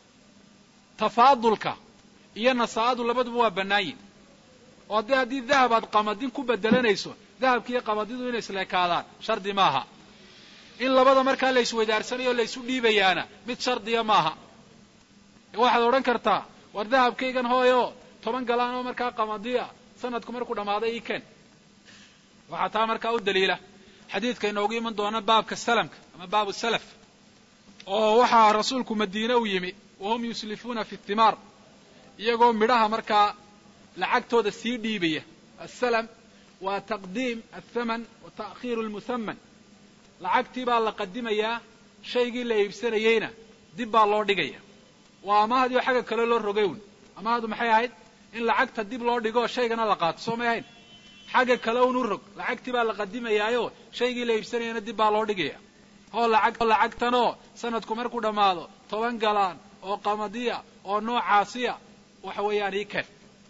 tafaadulka iyo nasaa'adu labaduba waa bannaayin oo haddii haddii dahab aad qamadin ku beddelanayso dahabkiiyo qamadidu inay isleekaadaan shardi maaha in labada markaa la isweydaarsanayo o la ysu dhiibayaana mid shardiya maaha waxaad odhan kartaa war dahabkaygan hooyo toban galaan oo markaa qamadiya sanadku markuu dhammaaday ii ken waxaa taa markaa u daliila xadiidka inoogu iman doona baabka salamka ama baabu salaf oo waxaa rasuulku madiine u yimi wahum yuslifuuna fi thimaar iyagoo midhaha markaa lacagtooda sii dhiibaya asalam waa taqdiim athaman wa ta'khiiru lmuhaman lacagtii baa la qadimayaa shaygii la iibsanayeyna dib baa loo dhigaya waa amaahdiio xagga kale loo rogay un amaahdu maxay ahayd in lacagta dib loo dhigo shaygana la qaato soo may ahayn xagga kale un u rog lacagtii baa la qadimayaayo shaygii la iibsanayana dib baa loo dhigaya hoo lacag lacagtanoo sanadku markuu dhammaado toban galaan oo qamadiya oo noocaasiya waxa weeyaan ii ken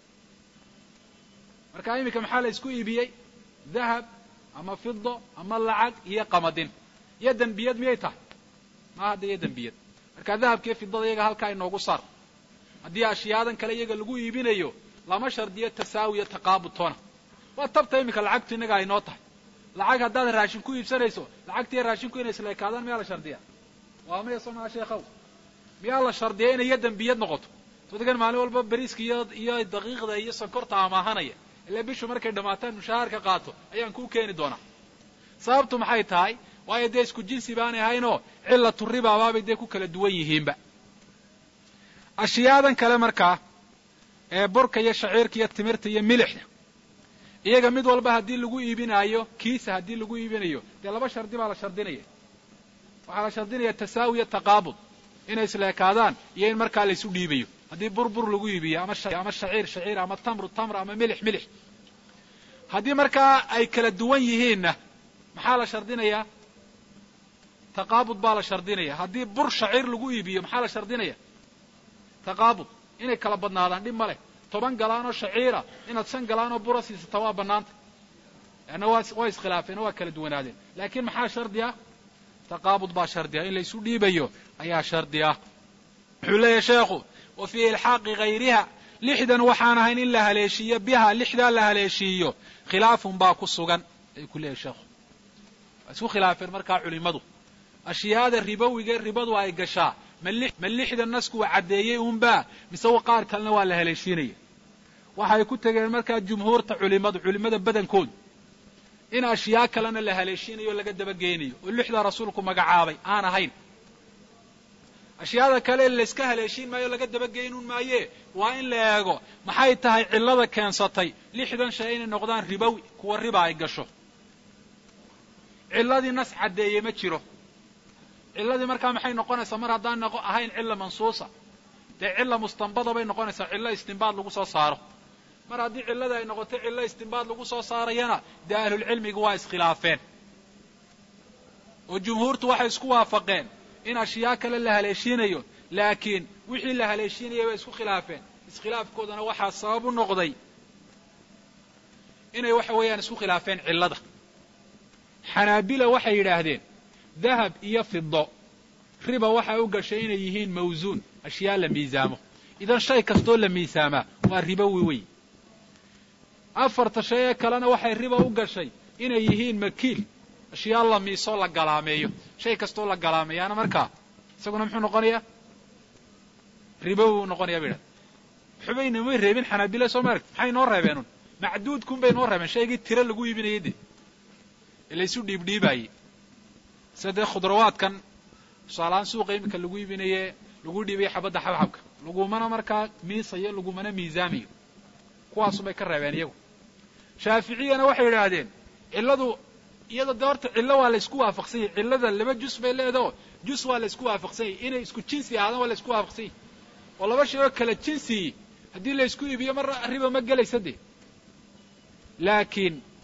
marka iminka maxaa la isku iibiyey dahab ama fido ama lacag iyo qamadin iyo dembiyad miyay tahay ma hadda iyo dembiyad marka dahabkiiyo fidada iyaga halkaa inoogu saar haddii ashyaadan kale iyaga lagu iibinayo lama shardiyo tasaawiyo taqaabudtoona waa tabta iminka lacagtu innaga aynoo tahay lacag haddaad raashin ku iibsanayso lacagtiiyo raashinku inay isleekaadaan miyaa la shardiya waa maya soo maa sheekhow miyaa la shardiya inay iyo dembiyad noqoto dadkan maalin walba beriiska iyo iyo daqiiqda iyo sonkorta amaahanaya ilaa bishu markay dhammaataan mushaharka qaato ayaan kuu keeni doonaa sababtu maxay tahay waayo dee isku jinsi baanay ahaynoo cillatu ribaabaabay dee ku kala duwan yihiinba ashyaadan kale markaa ee burka iyo shaciirka iyo timirta iyo milixda iyaga mid walba haddii lagu iibinaayo kiisa haddii lagu iibinayo dee laba shardi baa la shardinaya waxaa la shardinaya tasaawiya taqaabud inay isleekaadaan iyo in markaa laysu dhiibayo haddii burbur lagu iibiyo ama ama shaciir shaciir ama tamru tamr ama milix milix haddii markaa ay kala duwan yihiinna maxaa la shardinayaa taqaabud baa la shardinaya haddii bur shaciir lagu iibiyo maxaa la shardinaya taqaabud inay kala badnaadaan dhib ma leh toban galaanoo shaciira inaad shan galaanoo bura siisata waa bannaanta leanna waa waa iskhilaafeen oo waa kala duwanaadeen laakiin maxaa shardi ah taqaabud baa shardi ah in laysu dhiibayo ayaa shardi ah wuxuu leeyahay sheekhu wa fii ilxaaqi hayriha lixdan waxaan ahayn in la haleeshiiyo biha lixdaa la haleeshiiyo khilaafun baa ku sugan ayuu ku leeyahay sheekhu waa isku khilaafeen markaa culimmadu ashyaada ribowiga ribadu ay gashaa ma lixda nasku uu caddeeyey unbaa mise qaar kalena waa la haleeshiinaya waxay ku tegeen markaa jumhuurta culimadu culimmada badankoodu in ashyaa kalena la haleeshiinayo o laga dabageynayo oo lixda rasuulku magacaabay aan ahayn ashyaada kale layska haleeshiin maayo o laga dabageynun maaye waa in la eego maxay tahay cillada keensatay lixdan shay inay noqdaan ribowi kuwa riba ay gasho cilladii nas caddeeye ma jiro cilladii markaa maxay noqonaysaa mar haddaan ahayn cilla mansuusa dee cilla mustanbada bay noqonaysaa cillo istinbaad lagu soo saaro mar haddii cillada ay noqoto cillo istinbaad lagu soo saarayana dee ahlulcilmigu waa iskhilaafeen oo jumhuurtu waxay isku waafaqeen in ashyaa kale la haleeshiinayo laakiin wixii la haleeshiinayay bay isku khilaafeen iskhilaafkoodana waxaa sabab u noqday inay waxa weeyaan isku khilaafeen cillada xanaabila waxay yidhaahdeen dahab iyo fido riba waxaa u gashay inay yihiin mawsuun ashyaa la miisaamo idan shay kastoo la miisaamaa waa ribowi wey afarta shay ee kalena waxay riba u gashay inay yihiin makiil ashyaa la miisoo la galaameeyo shay kastoo la galaameeyaana markaa isaguna muxuu noqonayaa ribowi u noqonaya bay idhahda xubayna may reebin xanaabila soo ma aragti maxay noo reebeenun macduudkun bay noo reebeen shaygii tiro lagu iibinayay dee ee laysu dhiibdhiibaayey sida dee khudrawaadkan tusaalahaan suuqa iminka lagu iibinaye lagu dhiibayo xabadda xabxabka lagumana markaa miisayo lagumana miisaamayo kuwaasubay ka reebeen iyagu shaaficiyana waxay yidhaahdeen cilladu iyada dee horta cillo waa la ysku waafaqsan yahy cillada laba jus bay leedaho jus waa la ysku waafaqsan yahy inay isku jinsi ahaadaan waa la ysku waafaqsan yahy oo laba shay oo kala jinsiyi haddii la ysku iibiyo mar riba ma gelaysa dee laakiin